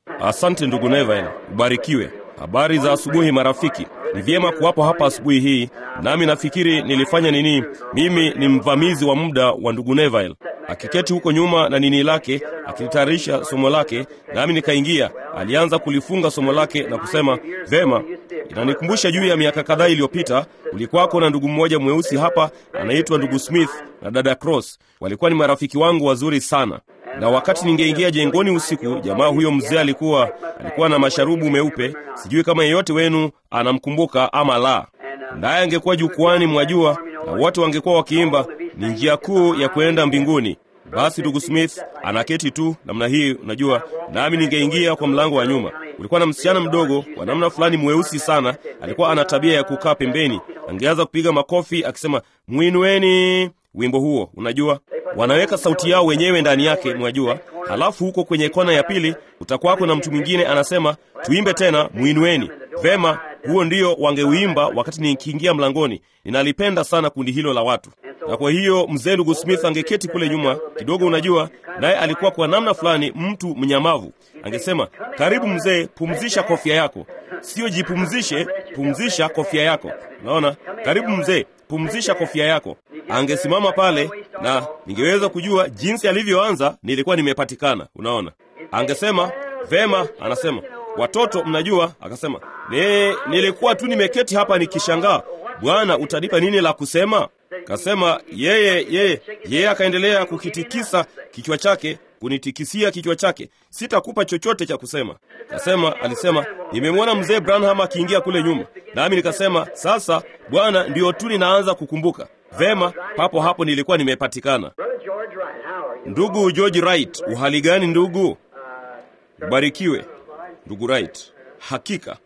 Asante ndugu Neville, ubarikiwe. Habari za asubuhi marafiki. Ni vyema kuwapo hapa asubuhi hii, nami nafikiri nilifanya nini. Mimi ni mvamizi wa muda wa ndugu Neville, akiketi huko nyuma na nini lake akilitayarisha somo lake, nami nikaingia. Alianza kulifunga somo lake na kusema vema. Inanikumbusha juu ya miaka kadhaa iliyopita, kulikuwako na ndugu mmoja mweusi hapa anaitwa ndugu Smith na dada Cross. Walikuwa ni marafiki wangu wazuri sana na wakati ningeingia jengoni usiku, jamaa huyo mzee alikuwa alikuwa na masharubu meupe. Sijui kama yeyote wenu anamkumbuka ama la. Naye angekuwa jukwani, mwajua, na wote wangekuwa wakiimba, ni njia kuu ya kwenda mbinguni. Basi ndugu Smith anaketi tu namna hii, unajua, nami ningeingia kwa mlango wa nyuma. Kulikuwa na msichana mdogo wa namna fulani mweusi sana, alikuwa ana tabia ya kukaa pembeni. Angeanza kupiga makofi akisema, mwinueni wimbo huo, unajua wanaweka sauti yao wenyewe ndani yake, mwajua. Halafu huko kwenye kona ya pili utakwako na mtu mwingine anasema, tuimbe tena, mwinueni. Vema, huo ndio wangeuimba wakati nikiingia mlangoni. Ninalipenda sana kundi hilo la watu, na kwa hiyo mzee ndugu Smith angeketi kule nyuma kidogo, unajua, naye alikuwa kwa namna fulani mtu mnyamavu. Angesema, karibu mzee, pumzisha kofia yako. Sio jipumzishe, pumzisha kofia yako. Unaona, karibu mzee, pumzisha kofia yako. Angesimama pale na ningeweza kujua jinsi alivyoanza, nilikuwa nimepatikana. Unaona, angesema vema, anasema watoto, mnajua, akasema ne, nilikuwa tu nimeketi hapa nikishangaa, Bwana, utanipa nini la kusema? Kasema yeye yeye yeye, akaendelea kukitikisa kichwa chake kunitikisia kichwa chake, sitakupa chochote cha kusema. Kasema, alisema nimemwona mzee Branham akiingia kule nyuma, nami nikasema sasa, Bwana, ndiyo tu ninaanza kukumbuka vema. Papo hapo nilikuwa nimepatikana. Ndugu George Wright, uhali gani ndugu? Ubarikiwe ndugu Wright. Hakika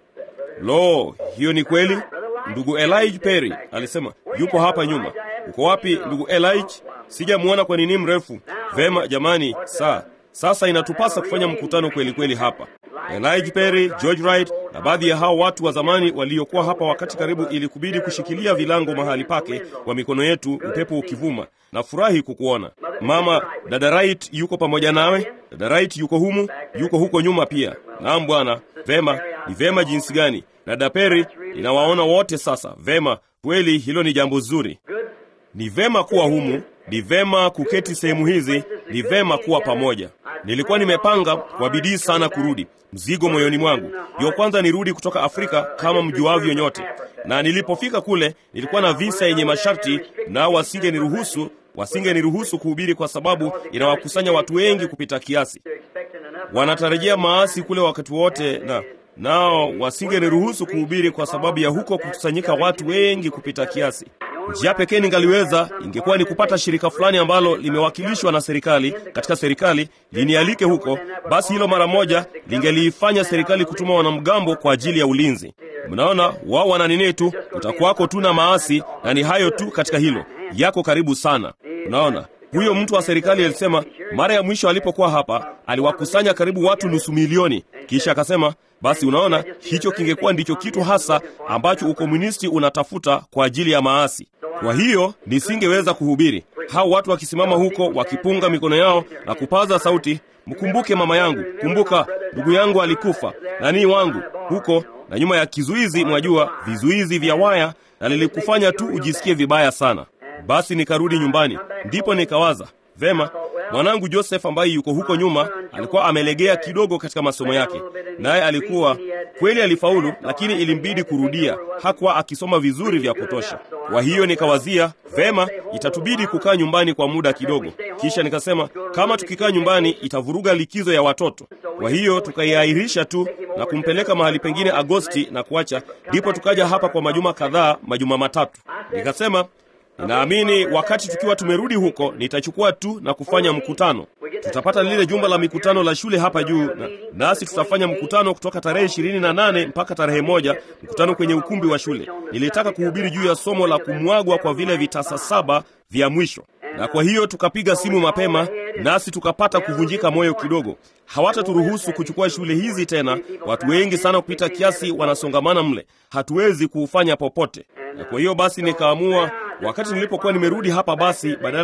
lo, hiyo ni kweli. Ndugu Elijah Perry alisema yupo hapa nyuma. Uko wapi ndugu Elijah? Sijamwona kwa nini mrefu. Vema jamani, saa sasa inatupasa kufanya mkutano kweli kweli hapa. Elijah Perry, George Wright na baadhi ya hao watu wa zamani waliokuwa hapa wakati karibu ili kubidi kushikilia vilango mahali pake kwa mikono yetu, upepo ukivuma. Nafurahi kukuona mama. Dada Wright yuko pamoja nawe? Dada Wright yuko humu, yuko huko nyuma pia. Naam bwana. Vema, ni vema jinsi gani. Dada Perry, ninawaona wote sasa. Vema, kweli hilo ni jambo zuri. Ni vema kuwa humu, ni vema kuketi sehemu hizi, ni vema kuwa pamoja. Nilikuwa nimepanga kwa bidii sana kurudi, mzigo moyoni mwangu. Ndiyo kwanza nirudi kutoka Afrika kama mjuavyo nyote, na nilipofika kule nilikuwa na visa yenye masharti, nao wasingeniruhusu wasingeniruhusu kuhubiri kwa sababu inawakusanya watu wengi kupita kiasi. Wanatarajia maasi kule wakati wote, na nao wasingeniruhusu kuhubiri kwa sababu ya huko kukusanyika watu wengi kupita kiasi. Njia pekee ningaliweza ingekuwa ni kupata shirika fulani ambalo limewakilishwa na serikali katika serikali linialike huko. Basi hilo mara moja lingeliifanya serikali kutuma wanamgambo kwa ajili ya ulinzi. Mnaona, wao wana nini tu, utakuwako tu na maasi, na ni hayo tu katika hilo, yako karibu sana. Unaona, huyo mtu wa serikali alisema mara ya mwisho alipokuwa hapa aliwakusanya karibu watu nusu milioni, kisha akasema basi unaona, hicho kingekuwa ndicho kitu hasa ambacho ukomunisti unatafuta kwa ajili ya maasi. Kwa hiyo nisingeweza kuhubiri, hao watu wakisimama huko wakipunga mikono yao na kupaza sauti, mkumbuke mama yangu, kumbuka ndugu yangu alikufa, nanii wangu huko, na nyuma ya kizuizi, mwajua vizuizi vya waya, na lilikufanya tu ujisikie vibaya sana. Basi nikarudi nyumbani, ndipo nikawaza vema mwanangu Joseph ambaye yuko huko nyuma alikuwa amelegea kidogo katika masomo yake, naye alikuwa kweli alifaulu, lakini ilimbidi kurudia. Hakuwa akisoma vizuri vya kutosha. Kwa hiyo nikawazia vema, itatubidi kukaa nyumbani kwa muda kidogo. Kisha nikasema kama tukikaa nyumbani itavuruga likizo ya watoto. Kwa hiyo tukaiahirisha tu na kumpeleka mahali pengine Agosti na kuacha, ndipo tukaja hapa kwa majuma kadhaa, majuma matatu. Nikasema Ninaamini wakati tukiwa tumerudi huko nitachukua tu na kufanya mkutano. Tutapata lile jumba la mikutano la shule hapa juu na, nasi tutafanya mkutano kutoka tarehe ishirini na nane mpaka tarehe moja, mkutano kwenye ukumbi wa shule. Nilitaka kuhubiri juu ya somo la kumwagwa kwa vile vitasa saba vya mwisho, na kwa hiyo tukapiga simu mapema, nasi tukapata kuvunjika moyo kidogo. Hawataturuhusu kuchukua shule hizi tena, watu wengi sana kupita kiasi wanasongamana mle, hatuwezi kuufanya popote. Na kwa hiyo basi nikaamua wakati nilipokuwa nimerudi hapa, basi badala ya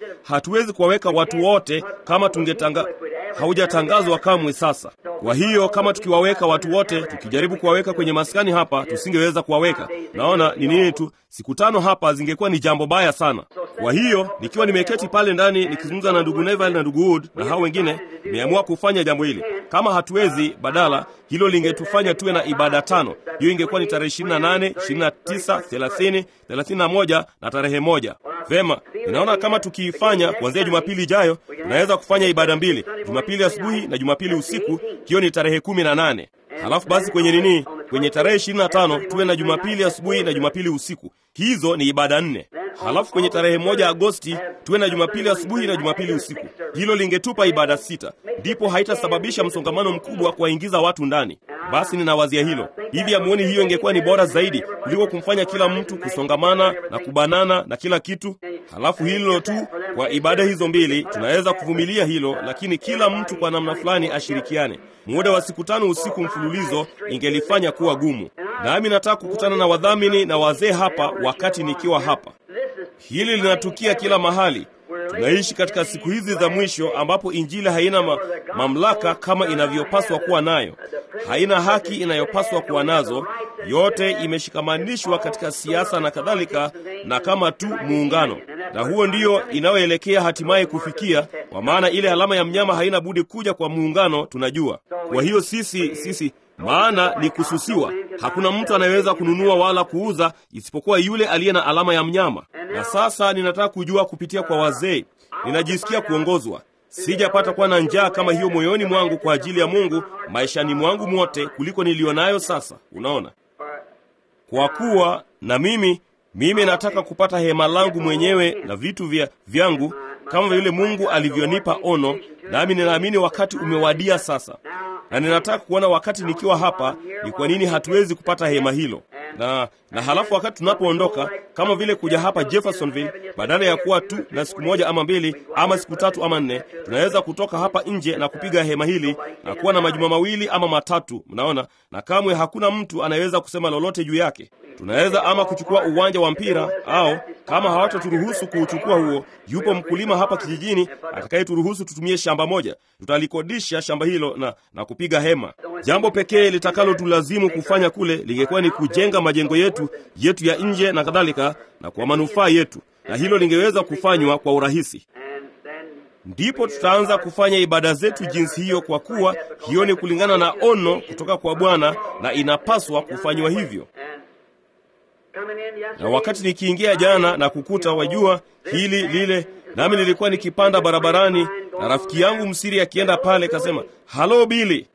hatuwezi kuwaweka watu wote kama tungetanga haujatangazwa kamwe sasa. Kwa hiyo kama tukiwaweka watu wote, tukijaribu kuwaweka kwenye maskani hapa, tusingeweza kuwaweka. Naona ni nini tu, siku tano hapa zingekuwa ni jambo baya sana. Kwa hiyo nikiwa nimeketi pale ndani nikizungumza na ndugu Neville na ndugu Wood na hao wengine, nimeamua kufanya jambo hili. Kama hatuwezi, badala hilo lingetufanya tuwe na ibada tano. Hiyo ingekuwa ni tarehe 28, 29, 30, 31 na tarehe moja. Vema, ninaona kama tukiifanya kuanzia Jumapili ijayo, tunaweza kufanya ibada mbili, Jumapili asubuhi na Jumapili usiku. Hiyo ni tarehe kumi na nane. Halafu basi kwenye nini, kwenye tarehe ishirini na tano tuwe na Jumapili asubuhi na Jumapili usiku. Hizo ni ibada nne. Halafu kwenye tarehe moja Agosti tuwe na Jumapili asubuhi na Jumapili usiku. Hilo lingetupa ibada sita, ndipo haitasababisha msongamano mkubwa kuwaingiza watu ndani. Basi ninawazia hilo hivi, amuoni hiyo ingekuwa ni bora zaidi kuliko kumfanya kila mtu kusongamana na kubanana na kila kitu. Halafu hilo tu, kwa ibada hizo mbili tunaweza kuvumilia hilo, lakini kila mtu kwa namna fulani ashirikiane. Muda wa siku tano usiku mfululizo ingelifanya kuwa gumu. Nami nataka kukutana na wadhamini na wazee hapa wakati nikiwa hapa. Hili linatukia kila mahali. Tunaishi katika siku hizi za mwisho ambapo injili haina ma mamlaka kama inavyopaswa kuwa nayo, haina haki inayopaswa kuwa nazo. Yote imeshikamanishwa katika siasa na kadhalika, na kama tu muungano, na huo ndiyo inayoelekea hatimaye kufikia, kwa maana ile alama ya mnyama haina budi kuja kwa muungano, tunajua. Kwa hiyo sisi sisi maana ni kususiwa. Hakuna mtu anayeweza kununua wala kuuza isipokuwa yule aliye na alama ya mnyama. Na sasa ninataka kujua kupitia kwa wazee, ninajisikia kuongozwa. Sijapata kuwa na njaa kama hiyo moyoni mwangu kwa ajili ya Mungu maishani mwangu mwote kuliko nilionayo sasa. Unaona, kwa kuwa na mimi mimi nataka kupata hema langu mwenyewe na vitu vya vyangu kama vile Mungu alivyonipa ono, nami ninaamini wakati umewadia sasa na ninataka kuona wakati nikiwa hapa ni kwa nini hatuwezi kupata hema hilo. Na na halafu wakati tunapoondoka, kama vile kuja hapa Jeffersonville, badala ya kuwa tu na siku moja ama mbili ama siku tatu ama nne, tunaweza kutoka hapa nje na kupiga hema hili na kuwa na majuma mawili ama matatu, mnaona, na kamwe hakuna mtu anayeweza kusema lolote juu yake. Tunaweza ama kuchukua uwanja wa mpira au kama hawataturuhusu kuuchukua huo, yupo mkulima hapa kijijini atakayeturuhusu tutumie shamba moja. Tutalikodisha shamba hilo na, na kupiga hema. Jambo pekee litakalotulazimu kufanya kule lingekuwa ni kujenga majengo yetu yetu ya nje na kadhalika, na kwa manufaa yetu, na hilo lingeweza kufanywa kwa urahisi. Ndipo tutaanza kufanya ibada zetu jinsi hiyo, kwa kuwa hiyo ni kulingana na ono kutoka kwa Bwana na inapaswa kufanywa hivyo na wakati nikiingia jana na kukuta, wajua hili lile, nami nilikuwa nikipanda barabarani na rafiki yangu msiri akienda pale, kasema halo Bili.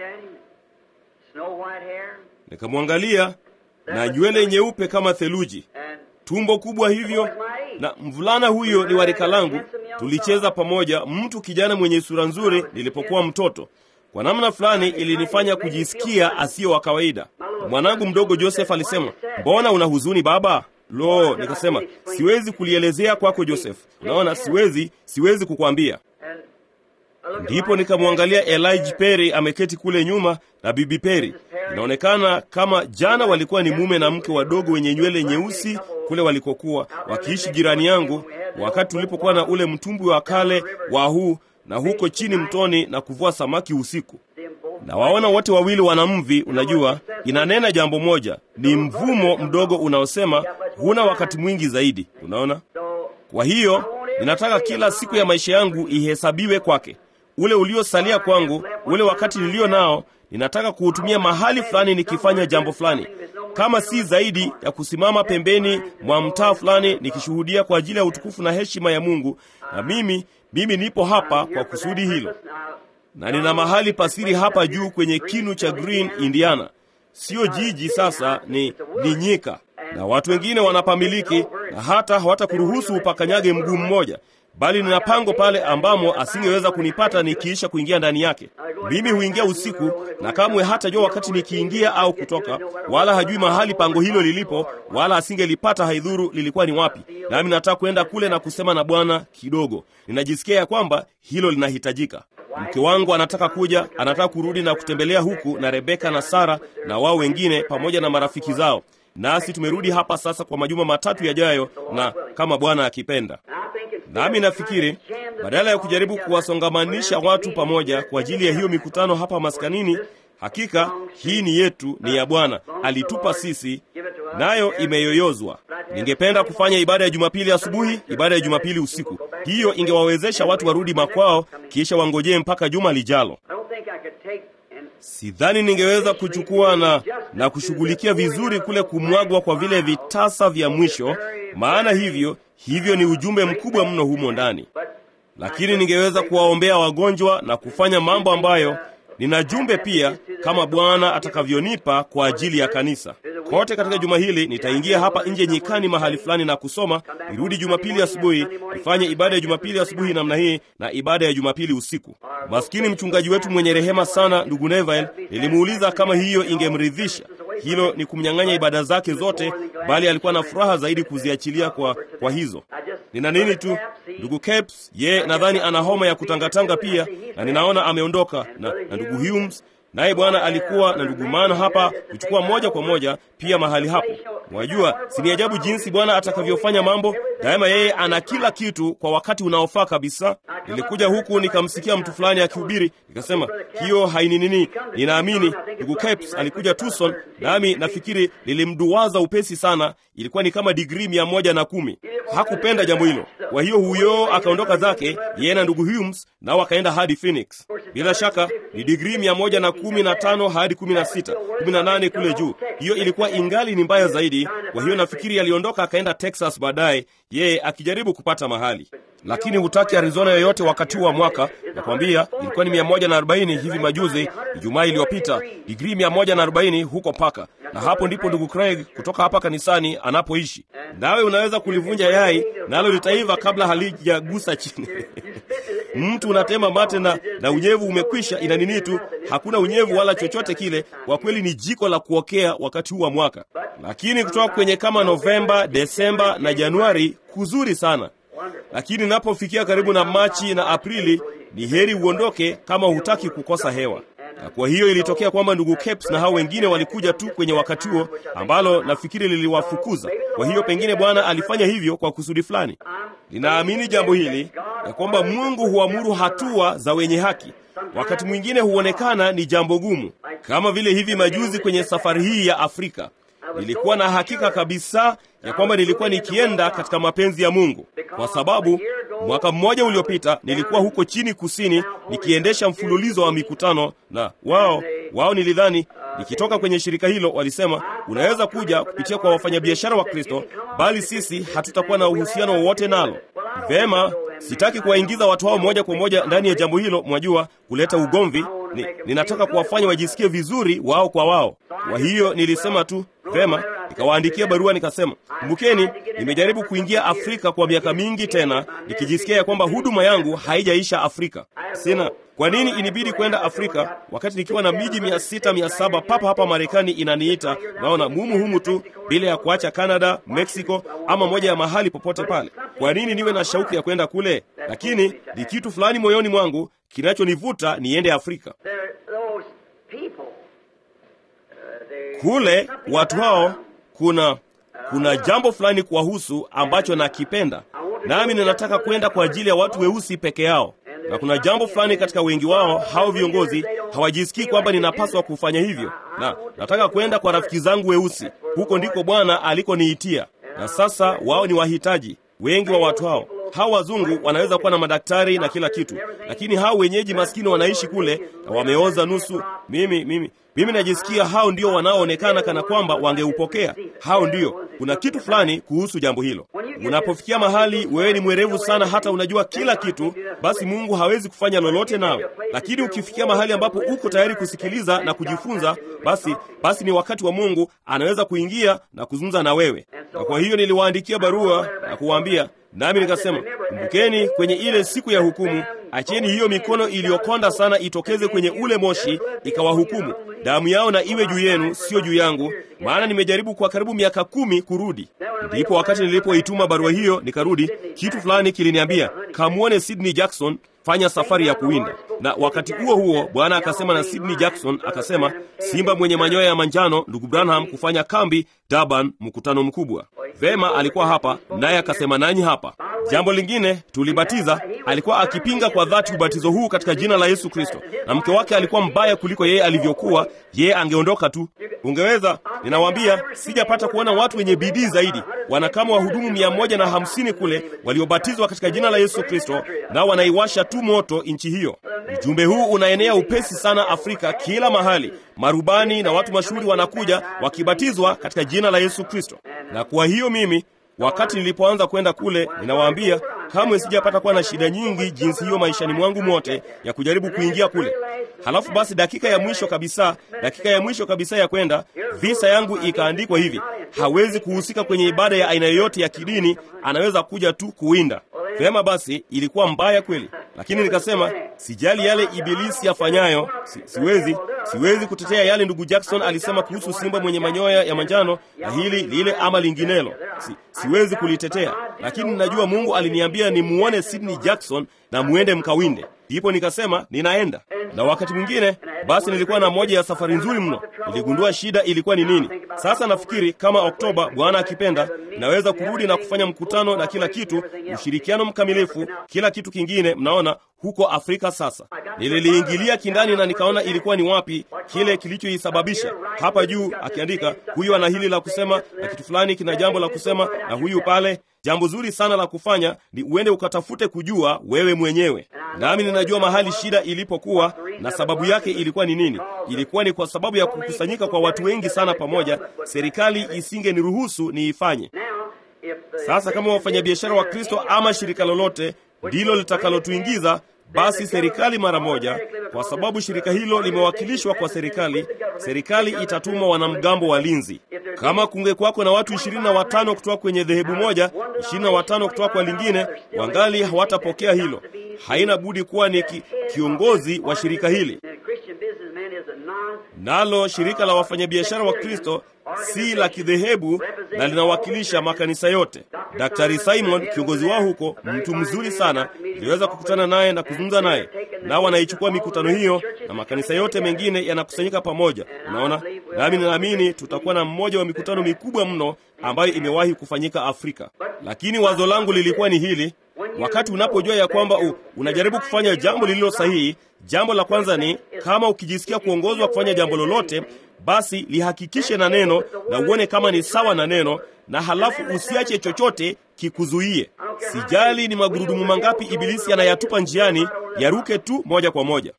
Nikamwangalia na nywele nyeupe kama theluji, tumbo kubwa hivyo, na mvulana huyo ni warika langu. Tulicheza pamoja, mtu kijana mwenye sura nzuri nilipokuwa mtoto. Kwa namna fulani ilinifanya kujisikia asiyo wa kawaida. Mwanangu mdogo Joseph alisema, mbona una huzuni baba? Lo, nikasema siwezi kulielezea kwako Joseph. Unaona, siwezi siwezi kukwambia. Ndipo nikamwangalia Elijah Perry ameketi kule nyuma na bibi Perry. Inaonekana kama jana walikuwa ni mume na mke wadogo wenye nywele nyeusi kule walikokuwa wakiishi jirani yangu, wakati tulipokuwa na ule mtumbwi wa kale wa huu na huko chini mtoni na kuvua samaki usiku. Na waona wote wawili wana mvi. Unajua, inanena jambo moja, ni mvumo mdogo unaosema huna wakati mwingi zaidi. Unaona, kwa hiyo ninataka kila siku ya maisha yangu ihesabiwe kwake. Ule uliosalia kwangu, ule wakati nilio nao, ninataka kuutumia mahali fulani nikifanya jambo fulani, kama si zaidi ya kusimama pembeni mwa mtaa fulani nikishuhudia kwa ajili ya utukufu na heshima ya Mungu. Na mimi mimi nipo hapa kwa kusudi hilo, na nina mahali pasiri hapa juu kwenye kinu cha Green, Indiana. Sio jiji sasa, ni, ni nyika, na watu wengine wanapamiliki na hata hawatakuruhusu upakanyage mguu mmoja, bali nina pango pale ambamo asingeweza kunipata nikiisha kuingia ndani yake. Mimi huingia usiku, na kamwe hatajua wakati nikiingia au kutoka, wala hajui mahali pango hilo lilipo, wala asingelipata haidhuru lilikuwa ni wapi. Nami nataka kwenda kule na kusema na Bwana kidogo. Ninajisikia ya kwamba hilo linahitajika. Mke wangu anataka kuja, anataka kurudi na kutembelea huku na Rebeka na Sara na wao wengine pamoja na marafiki zao, nasi tumerudi hapa sasa kwa majuma matatu yajayo, na kama Bwana akipenda Nami nafikiri badala ya kujaribu kuwasongamanisha watu pamoja kwa ajili ya hiyo mikutano hapa maskanini, hakika hii ni yetu, ni ya Bwana, alitupa sisi, nayo imeyoyozwa. Ningependa kufanya ibada ya Jumapili asubuhi, ibada ya Jumapili usiku. Hiyo ingewawezesha watu warudi makwao, kisha wangojee mpaka juma lijalo. Sidhani ningeweza kuchukua na, na kushughulikia vizuri kule kumwagwa kwa vile vitasa vya mwisho, maana hivyo hivyo ni ujumbe mkubwa mno humo ndani, lakini ningeweza kuwaombea wagonjwa na kufanya mambo ambayo nina jumbe pia, kama Bwana atakavyonipa kwa ajili ya kanisa kote. Katika juma hili nitaingia hapa nje nyikani mahali fulani na kusoma, nirudi Jumapili asubuhi nifanye ibada ya Jumapili asubuhi namna hii na ibada ya Jumapili usiku. Maskini mchungaji wetu mwenye rehema sana, ndugu Neville, nilimuuliza kama hiyo ingemridhisha. Hilo ni kumnyang'anya ibada zake zote, bali alikuwa na furaha zaidi kuziachilia kwa, kwa hizo. Nina nini tu ndugu Caps, ye nadhani ana homa ya kutangatanga pia, na ninaona ameondoka na, na ndugu Humes naye Bwana alikuwa na ndugu Mana hapa kuchukua moja kwa moja pia mahali hapo. Mwajua, si ni ajabu jinsi Bwana atakavyofanya mambo daima. Yeye ana kila kitu kwa wakati unaofaa kabisa. Nilikuja huku nikamsikia mtu fulani akihubiri, nikasema hiyo haini nini. Ninaamini ndugu Capes alikuja Tucson, nami nafikiri lilimduwaza upesi sana. Ilikuwa ni kama digrii mia moja na kumi. Hakupenda jambo hilo, kwa hiyo huyo akaondoka zake, yeye na ndugu Humes nao akaenda hadi Phoenix. Bila shaka ni digrii mia moja na kumi na tano hadi kumi na sita kumi na nane kule juu. Hiyo ilikuwa ingali ni mbaya zaidi. Kwa hiyo nafikiri aliondoka akaenda Texas baadaye, yeye akijaribu kupata mahali lakini hutaki Arizona yoyote wakati huu wa mwaka. Nakwambia ilikuwa ni mia moja na arobaini hivi majuzi, Ijumaa iliyopita, digrii mia moja na arobaini huko Paka, na hapo ndipo ndugu Craig kutoka hapa kanisani anapoishi. Nawe unaweza kulivunja yai nalo litaiva kabla halijagusa chini. Mtu unatema mate na, na unyevu umekwisha, ina nini tu, hakuna unyevu wala chochote kile. Kwa kweli ni jiko la kuokea wakati huu wa mwaka, lakini kutoka kwenye kama Novemba, Desemba na Januari kuzuri sana lakini napofikia karibu na Machi na Aprili ni heri uondoke kama hutaki kukosa hewa. Na kwa hiyo ilitokea kwamba ndugu Capes na hao wengine walikuja tu kwenye wakati huo, ambalo nafikiri liliwafukuza. Kwa hiyo pengine Bwana alifanya hivyo kwa kusudi fulani. Ninaamini jambo hili ya kwamba Mungu huamuru hatua za wenye haki. Wakati mwingine huonekana ni jambo gumu, kama vile hivi majuzi kwenye safari hii ya Afrika nilikuwa na hakika kabisa ya kwamba nilikuwa nikienda katika mapenzi ya Mungu, kwa sababu mwaka mmoja uliopita nilikuwa huko chini kusini nikiendesha mfululizo wa mikutano, na wao wao nilidhani nikitoka kwenye shirika hilo walisema, unaweza kuja kupitia kwa wafanyabiashara wa Kristo, bali sisi hatutakuwa na uhusiano wowote nalo. Vema, sitaki kuwaingiza watu hao moja kwa moja ndani ya jambo hilo, mwajua, kuleta ugomvi. Ni, ninataka kuwafanya wajisikie vizuri wao kwa wao. Kwa hiyo nilisema tu vema, nikawaandikia barua nikasema, kumbukeni, nimejaribu kuingia Afrika kwa miaka mingi tena, nikijisikia ya kwamba huduma yangu haijaisha Afrika. Sina kwa nini inibidi kwenda Afrika wakati nikiwa na miji mia sita mia saba papa hapa Marekani inaniita, naona mumu humu tu, bila ya kuacha Canada, Mexico ama moja ya mahali popote pale. Kwa nini niwe na shauku ya kwenda kule? Lakini ni kitu fulani moyoni mwangu kinachonivuta niende Afrika. Kule watu hao, kuna kuna jambo fulani kuwahusu ambacho nakipenda, nami ninataka kwenda kwa ajili ya watu weusi peke yao na kuna jambo fulani katika wengi wao hao viongozi hawajisikii kwamba ninapaswa kufanya hivyo, na nataka kwenda kwa rafiki zangu weusi. Huko ndiko Bwana alikoniitia, na sasa wao ni wahitaji. Wengi wa watu hao hao wazungu wanaweza kuwa na madaktari na kila kitu, lakini hao wenyeji maskini wanaishi kule na wameoza nusu. Mimi mimi mimi najisikia hao ndio wanaoonekana kana kwamba wangeupokea. Hao ndio, kuna kitu fulani kuhusu jambo hilo. Unapofikia mahali wewe ni mwerevu sana, hata unajua kila kitu, basi Mungu hawezi kufanya lolote nawe. Lakini ukifikia mahali ambapo uko tayari kusikiliza na kujifunza, basi basi ni wakati wa Mungu anaweza kuingia na kuzungumza na wewe. Na kwa hiyo niliwaandikia barua na kuwaambia nami nikasema, kumbukeni, kwenye ile siku ya hukumu, acheni hiyo mikono iliyokonda sana itokeze kwenye ule moshi ikawahukumu. Damu yao na iwe juu yenu, sio juu yangu, maana nimejaribu kwa karibu miaka kumi kurudi. Ndipo wakati nilipoituma barua hiyo nikarudi, kitu fulani kiliniambia, kamwone Sidney Jackson, fanya safari ya kuwinda. Na wakati huo huo Bwana akasema na Sidney Jackson akasema, simba mwenye manyoya ya manjano, ndugu Branham kufanya kambi Durban, mkutano mkubwa. Vema, alikuwa hapa naye akasema nanyi hapa. Jambo lingine tulibatiza, alikuwa akipinga kwa dhati ubatizo huu katika jina la Yesu Kristo, na mke wake alikuwa mbaya kuliko yeye alivyokuwa. Yeye angeondoka tu. Ungeweza, ninawaambia, sijapata kuona watu wenye bidii zaidi. Wana kama wahudumu mia moja na hamsini kule waliobatizwa katika jina la Yesu Kristo, nao wanaiwasha tu moto nchi hiyo. Ujumbe huu unaenea upesi sana Afrika, kila mahali. Marubani na watu mashuhuri wanakuja wakibatizwa katika jina la Yesu Kristo. Na kwa hiyo mimi wakati nilipoanza kwenda kule, ninawaambia kamwe sijapata kuwa na shida nyingi jinsi hiyo maishani mwangu mote ya kujaribu kuingia kule. Halafu basi, dakika ya mwisho kabisa, dakika ya mwisho kabisa ya kwenda, visa yangu ikaandikwa hivi: hawezi kuhusika kwenye ibada ya aina yoyote ya kidini, anaweza kuja tu kuwinda. Vema basi, ilikuwa mbaya kweli, lakini nikasema sijali yale ibilisi afanyayo, si, siwezi siwezi kutetea yale ndugu Jackson alisema kuhusu simba mwenye manyoya ya manjano na hili lile ama linginelo, si, siwezi kulitetea, lakini ninajua Mungu aliniambia nimuone Sidney Jackson na muende mkawinde. Ndipo nikasema ninaenda. Na wakati mwingine basi, nilikuwa na moja ya safari nzuri mno, niligundua shida ilikuwa ni nini. Sasa nafikiri kama Oktoba, Bwana akipenda, naweza kurudi na kufanya mkutano na kila kitu, ushirikiano mkamilifu, kila kitu kingine, mnaona huko Afrika. Sasa nililiingilia kindani na nikaona ilikuwa ni wapi kile kilichoisababisha. Hapa juu akiandika, huyu ana hili la kusema na kitu fulani kina jambo la kusema, na huyu pale. Jambo zuri sana la kufanya ni uende ukatafute kujua wewe mwenyewe. Nami ninajua mahali shida ilipokuwa na sababu yake ilikuwa ni nini. Ilikuwa ni kwa sababu ya kukusanyika kwa watu wengi sana pamoja, serikali isingeniruhusu niifanye. Sasa kama wafanyabiashara wa Kristo ama shirika lolote ndilo litakalotuingiza basi serikali mara moja, kwa sababu shirika hilo limewakilishwa kwa serikali, serikali itatuma wanamgambo walinzi. Kama kungekwako na watu ishirini na watano kutoka kwenye dhehebu moja, ishirini na watano kutoka kwa lingine, wangali hawatapokea hilo. Haina budi kuwa ni ki, kiongozi wa shirika hili. Nalo shirika la wafanyabiashara wa Kristo si la kidhehebu na linawakilisha makanisa yote. Daktari Simon, kiongozi wao huko, mtu mzuri sana, niliweza kukutana naye na kuzungumza naye, nao wanaichukua mikutano hiyo na makanisa yote mengine yanakusanyika pamoja. Unaona, nami ninaamini tutakuwa na mmoja wa mikutano mikubwa mno ambayo imewahi kufanyika Afrika. Lakini wazo langu lilikuwa ni hili: wakati unapojua ya kwamba u, unajaribu kufanya jambo lililo sahihi, jambo la kwanza ni kama ukijisikia kuongozwa kufanya jambo lolote basi lihakikishe na neno na uone kama ni sawa na neno, na halafu usiache chochote kikuzuie. Sijali ni magurudumu mangapi ibilisi anayatupa njiani, yaruke tu moja kwa moja.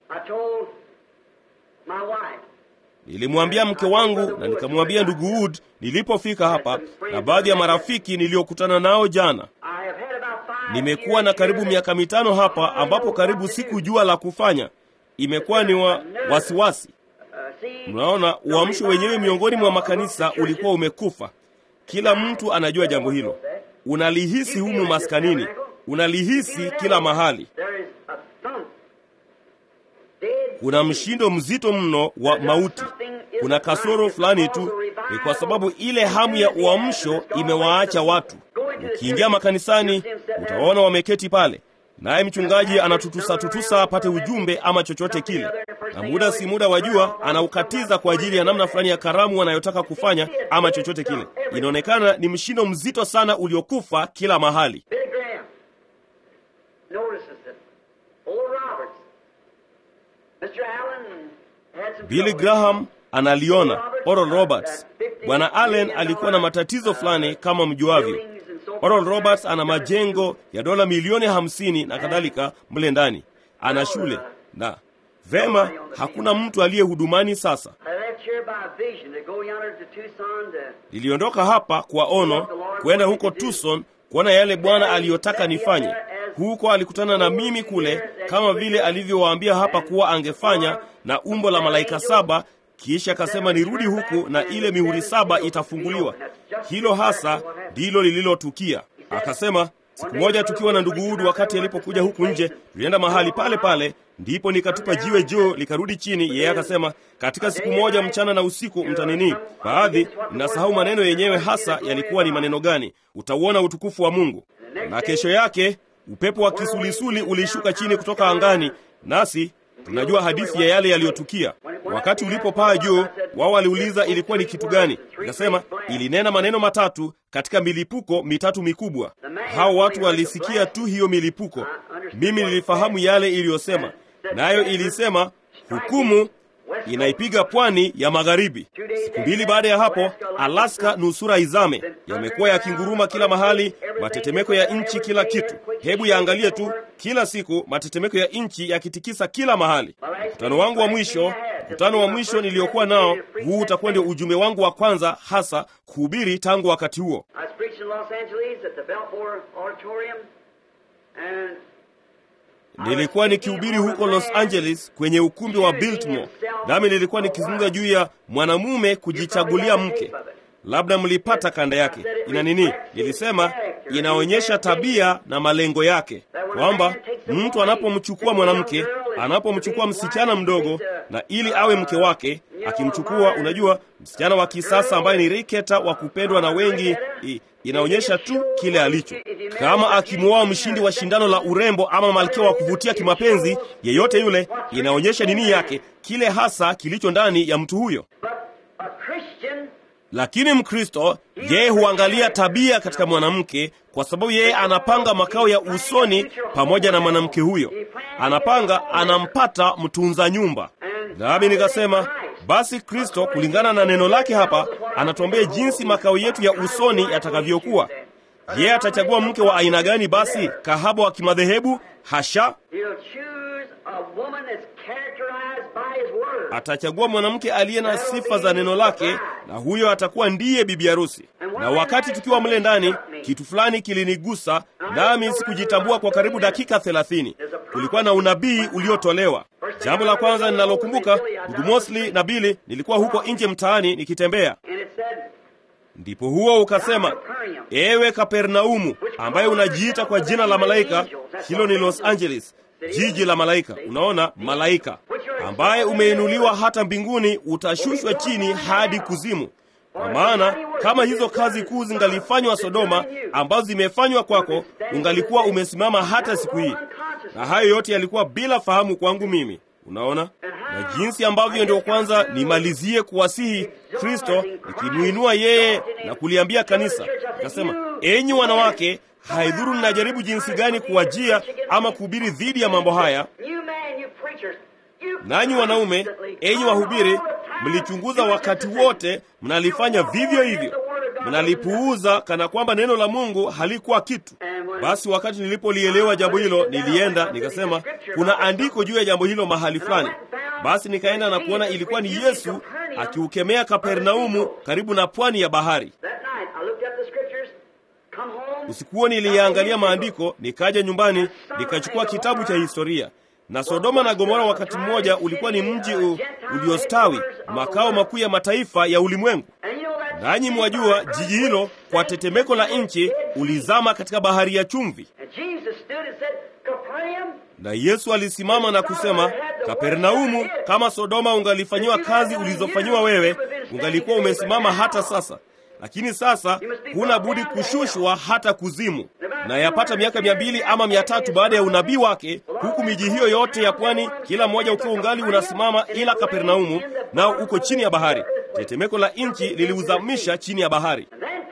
Nilimwambia mke wangu na nikamwambia ndugu Wood nilipofika hapa na baadhi ya marafiki niliokutana nao jana. Nimekuwa na karibu miaka mitano hapa ambapo karibu sikujua la kufanya. Imekuwa ni wa wasiwasi Mnaona, uamsho wenyewe miongoni mwa makanisa ulikuwa umekufa. Kila mtu anajua jambo hilo, unalihisi humu maskanini, unalihisi kila mahali. Kuna mshindo mzito mno wa mauti. Kuna kasoro fulani tu, ni kwa sababu ile hamu ya uamsho imewaacha watu. Ukiingia makanisani, utaona wameketi pale naye mchungaji anatutusa tutusa apate ujumbe ama chochote kile, na muda si muda wajua, anaukatiza kwa ajili ya namna fulani ya karamu wanayotaka kufanya ama chochote kile. Inaonekana ni mshindo mzito sana uliokufa kila mahali. Billy Graham analiona, Oral Roberts. Bwana Allen alikuwa na matatizo fulani kama mjuavyo. Oral Roberts ana majengo ya dola milioni hamsini na kadhalika mle ndani, ana shule na vema, hakuna mtu aliye hudumani sasa. Niliondoka hapa kwa ono kwenda huko Tucson kuona yale Bwana aliyotaka nifanye. Huko alikutana na mimi kule, kama vile alivyowaambia hapa kuwa angefanya, na umbo la malaika saba kisha akasema nirudi huku na ile mihuri saba itafunguliwa. Hilo hasa ndilo lililotukia. Akasema siku moja tukiwa na ndugu Udu, wakati alipokuja huku nje, tulienda mahali pale pale, ndipo nikatupa jiwe juu likarudi chini. Yeye akasema katika siku moja mchana na usiku mtanini. Baadhi ninasahau maneno yenyewe hasa yalikuwa ni maneno gani. Utauona utukufu wa Mungu. Na kesho yake upepo wa kisulisuli ulishuka chini kutoka angani, nasi tunajua hadithi ya yale yaliyotukia. Wakati ulipopaa juu, Wao waliuliza ilikuwa ni kitu gani. Nikasema ilinena maneno matatu katika milipuko mitatu mikubwa. Hao watu walisikia tu hiyo milipuko, mimi nilifahamu yale iliyosema, nayo ilisema hukumu inaipiga pwani ya magharibi. Siku mbili baada ya hapo, Alaska nusura izame. Yamekuwa yakinguruma kila mahali, matetemeko ya nchi, kila kitu. Hebu yaangalie tu, kila siku matetemeko ya nchi yakitikisa kila mahali. Mkutano wangu wa mwisho, mkutano wa mwisho niliokuwa nao, huu utakuwa ndio ujumbe wangu wa kwanza hasa kuhubiri tangu wakati huo. Nilikuwa nikihubiri huko Los Angeles kwenye ukumbi wa Biltmore, nami nilikuwa nikizungumza juu ya mwanamume kujichagulia mke. Labda mlipata kanda yake. Ina nini? Nilisema inaonyesha tabia na malengo yake, kwamba mtu anapomchukua mwanamke, anapomchukua msichana mdogo, na ili awe mke wake, akimchukua, unajua, msichana wa kisasa ambaye ni riketa wa kupendwa na wengi i, inaonyesha tu kile alicho. Kama akimwoa mshindi wa shindano la urembo ama malkia wa kuvutia kimapenzi, yeyote yule, inaonyesha nini yake, kile hasa kilicho ndani ya mtu huyo. Lakini Mkristo yeye huangalia tabia katika mwanamke, kwa sababu yeye anapanga makao ya usoni pamoja na mwanamke huyo, anapanga, anampata mtunza nyumba. Nami nikasema basi Kristo kulingana na neno lake hapa anatuambia jinsi makao yetu ya usoni yatakavyokuwa. Yeye atachagua mke wa aina gani? Basi kahaba wa kimadhehebu? Hasha! Atachagua mwanamke aliye na sifa za neno lake, na huyo atakuwa ndiye bibi harusi. Na wakati tukiwa mle ndani, kitu fulani kilinigusa, nami sikujitambua kwa karibu dakika thelathini. Kulikuwa na unabii uliotolewa. Jambo la kwanza ninalokumbuka, ndugu Mosley na Bili, nilikuwa huko nje mtaani nikitembea, ndipo huo ukasema, ewe Kapernaumu ambaye unajiita kwa jina la malaika, hilo ni Los Angeles, jiji la malaika. Unaona, malaika ambaye umeinuliwa hata mbinguni, utashushwa chini hadi kuzimu. Kwa maana kama hizo kazi kuu zingalifanywa Sodoma, ambazo zimefanywa kwako, ungalikuwa umesimama hata siku hii. Na hayo yote yalikuwa bila fahamu kwangu mimi. Unaona, na jinsi ambavyo ndio kwanza nimalizie kuwasihi Kristo, nikimuinua yeye na kuliambia kanisa, nikasema, enyi wanawake, haidhuru ninajaribu jinsi gani kuwajia ama kuhubiri dhidi ya mambo haya, nanyi wanaume, enyi wahubiri, mlichunguza wakati wote, mnalifanya vivyo hivyo, mnalipuuza kana kwamba neno la Mungu halikuwa kitu. Basi wakati nilipolielewa jambo hilo, nilienda nikasema, kuna andiko juu ya jambo hilo mahali fulani. Basi nikaenda na kuona ilikuwa ni Yesu akiukemea Kapernaumu karibu na pwani ya bahari. Usiku huo niliyaangalia maandiko, nikaja nyumbani nikachukua kitabu cha historia na Sodoma na Gomora wakati mmoja ulikuwa ni mji uliostawi, makao makuu ya mataifa ya ulimwengu. Nanyi mwajua jiji hilo kwa tetemeko la nchi ulizama katika bahari ya chumvi. Na Yesu alisimama na kusema, Kapernaumu, kama Sodoma ungalifanyiwa kazi ulizofanyiwa wewe, ungalikuwa umesimama hata sasa lakini sasa huna budi kushushwa hata kuzimu. Na yapata miaka mia mbili ama mia tatu baada ya unabii wake, huku miji hiyo yote ya pwani, kila mmoja ukiwa ungali unasimama, ila Kapernaumu nao uko chini ya bahari. Tetemeko la nchi liliuzamisha chini ya bahari,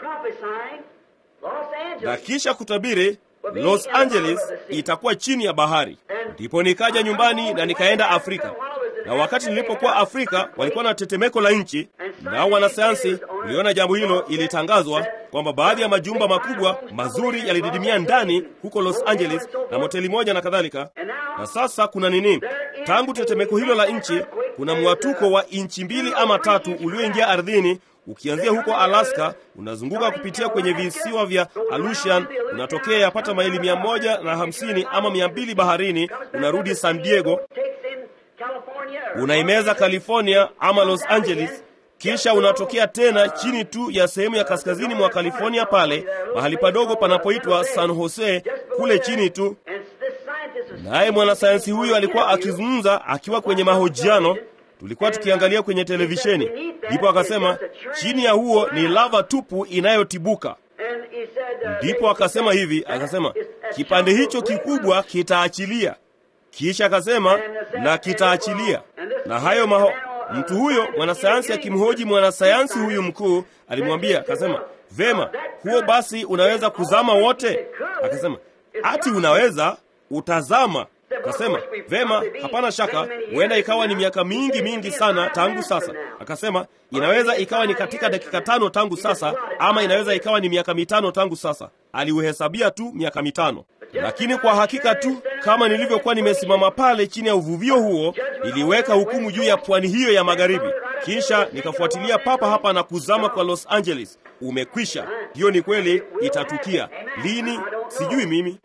na kisha kutabiri Los Angeles itakuwa chini ya bahari. Ndipo nikaja nyumbani na nikaenda Afrika na wakati nilipokuwa Afrika walikuwa na tetemeko la nchi, nao wanasayansi uliona jambo hilo, ilitangazwa kwamba baadhi ya majumba makubwa mazuri yalididimia ndani huko Los Angeles na moteli moja na kadhalika. Na sasa kuna nini? Tangu tetemeko hilo la nchi, kuna mwatuko wa inchi mbili ama tatu ulioingia ardhini ukianzia huko Alaska, unazunguka kupitia kwenye visiwa vya Aleutian, unatokea yapata maili mia moja na hamsini ama mia mbili baharini, unarudi San Diego unaimeza California ama Los Angeles, kisha unatokea tena chini tu ya sehemu ya kaskazini mwa California, pale mahali padogo panapoitwa San Jose, kule chini tu. Naye mwanasayansi huyu alikuwa akizungumza akiwa kwenye mahojiano, tulikuwa tukiangalia kwenye televisheni, ndipo akasema chini ya huo ni lava tupu inayotibuka. Ndipo akasema hivi, akasema kipande hicho kikubwa kitaachilia kisha akasema na kitaachilia. Na hayo maho, mtu huyo mwanasayansi akimhoji mwanasayansi huyu mkuu alimwambia akasema vema huo basi unaweza kuzama wote akasema ati unaweza utazama akasema vema hapana shaka huenda ikawa ni miaka mingi mingi sana tangu sasa akasema inaweza ikawa ni katika dakika tano tangu sasa ama inaweza ikawa ni miaka mitano tangu sasa aliuhesabia tu miaka mitano lakini kwa hakika tu kama nilivyokuwa nimesimama pale chini ya uvuvio huo niliweka hukumu juu ya pwani hiyo ya magharibi kisha nikafuatilia papa hapa na kuzama kwa los angeles umekwisha hiyo ni kweli itatukia lini sijui mimi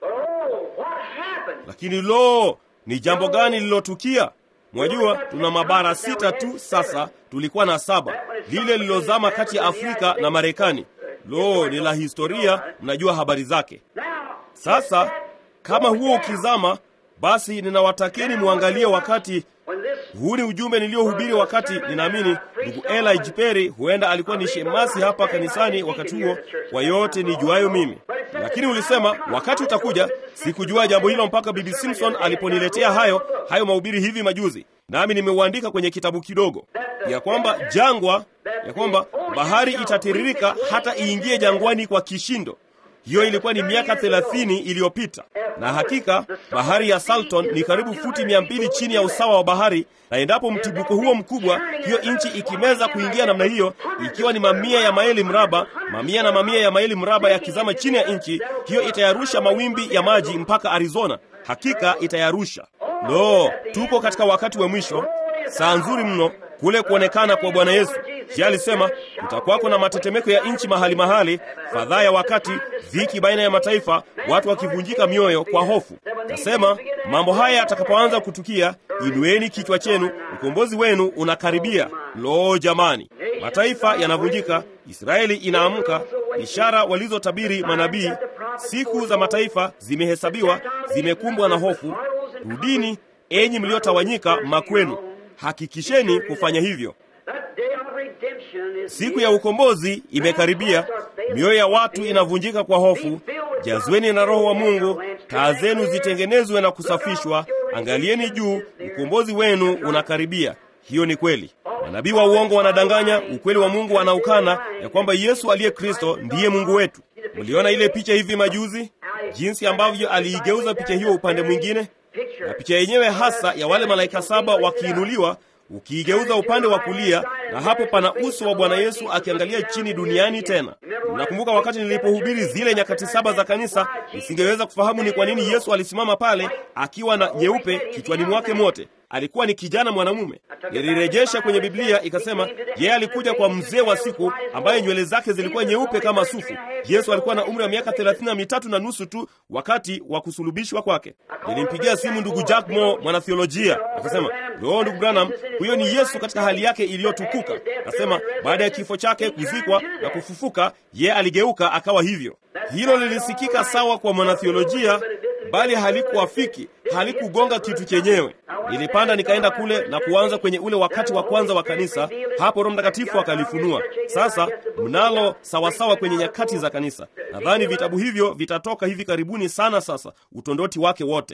lakini lo ni jambo gani lililotukia mwajua tuna mabara sita tu sasa tulikuwa na saba lile lililozama kati ya afrika na marekani lo ni la historia mnajua habari zake sasa kama huo ukizama basi ninawatakeni muangalie wakati huu ni ujumbe niliyohubiri wakati ninaamini ndugu eli jiperi huenda alikuwa ni shemasi hapa kanisani wakati huo kwa yote nijuayo mimi lakini ulisema wakati utakuja sikujua jambo hilo mpaka bibi simpson aliponiletea hayo hayo mahubiri hivi majuzi nami nimeuandika kwenye kitabu kidogo ya kwamba jangwa ya kwamba bahari itatiririka hata iingie jangwani kwa kishindo hiyo ilikuwa ni miaka thelathini iliyopita na hakika bahari ya salton ni karibu futi mia mbili chini ya usawa wa bahari na endapo mtibuko huo mkubwa hiyo nchi ikimeza kuingia namna hiyo ikiwa ni mamia ya maili mraba mamia na mamia ya maili mraba yakizama chini ya nchi hiyo itayarusha mawimbi ya maji mpaka arizona hakika itayarusha lo tuko katika wakati wa mwisho saa nzuri mno kule kuonekana kwa bwana yesu je alisema kutakwako na matetemeko ya nchi mahali mahali fadhaa ya wakati dhiki baina ya mataifa watu wakivunjika mioyo kwa hofu nasema mambo haya yatakapoanza kutukia inueni kichwa chenu ukombozi wenu unakaribia lo jamani mataifa yanavunjika israeli inaamka ishara walizotabiri manabii siku za mataifa zimehesabiwa zimekumbwa na hofu rudini enyi mliotawanyika makwenu hakikisheni kufanya hivyo siku ya ukombozi imekaribia mioyo ya watu inavunjika kwa hofu jazweni na roho wa mungu taa zenu zitengenezwe na kusafishwa angalieni juu ukombozi wenu unakaribia hiyo ni kweli manabii wa uongo wanadanganya ukweli wa mungu wanaukana ya kwamba yesu aliye kristo ndiye mungu wetu mliona ile picha hivi majuzi jinsi ambavyo aliigeuza picha hiyo upande mwingine na picha yenyewe hasa ya wale malaika saba wakiinuliwa ukiigeuza upande wa kulia na hapo pana uso wa bwana yesu akiangalia chini duniani tena nakumbuka wakati nilipohubiri zile nyakati saba za kanisa nisingeweza kufahamu ni kwa nini yesu alisimama pale akiwa na nyeupe kichwani mwake mote alikuwa ni kijana mwanamume nilirejesha kwenye biblia ikasema yeye alikuja kwa mzee wa siku ambaye nywele zake zilikuwa nyeupe kama sufu yesu alikuwa na umri wa miaka thelathini na mitatu na nusu tu wakati wa kusulubishwa kwake nilimpigia simu ndugu jack mo mwanathiolojia akasema loo ndugu branham huyo ni yesu katika hali yake iliyotukuka nasema baada ya kifo chake kuzikwa na kufufuka yeye aligeuka akawa hivyo hilo lilisikika sawa kwa mwanathiolojia bali halikuafiki halikugonga kitu chenyewe nilipanda nikaenda kule na kuanza kwenye ule wakati wa kwanza wa kanisa hapo roho mtakatifu akalifunua sasa mnalo sawasawa kwenye nyakati za kanisa nadhani vitabu hivyo vitatoka hivi karibuni sana sasa utondoti wake wote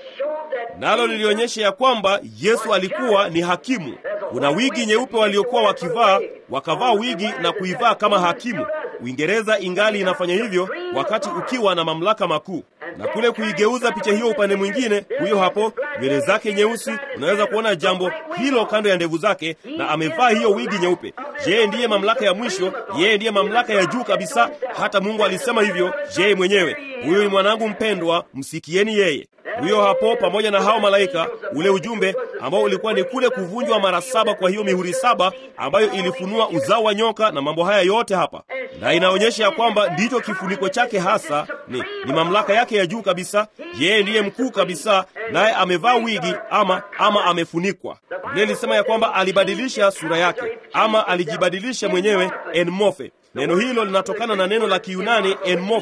nalo lilionyesha ya kwamba yesu alikuwa ni hakimu kuna wigi nyeupe waliokuwa wakivaa wakavaa wigi na kuivaa kama hakimu uingereza ingali inafanya hivyo wakati ukiwa na mamlaka makuu na kule kuigeuza picha hiyo upande mwingine huyo hapo nywele zake nyeusi unaweza kuona jambo hilo kando ya ndevu zake na amevaa hiyo wigi nyeupe yeye ndiye mamlaka ya mwisho yeye ndiye mamlaka ya juu kabisa hata mungu alisema hivyo yeye mwenyewe huyo ni mwanangu mpendwa msikieni yeye huyo hapo pamoja na hao malaika ule ujumbe ambao ulikuwa ni kule kuvunjwa mara saba kwa hiyo mihuri saba ambayo ilifunua uzao wa nyoka na mambo haya yote hapa na inaonyesha ya kwamba ndicho kifuniko chake hasa ni, ni mamlaka yake ya juu kabisa yeye ndiye mkuu kabisa naye amevaa wigi ama ama amefunikwa biblia ilisema ya kwamba alibadilisha sura yake ama alijibadilisha mwenyewe enmofe neno hilo linatokana na neno la kiunani enmofe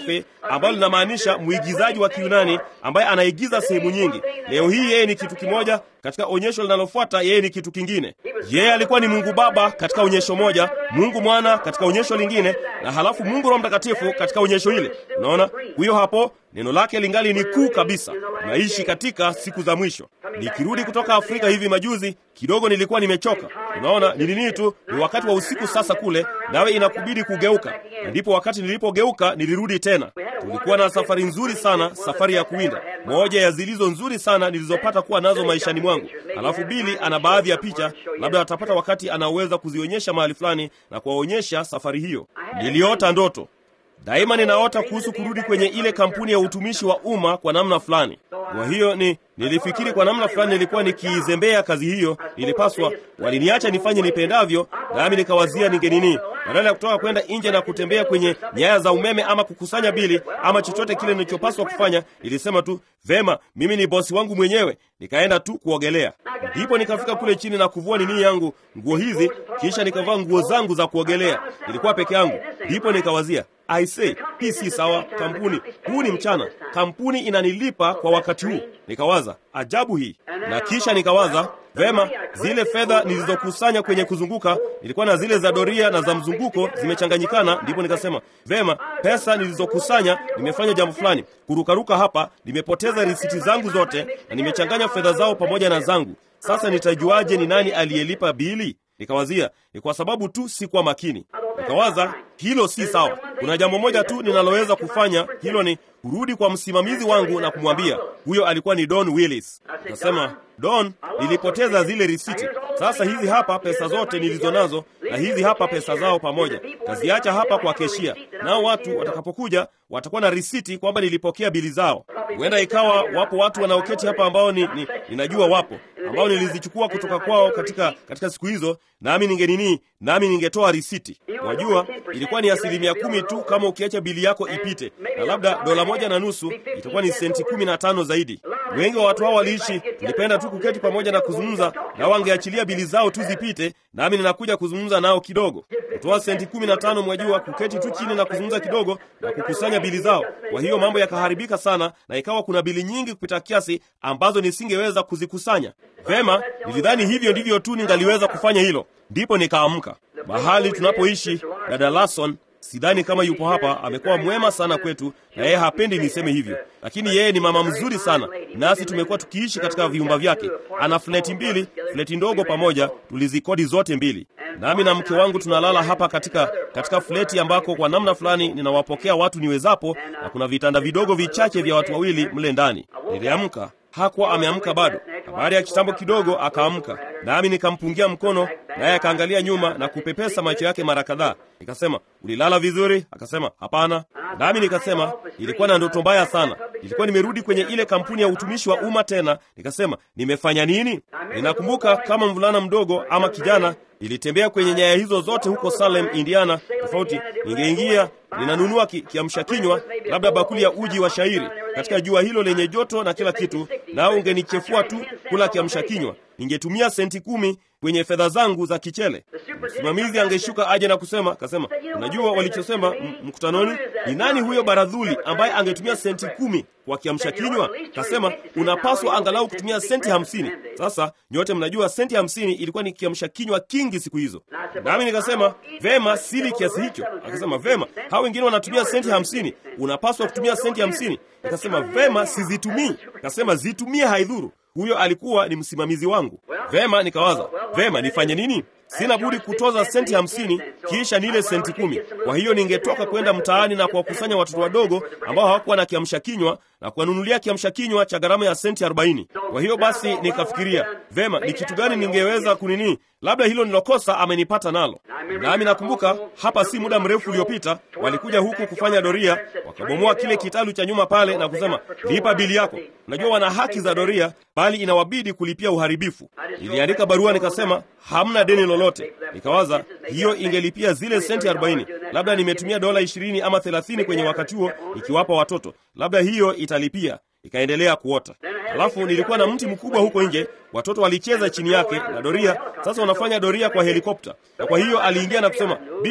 ambalo linamaanisha mwigizaji wa Kiyunani ambaye anaigiza sehemu nyingi. Leo hii yeye ni kitu kimoja, katika onyesho linalofuata yeye ni kitu kingine. Yeye alikuwa ni Mungu Baba katika onyesho moja, Mungu Mwana katika onyesho lingine, na halafu Mungu Roho Mtakatifu katika onyesho hile. Unaona, huyo hapo neno lake lingali ni kuu kabisa. Tunaishi katika siku za mwisho. Nikirudi kutoka Afrika hivi majuzi kidogo, nilikuwa nimechoka. Unaona, ni nini tu, ni wakati wa usiku sasa kule, nawe inakubidi kugeuka. Na ndipo wakati nilipogeuka nilirudi tena. Tulikuwa na safari nzuri sana, safari ya kuwinda, moja ya zilizo nzuri sana nilizopata kuwa nazo maishani mwangu. Halafu Bili ana baadhi ya picha, labda atapata wakati anaoweza kuzionyesha mahali fulani na kuwaonyesha safari hiyo. Niliota ndoto Daima ninaota kuhusu kurudi kwenye ile kampuni ya utumishi wa umma kwa namna fulani. Kwa hiyo ni nilifikiri kwa namna fulani nilikuwa nikiizembea kazi hiyo, nilipaswa, waliniacha nifanye nipendavyo, nami nikawazia ningenini, badala ya kutoka kwenda nje na kutembea kwenye nyaya za umeme ama kukusanya bili ama chochote kile nilichopaswa kufanya, nilisema tu vema, mimi ni bosi wangu mwenyewe, nikaenda tu kuogelea. Ndipo nikafika kule chini na kuvua nini yangu nguo hizi, kisha nikavaa nguo zangu za kuogelea. Nilikuwa peke yangu, ndipo nikawazia I say, hii si sawa. Kampuni huu ni mchana, kampuni inanilipa kwa wakati huu. Nikawaza ajabu hii, na kisha nikawaza vema, zile fedha nilizokusanya kwenye kuzunguka, nilikuwa na zile za doria na za mzunguko zimechanganyikana. Ndipo nikasema vema, pesa nilizokusanya, nimefanya jambo fulani, kurukaruka hapa, nimepoteza risiti zangu zote na nimechanganya fedha zao pamoja na zangu. Sasa nitajuaje ni nani aliyelipa bili? Nikawazia ni kwa sababu tu sikuwa makini. Nikawaza hilo si sawa. Kuna jambo moja tu ninaloweza kufanya, hilo ni kurudi kwa msimamizi wangu na kumwambia. Huyo alikuwa ni Don Willis. Nikasema, Don, nilipoteza zile risiti. Sasa hizi hapa pesa zote nilizo nazo, na hizi hapa pesa zao pamoja, taziacha hapa kwa keshia, nao watu watakapokuja watakuwa na risiti kwamba nilipokea bili zao. Huenda ikawa wapo watu wanaoketi hapa ambao ni, ni, ninajua wapo ambao nilizichukua kutoka kwao katika katika siku hizo, nami ningenini, nami ningetoa risiti. Wajua, ilikuwa ni asilimia kumi tu kama ukiacha bili yako ipite, na labda dola moja na nusu itakuwa ni senti kumi na tano zaidi. Wengi wa watu hao waliishi, tulipenda tu kuketi pamoja na kuzungumza, na wangeachilia bili zao tu zipite, nami ninakuja kuzungumza nao kidogo, kutoa senti kumi na tano. Mwajua, kuketi tu chini na kuzungumza kidogo na kukusanya bili zao. Kwa hiyo mambo yakaharibika sana, na ikawa kuna bili nyingi kupita kiasi ambazo nisingeweza kuzikusanya vema. Nilidhani hivyo ndivyo tu ningaliweza kufanya hilo, ndipo nikaamka. Mahali tunapoishi dada Larson sidhani kama yupo hapa. Amekuwa mwema sana kwetu, na yeye hapendi niseme hivyo, lakini yeye ni mama mzuri sana, nasi tumekuwa tukiishi katika vyumba vyake. Ana fleti mbili, fleti ndogo pamoja, tulizikodi zote mbili, nami na mke wangu tunalala hapa katika katika fleti ambako kwa namna fulani ninawapokea watu niwezapo, na kuna vitanda vidogo vichache vya watu wawili mle ndani. Niliamka hakuwa ameamka bado, na baada ya kitambo kidogo akaamka, nami nikampungia mkono, naye akaangalia nyuma na kupepesa macho yake mara kadhaa. Nikasema, ulilala vizuri? Akasema, hapana. Nami nikasema, ilikuwa na ndoto mbaya sana. Ilikuwa nimerudi kwenye ile kampuni ya utumishi wa umma tena. Nikasema, nimefanya nini? Ninakumbuka kama mvulana mdogo ama kijana nilitembea kwenye nyaya hizo zote huko Salem, Indiana. Tofauti, ningeingia ninanunua ki, kiamsha kinywa, labda bakuli ya uji wa shairi katika jua hilo lenye joto na kila kitu, nao ungenichefua tu kula kiamsha kinywa. Ningetumia senti kumi kwenye fedha zangu za kichele. Msimamizi angeshuka aje na kusema, kasema, unajua walichosema mkutanoni? Ni nani huyo baradhuli ambaye angetumia senti kumi kwa kiamsha kinywa? Kasema unapaswa angalau kutumia senti hamsini. Sasa nyote mnajua senti hamsini ilikuwa ni kiamsha kinywa kingi siku hizo. Nami nikasema vema, sili kiasi hicho. Akasema vema, hao wengine wanatumia senti hamsini, unapaswa kutumia senti hamsini. Nikasema vema, sizitumii. Kasema zitumie, haidhuru. Huyo alikuwa ni msimamizi wangu. Vema, nikawaza vema, nifanye nini? Sina budi kutoza senti hamsini kisha nile senti kumi. Kwa hiyo ningetoka kwenda mtaani na kuwakusanya watoto wadogo ambao hawakuwa na kiamsha kinywa na kuwanunulia kiamsha kinywa cha gharama ya senti arobaini. Kwa hiyo basi nikafikiria vema, ni kitu gani ningeweza kunini, labda hilo nilokosa amenipata nalo. Nami nakumbuka hapa si muda mrefu uliopita walikuja huku kufanya doria, wakabomoa kile kitalu cha nyuma pale na kusema lipa bili yako. Unajua wana haki za doria, bali inawabidi kulipia uharibifu. Niliandika barua nikasema hamna deni lolote. Nikawaza hiyo ingelipia zile senti arobaini. Labda nimetumia dola ishirini ama thelathini kwenye wakati huo ikiwapa watoto, labda hiyo italipia. Ikaendelea kuota. Alafu nilikuwa na mti mkubwa huko nje, watoto walicheza chini yake na doria. Sasa wanafanya doria kwa helikopta, na kwa hiyo aliingia na kusema, Bili,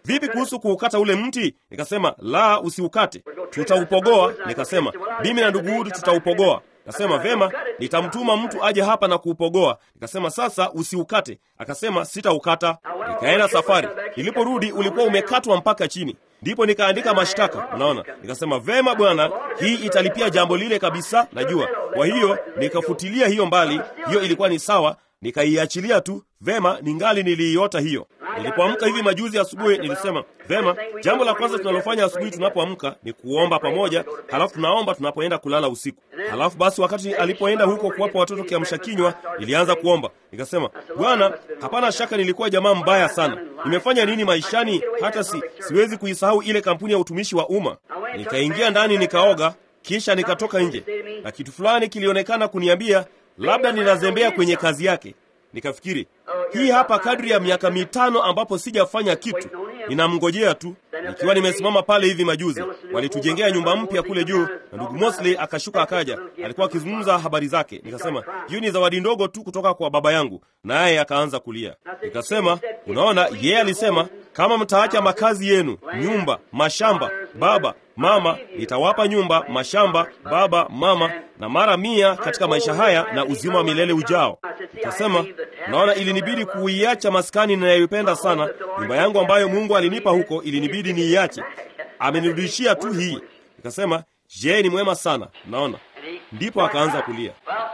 vipi kuhusu kuukata ule mti? Nikasema la, usiukate, tutaupogoa. Nikasema mimi na ndugu Hudi tutaupogoa. Akasema vema, nitamtuma mtu aje hapa na kuupogoa. Nikasema sasa usiukate. Akasema sitaukata. Nikaenda safari. Niliporudi ulikuwa umekatwa mpaka chini, ndipo nikaandika mashtaka. Unaona, nikasema vema bwana, hii italipia jambo lile kabisa, najua. Kwa hiyo nikafutilia hiyo mbali, hiyo ilikuwa ni sawa, nikaiachilia tu. Vema, ningali niliiota hiyo. Nilipoamka hivi majuzi asubuhi, nilisema vema, jambo la kwanza tunalofanya asubuhi tunapoamka ni kuomba pamoja, halafu tunaomba tunapoenda kulala usiku. Halafu basi, wakati alipoenda huko kuwapa watoto kiamsha kinywa, nilianza kuomba. Nikasema, Bwana, hapana shaka nilikuwa jamaa mbaya sana. Nimefanya nini maishani hata si, siwezi kuisahau ile kampuni ya utumishi wa umma. Nikaingia ndani nikaoga, kisha nikatoka nje, na kitu fulani kilionekana kuniambia labda ninazembea kwenye kazi yake. Nikafikiri hii hapa kadri ya miaka mitano ambapo sijafanya kitu, ninamngojea tu. Nikiwa nimesimama pale hivi majuzi, walitujengea nyumba mpya kule juu, na ndugu Mosley akashuka akaja, alikuwa akizungumza habari zake. Nikasema hiyo ni zawadi ndogo tu kutoka kwa baba yangu, naye akaanza kulia. Nikasema unaona, yeye alisema kama mtaacha makazi yenu, nyumba, mashamba, baba mama, nitawapa nyumba, mashamba, baba, mama na mara mia katika maisha haya na uzima wa milele ujao. Nikasema naona ilinibidi kuiacha maskani ninayoipenda sana, nyumba yangu ambayo Mungu alinipa huko, ilinibidi niiache. Amenirudishia tu hii. Nikasema je, ni mwema sana. Naona ndipo akaanza kulia.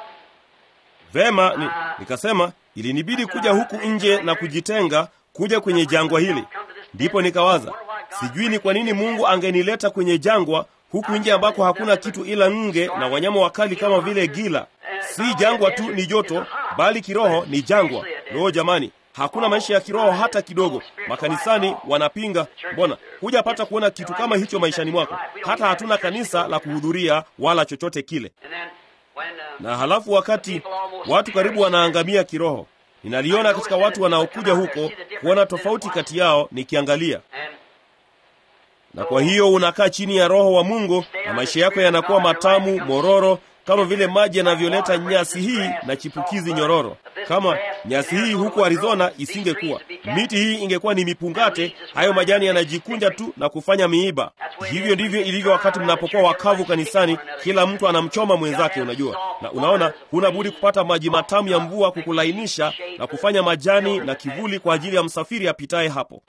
Vema ni, nikasema ilinibidi kuja huku nje na kujitenga, kuja kwenye jangwa hili. Ndipo nikawaza sijui ni kwa nini Mungu angenileta kwenye jangwa huku nje ambako hakuna kitu ila nge na wanyama wakali kama vile gila. Si jangwa tu ni joto, bali kiroho ni jangwa. Loo jamani, hakuna maisha ya kiroho hata kidogo. Makanisani wanapinga. Mbona hujapata kuona kitu kama hicho maishani mwako? Hata hatuna kanisa la kuhudhuria wala chochote kile. Na halafu wakati watu karibu wanaangamia kiroho, ninaliona katika watu wanaokuja huko kuona tofauti kati yao, nikiangalia na kwa hiyo unakaa chini ya Roho wa Mungu na maisha yako yanakuwa matamu mororo, kama vile maji yanavyoleta nyasi hii na chipukizi nyororo. Kama nyasi hii huku Arizona isingekuwa, miti hii ingekuwa ni mipungate, hayo majani yanajikunja tu na kufanya miiba. Hivyo ndivyo ilivyo wakati mnapokuwa wakavu kanisani, kila mtu anamchoma mwenzake, unajua. Na unaona, huna budi kupata maji matamu ya mvua kukulainisha na kufanya majani na kivuli kwa ajili ya msafiri apitaye hapo.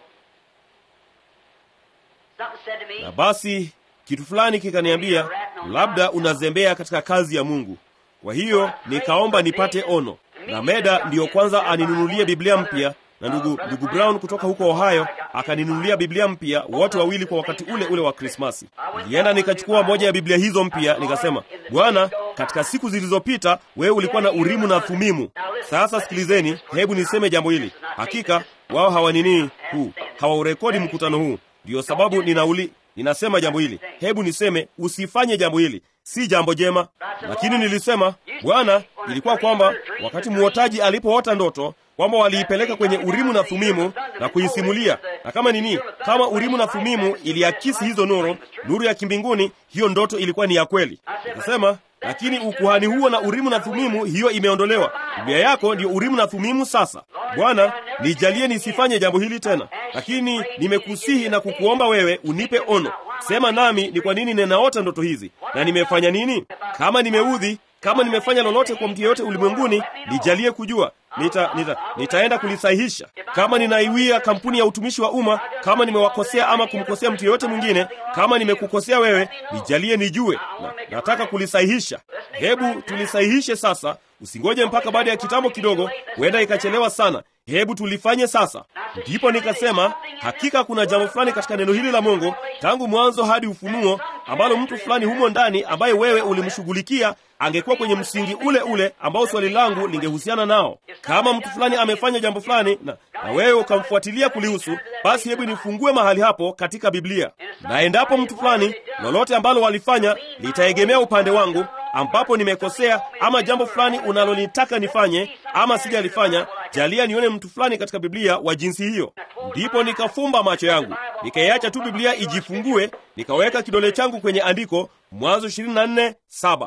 Na basi kitu fulani kikaniambia, labda unazembea katika kazi ya Mungu. Kwa hiyo nikaomba nipate ono, na Meda ndiyo kwanza aninunulie Biblia mpya, na ndugu ndugu Brown kutoka huko Ohio akaninunulia Biblia mpya, wote wawili kwa wakati ule ule wa Krismasi. Nilienda nikachukua moja ya Biblia hizo mpya, nikasema, Bwana, katika siku zilizopita wewe ulikuwa na Urimu na Thumimu. Sasa sikilizeni, hebu niseme jambo hili. Hakika wao hawanini huu hawaurekodi mkutano huu Ndiyo sababu ninauli ninasema jambo hili. Hebu niseme usifanye jambo hili, si jambo jema. Lakini nilisema Bwana, ilikuwa kwamba wakati muotaji alipoota ndoto kwamba waliipeleka kwenye Urimu na Thumimu na kuisimulia, na kama nini, kama Urimu na Thumimu iliakisi hizo nuru, nuru ya kimbinguni, hiyo ndoto ilikuwa ni ya kweli. Nikasema lakini ukuhani huo na Urimu na Thumimu, hiyo imeondolewa. Biblia yako ndiyo Urimu na Thumimu. Sasa Bwana, nijalie nisifanye jambo hili tena, lakini nimekusihi na kukuomba wewe unipe ono. Sema nami ni kwa nini ninaota ndoto hizi na nimefanya nini. Kama nimeudhi, kama nimefanya lolote kwa mtu yeyote ulimwenguni, nijalie kujua nita, nita, nitaenda kulisahihisha. Kama ninaiwia kampuni ya utumishi wa umma, kama nimewakosea ama kumkosea mtu yeyote mwingine, kama nimekukosea wewe, nijalie nijue na, nataka kulisahihisha. Hebu tulisahihishe sasa, usingoje mpaka baada ya kitambo kidogo, huenda ikachelewa sana. Hebu tulifanye sasa. Ndipo nikasema hakika kuna jambo fulani katika neno hili la Mungu tangu mwanzo hadi Ufunuo, ambalo mtu fulani humo ndani ambaye wewe ulimshughulikia angekuwa kwenye msingi ule ule ambao swali langu lingehusiana nao. Kama mtu fulani amefanya jambo fulani na, na wewe ukamfuatilia kulihusu, basi hebu nifungue mahali hapo katika Biblia, na endapo mtu fulani lolote ambalo walifanya litaegemea upande wangu ambapo nimekosea ama jambo fulani unalonitaka nifanye ama sijalifanya, jalia nione mtu fulani katika Biblia wa jinsi hiyo. Ndipo nikafumba macho yangu nikaiacha tu Biblia ijifungue, nikaweka kidole changu kwenye andiko Mwanzo 24:7.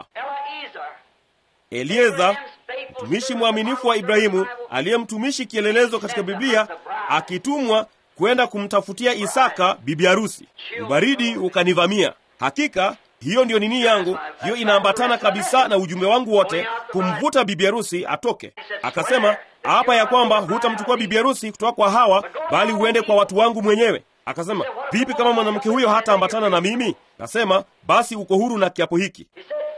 Elieza mtumishi mwaminifu wa Ibrahimu, aliye mtumishi kielelezo katika Biblia, akitumwa kwenda kumtafutia Isaka bibi harusi. Ubaridi ukanivamia. Hakika hiyo ndiyo nini yangu, hiyo inaambatana kabisa na ujumbe wangu wote, kumvuta bibi harusi atoke. Akasema hapa ya kwamba hutamchukua bibi harusi kutoka kwa hawa, bali uende kwa watu wangu mwenyewe. Akasema vipi kama mwanamke huyo hataambatana na mimi? Akasema basi uko huru na kiapo hiki.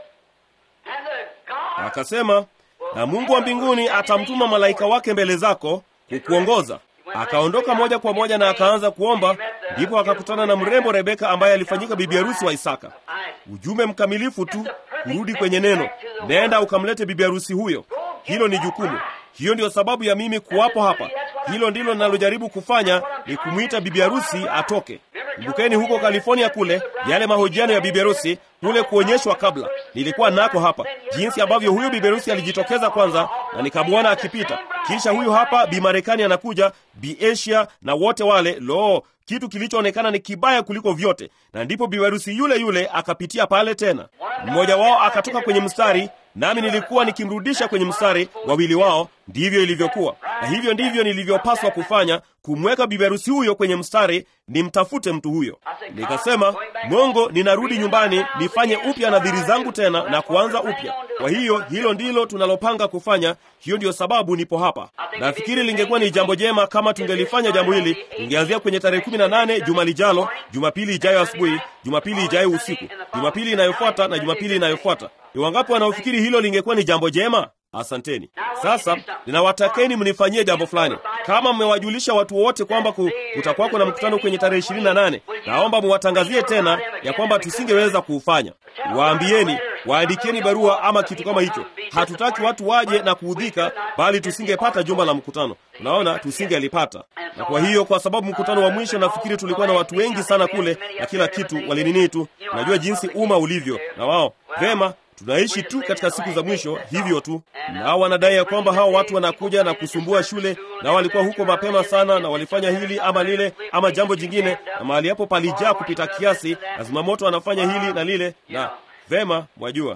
Akasema na Mungu wa mbinguni atamtuma malaika wake mbele zako kukuongoza. Akaondoka moja kwa moja na akaanza kuomba, ndipo akakutana na mrembo Rebeka ambaye alifanyika bibi harusi wa Isaka. Ujumbe mkamilifu tu, kurudi kwenye neno, nenda ukamlete bibi harusi huyo. Hilo ni jukumu. Hiyo ndiyo sababu ya mimi kuwapo hapa. Hilo ndilo ninalojaribu kufanya, ni kumwita bibi harusi atoke. Kumbukeni huko California kule, yale mahojiano ya bibi harusi kule kuonyeshwa kabla, nilikuwa nako hapa, jinsi ambavyo huyu bibi harusi alijitokeza kwanza, na nikamwona akipita, kisha huyu hapa bi Marekani anakuja, bi Asia na wote wale. Lo, kitu kilichoonekana ni kibaya kuliko vyote, na ndipo bibi harusi yule yule akapitia pale tena. Mmoja wao akatoka kwenye mstari, nami nilikuwa nikimrudisha kwenye mstari. Wawili wao, ndivyo ilivyokuwa, na hivyo ndivyo nilivyopaswa kufanya, kumweka bibi harusi huyo kwenye mstari, nimtafute mtu huyo. Nikasema, Mungu, ninarudi nyumbani nifanye upya nadhiri zangu tena na kuanza upya. Kwa hiyo hilo ndilo tunalopanga kufanya. Hiyo ndiyo sababu nipo hapa. Nafikiri lingekuwa ni jambo jema kama tungelifanya jambo hili, tungeanzia kwenye tarehe kumi na nane juma lijalo, Jumapili ijayo asubuhi, Jumapili ijayo usiku, Jumapili inayofuata na Jumapili inayofuata. Ni wangapi wanaofikiri hilo lingekuwa ni jambo jema? Asanteni. Sasa ninawatakeni mnifanyie jambo fulani. Kama mmewajulisha watu wote kwamba kutakuwako na mkutano kwenye tarehe ishirini na nane, naomba muwatangazie tena ya kwamba tusingeweza kuufanya. Waambieni, waandikieni barua ama kitu kama hicho. Hatutaki watu waje na kuudhika, bali tusingepata jumba la mkutano. Unaona, tusingelipata. Na kwa hiyo, kwa sababu mkutano wa mwisho, nafikiri tulikuwa na watu wengi sana kule na kila kitu, walinini tu. Unajua jinsi umma ulivyo, na wao vema tunaishi tu katika siku za mwisho hivyo tu. Nao wanadai ya kwamba hao watu wanakuja na kusumbua shule, na walikuwa huko mapema sana, na walifanya hili ama lile ama jambo jingine, na mahali hapo palijaa kupita kiasi, na zimamoto wanafanya hili na lile, na vema, mwajua.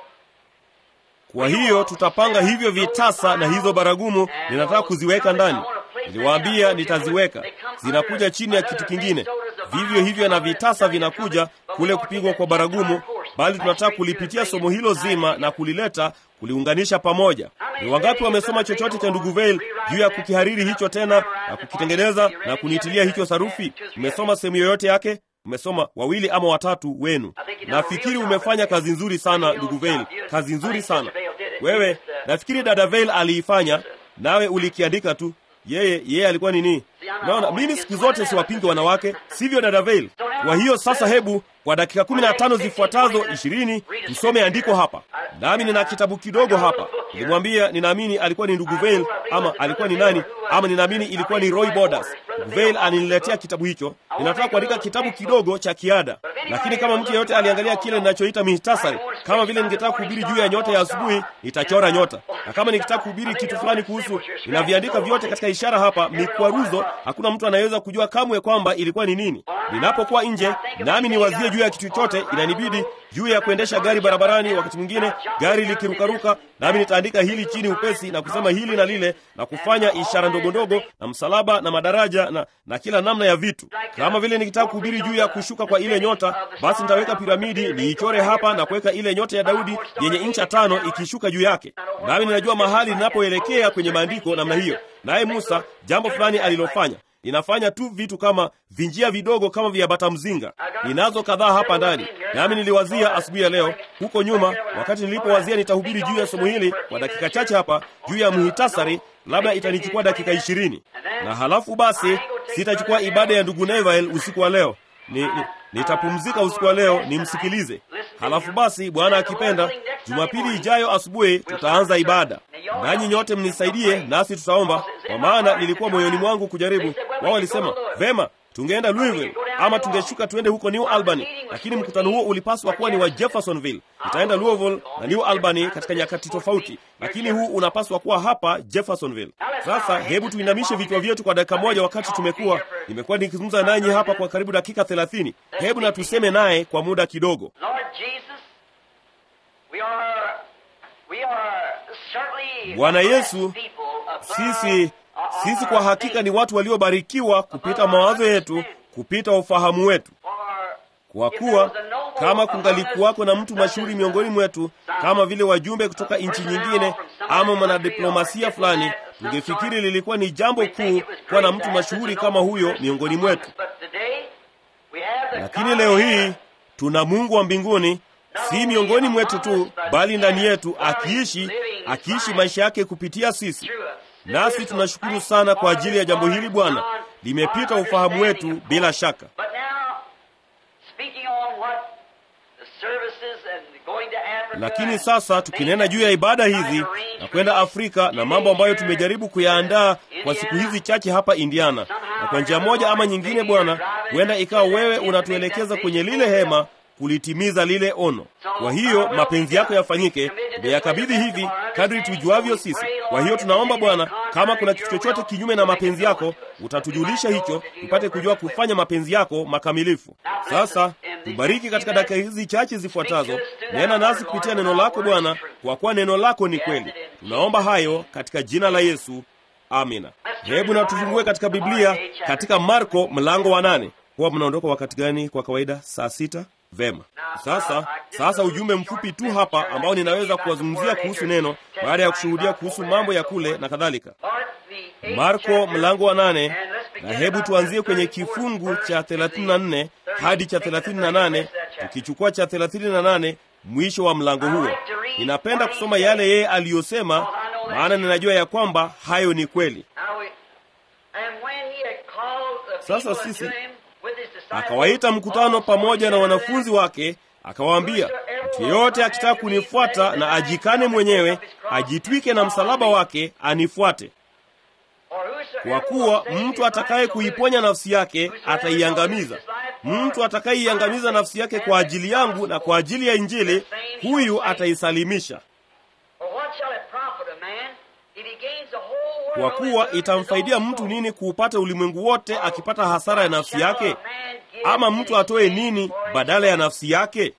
Kwa hiyo tutapanga hivyo vitasa na hizo baragumu, ninataka kuziweka ndani. Niliwaambia nitaziweka, zinakuja chini ya kitu kingine. Vivyo hivyo na vitasa vinakuja kule kupigwa kwa baragumu, bali tunataka kulipitia somo hilo zima na kulileta kuliunganisha pamoja. Ni wangapi wamesoma chochote cha ndugu Veil juu ya kukihariri hicho tena na kukitengeneza na kunitilia hicho sarufi? Umesoma sehemu yoyote yake? Umesoma wawili ama watatu wenu. Nafikiri umefanya kazi nzuri sana ndugu Veil, kazi nzuri sana wewe. Nafikiri dada Veil aliifanya, nawe ulikiandika tu. Yeye yeye alikuwa nini? Naona mimi siku zote siwapingi wanawake, sivyo dada Veil? Kwa hiyo sasa, hebu kwa dakika kumi na tano zifuatazo ishirini tusome andiko hapa, nami nina kitabu kidogo hapa. Nilimwambia ninaamini alikuwa ni ndugu Veil ama alikuwa ni nani, ama ninaamini ilikuwa ni Roy Borders. Ndugu Veil aliniletea kitabu hicho. Ninataka kuandika kitabu kidogo cha kiada, lakini kama mtu yeyote aliangalia kile ninachoita mihtasari, kama vile ningetaka kuhubiri juu ya nyota ya asubuhi, nitachora nyota, na kama nikitaka kuhubiri kitu fulani kuhusu, ninaviandika vyote katika ishara hapa, mikwaruzo. Hakuna mtu anayeweza kujua kamwe kwamba ilikuwa ni nini. Ninapokuwa nje nami niwazie juu ya kitu chochote, inanibidi juu ya kuendesha gari barabarani, wakati mwingine gari likirukaruka, nami nitaandika hili chini upesi na kusema hili na lile na kufanya ishara ndogo ndogo na msalaba na madaraja na, na kila namna ya vitu. Kama vile nikitaka kuhubiri juu ya kushuka kwa ile nyota, basi nitaweka piramidi niichore hapa na kuweka ile nyota ya Daudi yenye incha tano ikishuka juu yake, nami ninajua mahali ninapoelekea kwenye maandiko namna hiyo. Naye Musa jambo fulani alilofanya ninafanya tu vitu kama vinjia vidogo kama vya bata mzinga. Ninazo kadhaa hapa ndani, nami niliwazia asubuhi ya leo huko nyuma, wakati nilipowazia nitahubiri juu ya somo hili kwa dakika chache hapa juu ya muhitasari, labda itanichukua dakika ishirini, na halafu basi sitachukua ibada ya ndugu Neville usiku wa leo ni, ni, nitapumzika usiku wa leo nimsikilize. Halafu basi, Bwana akipenda, Jumapili ijayo asubuhi tutaanza ibada. Nanyi nyote mnisaidie, nasi tutaomba, kwa maana nilikuwa moyoni mwangu kujaribu. Wao walisema vema, tungeenda Louisville ama tungeshuka tuende huko New Albany, lakini mkutano huo ulipaswa kuwa ni wa Jeffersonville. Nitaenda Louisville na New Albany katika nyakati tofauti, lakini huu unapaswa kuwa hapa Jeffersonville. Sasa hebu tuinamishe vichwa vyetu kwa dakika moja, wakati tumekuwa nimekuwa nikizungumza nanyi hapa kwa karibu dakika thelathini. Hebu na tuseme naye kwa muda kidogo. Bwana Yesu, sisi Sisi kwa hakika ni watu waliobarikiwa kupita mawazo yetu, kupita ufahamu wetu. Kwa kuwa kama kungalikuwako na mtu mashuhuri miongoni mwetu, kama vile wajumbe kutoka nchi nyingine ama mwanadiplomasia fulani, tungefikiri lilikuwa ni jambo kuu kuwa na mtu mashuhuri kama huyo miongoni mwetu. Lakini leo hii tuna Mungu wa mbinguni, si miongoni mwetu tu, bali ndani yetu, akiishi akiishi maisha yake kupitia sisi. Nasi tunashukuru sana kwa ajili ya jambo hili Bwana, limepita ufahamu wetu bila shaka. Lakini sasa tukinena juu ya ibada hizi na kwenda Afrika na mambo ambayo tumejaribu kuyaandaa kwa siku hizi chache hapa Indiana, na kwa njia moja ama nyingine, Bwana, huenda ikawa wewe unatuelekeza kwenye lile hema kulitimiza lile ono. Kwa hiyo mapenzi yako yafanyike, tumeyakabidhi hivi kadri tujuavyo sisi. Kwa hiyo tunaomba Bwana, kama kuna kitu chochote kinyume na mapenzi yako, utatujulisha hicho, tupate kujua kufanya mapenzi yako makamilifu. Sasa tubariki katika dakika hizi chache zifuatazo, nena nasi kupitia neno lako Bwana, kwa kuwa neno lako ni kweli. Tunaomba hayo katika jina la Yesu, amina. Hebu na tufungue katika Biblia katika Marko mlango wa nane. Huwa mnaondoka wakati gani kwa kawaida? Saa sita. Vema. Sasa sasa, ujumbe mfupi tu hapa ambao ninaweza kuwazungumzia kuhusu neno baada ya kushuhudia kuhusu mambo ya kule na kadhalika. Marko mlango wa nane, na hebu tuanzie kwenye kifungu cha 34 hadi cha 38, tukichukua cha 38 mwisho wa mlango huo. Ninapenda kusoma yale yeye aliyosema, maana ninajua ya kwamba hayo ni kweli. Sasa sisi akawaita mkutano pamoja na wanafunzi wake, akawaambia, mtu yeyote akitaka kunifuata na ajikane mwenyewe, ajitwike na msalaba wake, anifuate. Kwa kuwa mtu atakaye kuiponya nafsi yake ataiangamiza. Mtu atakayeiangamiza nafsi yake kwa ajili yangu na kwa ajili ya Injili, huyu ataisalimisha. Kwa kuwa itamfaidia mtu nini kuupata ulimwengu wote akipata hasara ya nafsi yake? Ama mtu atoe nini badala ya nafsi yake?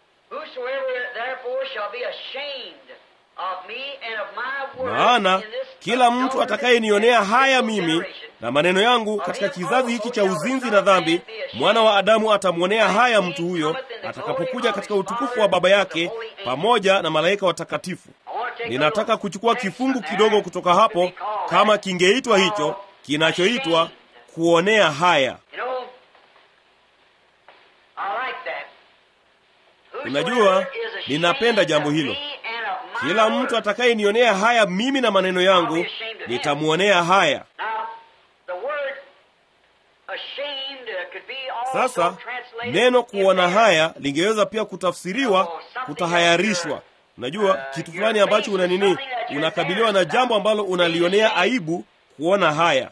Maana kila mtu atakayenionea haya mimi na maneno yangu katika kizazi hiki cha uzinzi na dhambi, mwana wa Adamu atamwonea haya mtu huyo atakapokuja katika utukufu wa Baba yake pamoja na malaika watakatifu. Ninataka kuchukua kifungu kidogo kutoka hapo, kama kingeitwa hicho, kinachoitwa kuonea haya. Unajua, ninapenda jambo hilo. Kila mtu atakayenionea haya mimi na maneno yangu, nitamwonea haya. Sasa neno kuona haya lingeweza pia kutafsiriwa kutahayarishwa. Unajua kitu fulani ambacho una nini, unakabiliwa na jambo ambalo unalionea aibu, kuona haya.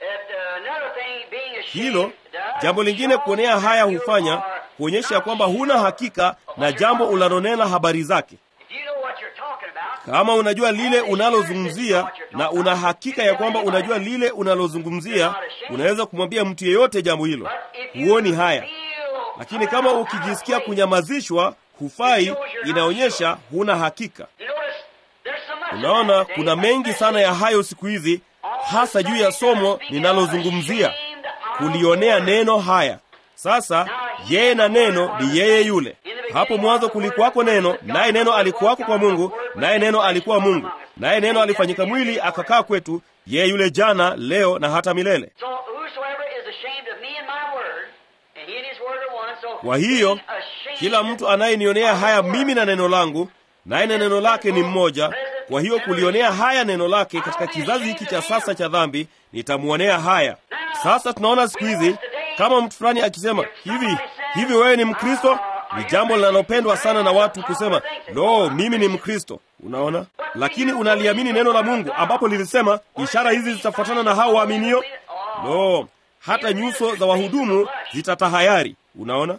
Hilo jambo lingine, kuonea haya hufanya kuonyesha kwamba huna hakika na jambo unalonena habari zake. Kama unajua lile unalozungumzia na una hakika ya kwamba unajua lile unalozungumzia, unaweza kumwambia mtu yeyote jambo hilo, huoni haya. Lakini kama ukijisikia kunyamazishwa, hufai, inaonyesha huna hakika. Unaona, kuna mengi sana ya hayo siku hizi, hasa juu ya somo ninalozungumzia, kulionea neno haya. Sasa yeye na neno ni yeye yule. Hapo mwanzo kulikuwako neno, naye neno alikuwako kwa Mungu, naye neno alikuwa Mungu, naye neno alifanyika mwili akakaa kwetu. Yeye yule jana, leo na hata milele. Kwa hiyo kila mtu anayenionea haya mimi na neno langu, naye na neno lake ni mmoja. Kwa hiyo kulionea haya neno lake katika kizazi hiki cha sasa cha dhambi, nitamwonea haya. Sasa tunaona siku hizi kama mtu fulani akisema hivi hivi, wewe ni Mkristo, ni jambo linalopendwa sana na watu kusema lo, mimi ni Mkristo. Unaona, lakini unaliamini neno la Mungu ambapo lilisema ishara hizi zitafuatana na hao waaminio. Lo, hata nyuso za wahudumu zitatahayari. Unaona,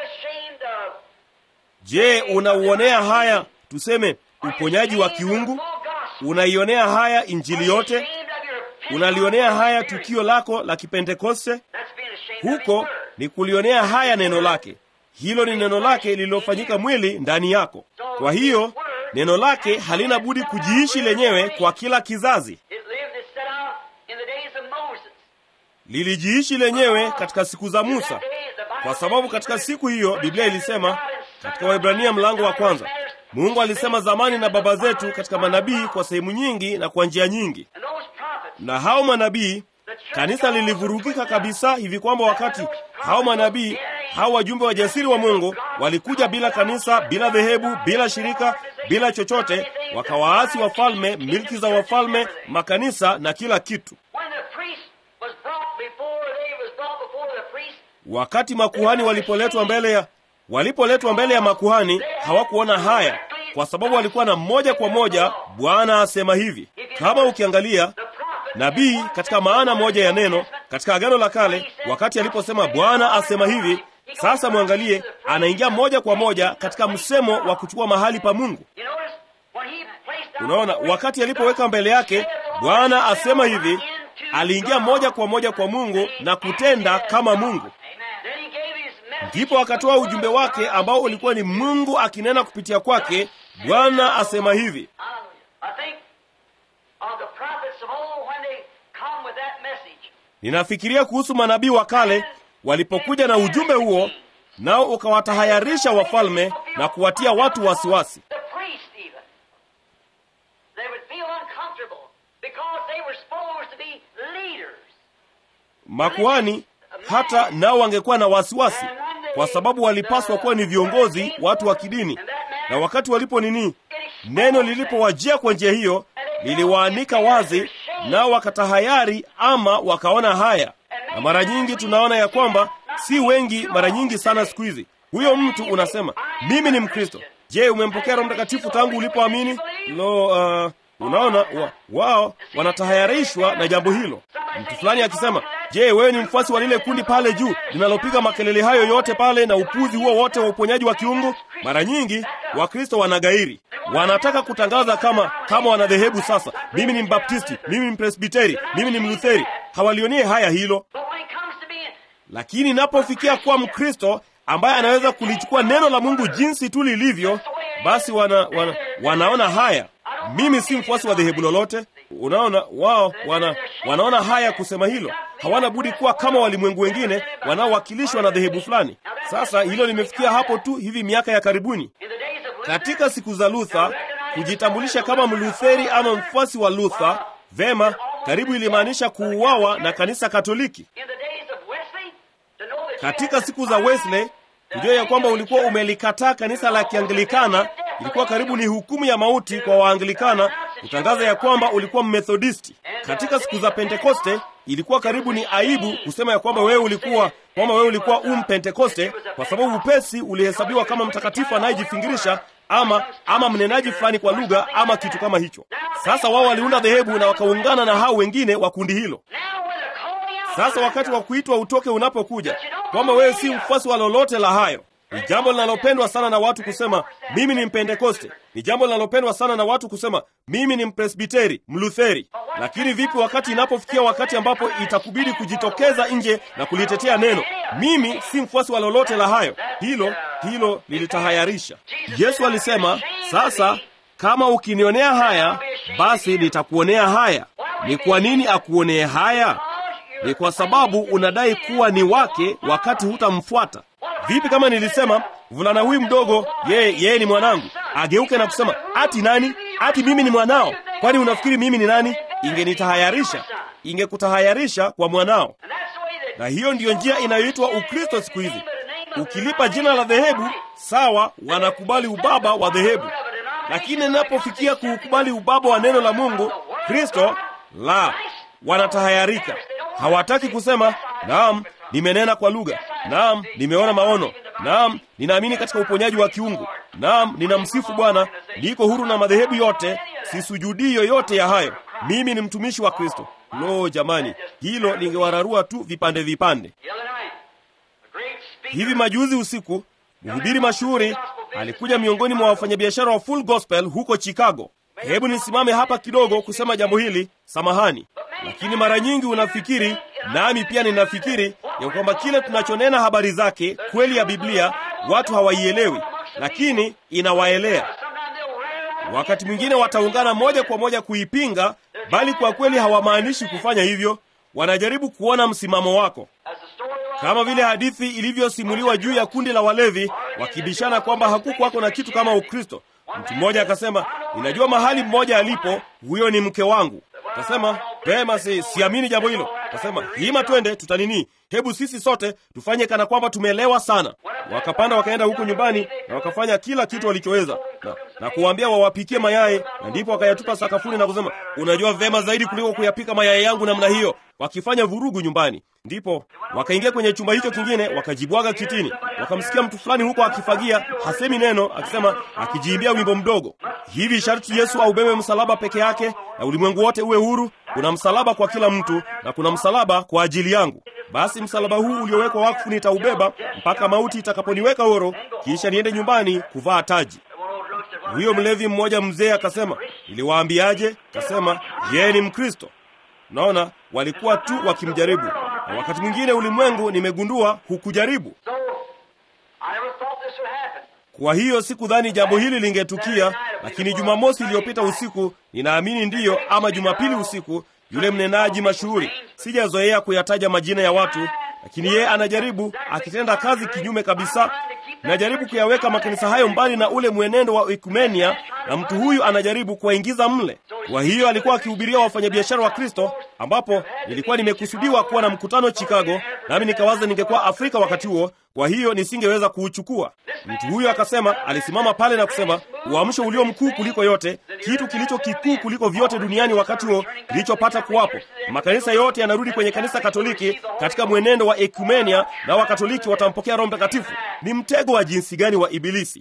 je, unauonea haya tuseme uponyaji wa kiungu? Unaionea haya injili yote? Unalionea haya tukio lako la Kipentekoste? Huko ni kulionea haya neno lake. Hilo ni neno lake lililofanyika mwili ndani yako. Kwa hiyo neno lake halina budi kujiishi lenyewe kwa kila kizazi. lilijiishi lenyewe katika siku za Musa, kwa sababu katika siku hiyo Biblia ilisema katika Waebrania mlango wa kwanza, Mungu alisema zamani na baba zetu katika manabii kwa sehemu nyingi na kwa njia nyingi. Na hao manabii, kanisa lilivurugika kabisa hivi kwamba wakati hao manabii, hao wajumbe wajasiri wa Mungu walikuja bila kanisa, bila dhehebu, bila shirika, bila chochote, wakawaasi wafalme, milki za wafalme, makanisa na kila kitu. Wakati makuhani walipoletwa mbele ya walipoletwa mbele ya makuhani hawakuona haya, kwa sababu walikuwa na moja kwa moja, Bwana asema hivi. Kama ukiangalia nabii katika maana moja ya neno katika Agano la Kale, wakati aliposema Bwana asema hivi, sasa mwangalie, anaingia moja kwa moja katika msemo wa kuchukua mahali pa Mungu. Unaona, wakati alipoweka mbele yake Bwana asema hivi, aliingia moja kwa moja kwa Mungu na kutenda kama Mungu. Ndipo akatoa ujumbe wake ambao ulikuwa ni Mungu akinena kupitia kwake. Bwana asema hivi. Ninafikiria kuhusu manabii wa kale walipokuja na ujumbe huo, nao ukawatahayarisha wafalme na kuwatia watu wasiwasi. Makuhani hata nao wangekuwa na wasiwasi kwa sababu walipaswa kuwa ni viongozi, watu wa kidini. Na wakati walipo nini, neno lilipowajia kwa njia hiyo, liliwaanika wazi, nao wakatahayari ama wakaona haya. Na mara nyingi tunaona ya kwamba si wengi, mara nyingi sana siku hizi, huyo mtu unasema mimi ni Mkristo. Je, umempokea Roho Mtakatifu tangu ulipoamini? Lo, uh, unaona wa, wao wanatahayarishwa na jambo hilo. Mtu fulani akisema, je, wewe ni mfuasi wa lile kundi pale juu linalopiga makelele hayo yote pale na upuzi huo wote wa uponyaji wa kiungu? Mara nyingi Wakristo wanagairi, wanataka kutangaza kama kama wanadhehebu. Sasa mimi ni Mbaptisti, mimi ni Mpresbiteri, mimi ni Mlutheri. Hawalionie haya hilo, lakini inapofikia kuwa Mkristo ambaye anaweza kulichukua neno la Mungu jinsi tu lilivyo, basi wana, wana, wanaona haya. Mimi si mfuasi wa dhehebu lolote. Unaona, wao wana, wanaona haya kusema hilo. Hawana budi kuwa kama walimwengu wengine wanaowakilishwa na dhehebu fulani. Sasa hilo limefikia hapo tu hivi miaka ya karibuni. Katika siku za Luther, kujitambulisha kama Mlutheri ama mfuasi wa Luther, vema, karibu ilimaanisha kuuawa na kanisa Katoliki. Katika siku za Wesley, kujua ya kwamba ulikuwa umelikataa kanisa la Kianglikana ilikuwa karibu ni hukumu ya mauti kwa Waanglikana kutangaza ya kwamba ulikuwa Mmethodisti. Katika siku za Pentekoste ilikuwa karibu ni aibu kusema ya kwamba wewe ulikuwa kwamba wewe ulikuwa um Pentekoste, kwa sababu upesi ulihesabiwa kama mtakatifu anayejifingirisha ama ama mnenaji fulani kwa lugha ama kitu kama hicho. Sasa wao waliunda dhehebu na wakaungana na hao wengine wa kundi hilo. Sasa wakati wa kuitwa utoke unapokuja, kwamba wewe si mfuasi wa lolote la hayo ni jambo linalopendwa sana na watu kusema mimi ni Mpentekoste. Ni jambo linalopendwa sana na watu kusema mimi ni Mpresbiteri, Mlutheri. Lakini vipi wakati inapofikia wakati ambapo itakubidi kujitokeza nje na kulitetea neno? Mimi si mfuasi wa lolote la hayo. Hilo hilo lilitahayarisha. Yesu alisema, sasa kama ukinionea haya, basi nitakuonea haya. Ni kwa nini akuonee haya? Ni kwa sababu unadai kuwa ni wake wakati hutamfuata. Vipi kama nilisema mvulana huyu mdogo, yeye yeye ni mwanangu, ageuke na kusema ati nani? Ati mimi ni mwanao? Kwani unafikiri mimi ni nani? Ingenitahayarisha, ingekutahayarisha kwa mwanao. Na hiyo ndiyo njia inayoitwa Ukristo siku hizi. Ukilipa jina la dhehebu, sawa, wanakubali ubaba wa dhehebu, lakini inapofikia kuukubali ubaba wa neno la Mungu, Kristo, la, wanatahayarika. Hawataki kusema naam, nimenena kwa lugha Naam, nimeona maono. Naam, ninaamini katika uponyaji wa kiungu. Naam, ninamsifu Bwana, niko huru na madhehebu yote, sisujudii yoyote ya hayo. Mimi ni mtumishi wa Kristo. Lo, jamani, hilo lingewararua tu vipande vipande. Hivi majuzi usiku, mhubiri mashuhuri alikuja miongoni mwa wafanyabiashara wa Full Gospel huko Chicago. Hebu nisimame hapa kidogo kusema jambo hili, samahani, lakini mara nyingi unafikiri nami pia ninafikiri ya kwamba kile tunachonena habari zake kweli ya Biblia watu hawaielewi, lakini inawaelea. Wakati mwingine wataungana moja kwa moja kuipinga, bali kwa kweli hawamaanishi kufanya hivyo. wanajaribu kuona msimamo wako, kama vile hadithi ilivyosimuliwa juu ya kundi la walevi wakibishana kwamba hakukuwako na kitu kama Ukristo. Mtu mmoja akasema, ninajua mahali mmoja alipo, huyo ni mke wangu. Kasema pema, si siamini jambo hilo. Kasema hima, twende tutanini, hebu sisi sote tufanye kana kwamba tumeelewa sana. Wakapanda wakaenda huko nyumbani na wakafanya kila kitu walichoweza na, na kuwaambia wawapikie mayai, na ndipo wakayatupa sakafuni na kusema, unajua vema zaidi kuliko kuyapika mayai yangu namna hiyo, wakifanya vurugu nyumbani. Ndipo wakaingia kwenye chumba hicho kingine, wakajibwaga kitini, wakamsikia mtu fulani huko akifagia, hasemi neno, akisema, akijiimbia wimbo mdogo hivi, sharti Yesu aubebe msalaba peke yake na ulimwengu wote uwe huru. Kuna msalaba kwa kila mtu na kuna msalaba kwa ajili yangu. Basi msalaba huu uliowekwa wakfu nitaubeba mpaka mauti itakaponiweka horo, kisha niende nyumbani kuvaa taji. Huyo mlevi mmoja mzee akasema, niliwaambiaje? Kasema yeye ni Mkristo. Naona walikuwa tu wakimjaribu, na wakati mwingine ulimwengu, nimegundua hukujaribu. Kwa hiyo sikudhani jambo hili lingetukia, lakini Jumamosi iliyopita usiku, ninaamini ndiyo, ama Jumapili usiku, yule mnenaji mashuhuri, sijazoea kuyataja majina ya watu, lakini yeye anajaribu, akitenda kazi kinyume kabisa. Najaribu kuyaweka makanisa hayo mbali na ule mwenendo wa ekumenia, na mtu huyu anajaribu kuwaingiza mle. Kwa hiyo alikuwa akihubiria wafanyabiashara wa Kristo, ambapo nilikuwa nimekusudiwa kuwa na mkutano Chicago, nami nikawaza ningekuwa Afrika wakati huo, kwa hiyo nisingeweza kuuchukua. Mtu huyo akasema, alisimama pale na kusema, uamsho ulio mkuu kuliko yote, kitu kilicho kikuu kuliko vyote duniani wakati huo kilichopata kuwapo, makanisa yote yanarudi kwenye kanisa Katoliki katika mwenendo wa ekumenia, na Wakatoliki watampokea Roho Mtakatifu. Ni mtego wa jinsi gani wa Ibilisi!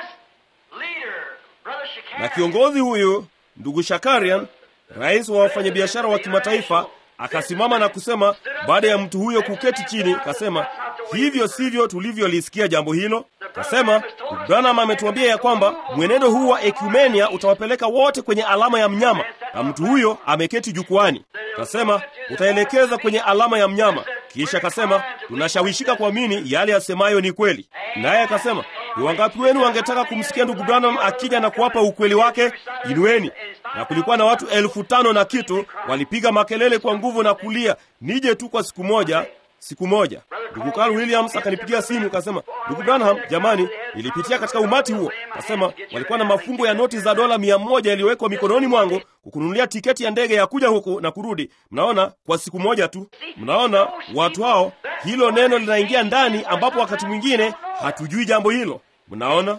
Na kiongozi huyu ndugu Shakarian, rais wa wafanyabiashara wa kimataifa, akasimama na kusema, baada ya mtu huyo kuketi chini, kasema, hivyo sivyo tulivyolisikia jambo hilo. Kasema Branham ametuambia ya kwamba mwenendo huu wa ekumenia utawapeleka wote kwenye alama ya mnyama, na mtu huyo ameketi jukwani. Kasema utaelekeza kwenye alama ya mnyama. Kisha kasema tunashawishika kuamini yale yasemayo ni kweli. Naye akasema ni wangapi wenu wangetaka kumsikia ndugu Branham akija na kuwapa ukweli wake? Inueni. Na kulikuwa na watu elfu tano na kitu, walipiga makelele kwa nguvu na kulia, nije tu kwa siku moja siku moja ndugu Carl Williams akanipigia simu kasema, ndugu Branham, jamani, nilipitia katika umati huo. Kasema walikuwa na mafungo ya noti za dola mia moja yaliyowekwa mikononi mwangu kukununulia tiketi ya ndege ya kuja huku na kurudi. Mnaona, kwa siku moja tu. Mnaona watu hao, hilo neno linaingia ndani, ambapo wakati mwingine hatujui jambo hilo. Mnaona,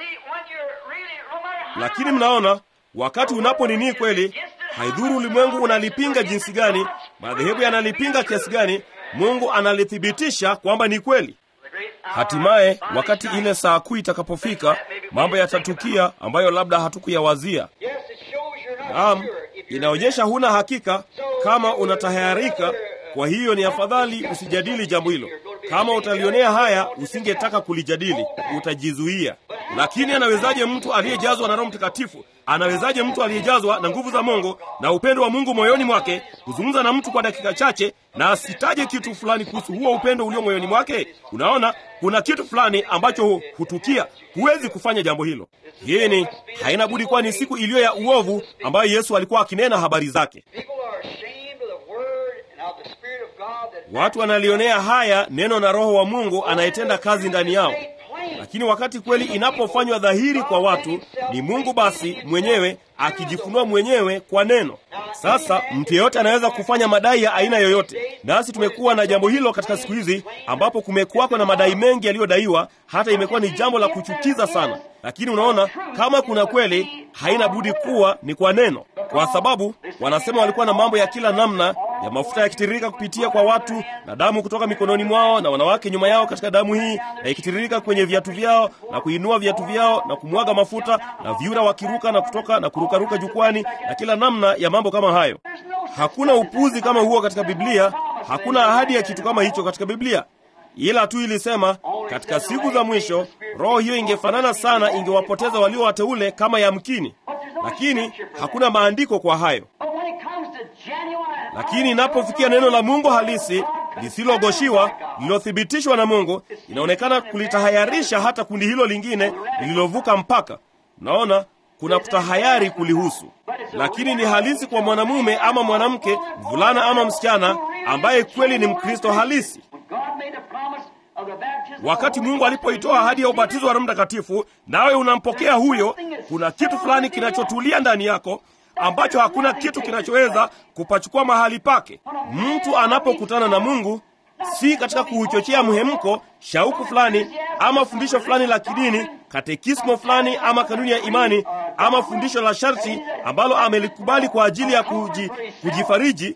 lakini mnaona wakati unapo nini kweli, haidhuru ulimwengu unalipinga jinsi gani, madhehebu yanalipinga kiasi gani Mungu analithibitisha kwamba ni kweli. Hatimaye wakati ile saa kuu itakapofika, mambo yatatukia ambayo labda hatukuyawazia. Naam, inaonyesha huna hakika kama unatahayarika. Kwa hiyo ni afadhali usijadili jambo hilo. Kama utalionea haya, usingetaka kulijadili, utajizuia. Lakini anawezaje mtu aliyejazwa na Roho Mtakatifu, anawezaje mtu aliyejazwa na nguvu za Mungu na upendo wa Mungu moyoni mwake kuzungumza na mtu kwa dakika chache na asitaje kitu fulani kuhusu huo upendo ulio moyoni mwake? Unaona, kuna kitu fulani ambacho hutukia. Huwezi kufanya jambo hilo. Hii ni haina budi kuwa ni siku iliyo ya uovu ambayo Yesu alikuwa akinena habari zake. Watu wanalionea haya neno na Roho wa Mungu anayetenda kazi ndani yao. Lakini wakati kweli inapofanywa dhahiri kwa watu, ni Mungu basi mwenyewe akijifunua mwenyewe kwa neno. Sasa mtu yeyote anaweza kufanya madai ya aina yoyote, nasi tumekuwa na jambo hilo katika siku hizi, ambapo kumekuwako na madai mengi yaliyodaiwa, hata imekuwa ni jambo la kuchukiza sana. Lakini unaona, kama kuna kweli, haina budi kuwa ni kwa neno, kwa sababu wanasema walikuwa na mambo ya kila namna ya mafuta yakitiririka kupitia kwa watu na damu kutoka mikononi mwao na wanawake nyuma yao katika damu hii, na ikitiririka kwenye viatu vyao na kuinua viatu vyao na kumwaga mafuta na vyura wakiruka na kutoka na kurukaruka jukwani na kila namna ya mambo kama hayo. Hakuna upuzi kama huo katika Biblia. Hakuna ahadi ya kitu kama hicho katika Biblia, ila tu ilisema katika siku za mwisho roho hiyo ingefanana sana, ingewapoteza walio wateule kama yamkini, lakini hakuna maandiko kwa hayo. Lakini inapofikia neno la Mungu halisi lisilogoshiwa lililothibitishwa na Mungu, inaonekana kulitahayarisha hata kundi hilo lingine lililovuka mpaka. Naona kuna kutahayari kulihusu, lakini ni halisi kwa mwanamume ama mwanamke, mvulana ama msichana, ambaye kweli ni Mkristo halisi. Wakati Mungu alipoitoa ahadi ya ubatizo wa Roho Mtakatifu, nawe unampokea huyo, kuna kitu fulani kinachotulia ndani yako ambacho hakuna kitu kinachoweza kupachukua mahali pake. Mtu anapokutana na Mungu, si katika kuuchochea mhemko, shauku fulani ama fundisho fulani la kidini, katekismo fulani ama kanuni ya imani ama fundisho la sharti ambalo amelikubali kwa ajili ya kuji, kujifariji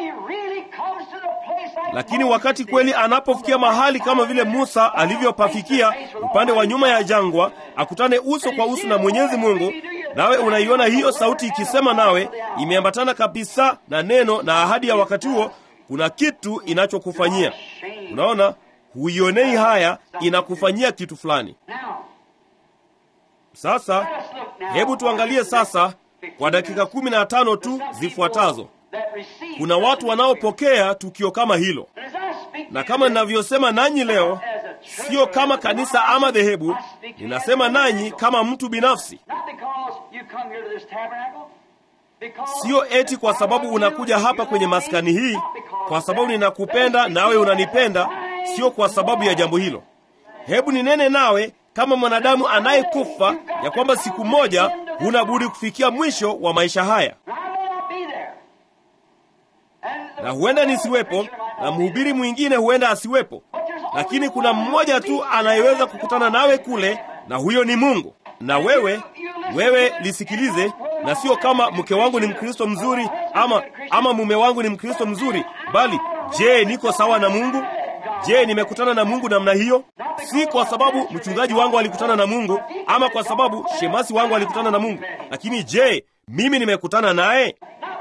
lakini wakati kweli anapofikia mahali kama vile Musa alivyopafikia upande wa nyuma ya jangwa, akutane uso kwa uso na Mwenyezi Mungu, nawe unaiona hiyo sauti ikisema nawe, imeambatana kabisa na neno na ahadi ya wakati huo, kuna kitu inachokufanyia. Unaona, huionei haya, inakufanyia kitu fulani. Sasa hebu tuangalie sasa kwa dakika kumi na tano tu zifuatazo. Kuna watu wanaopokea tukio kama hilo, na kama ninavyosema nanyi leo, sio kama kanisa ama dhehebu, ninasema nanyi kama mtu binafsi. Sio eti kwa sababu unakuja hapa kwenye maskani hii, kwa sababu ninakupenda nawe unanipenda, sio kwa sababu ya jambo hilo. Hebu ninene nawe kama mwanadamu anayekufa ya kwamba siku moja huna budi kufikia mwisho wa maisha haya na huenda nisiwepo na mhubiri mwingine huenda asiwepo, lakini kuna mmoja tu anayeweza kukutana nawe kule, na huyo ni Mungu. Na wewe wewe lisikilize, na sio kama mke wangu ni Mkristo mzuri ama ama mume wangu ni Mkristo mzuri, bali je, niko sawa na Mungu? Je, nimekutana na Mungu namna hiyo? Si kwa sababu mchungaji wangu alikutana na Mungu ama kwa sababu shemasi wangu alikutana na Mungu, lakini je, mimi nimekutana naye?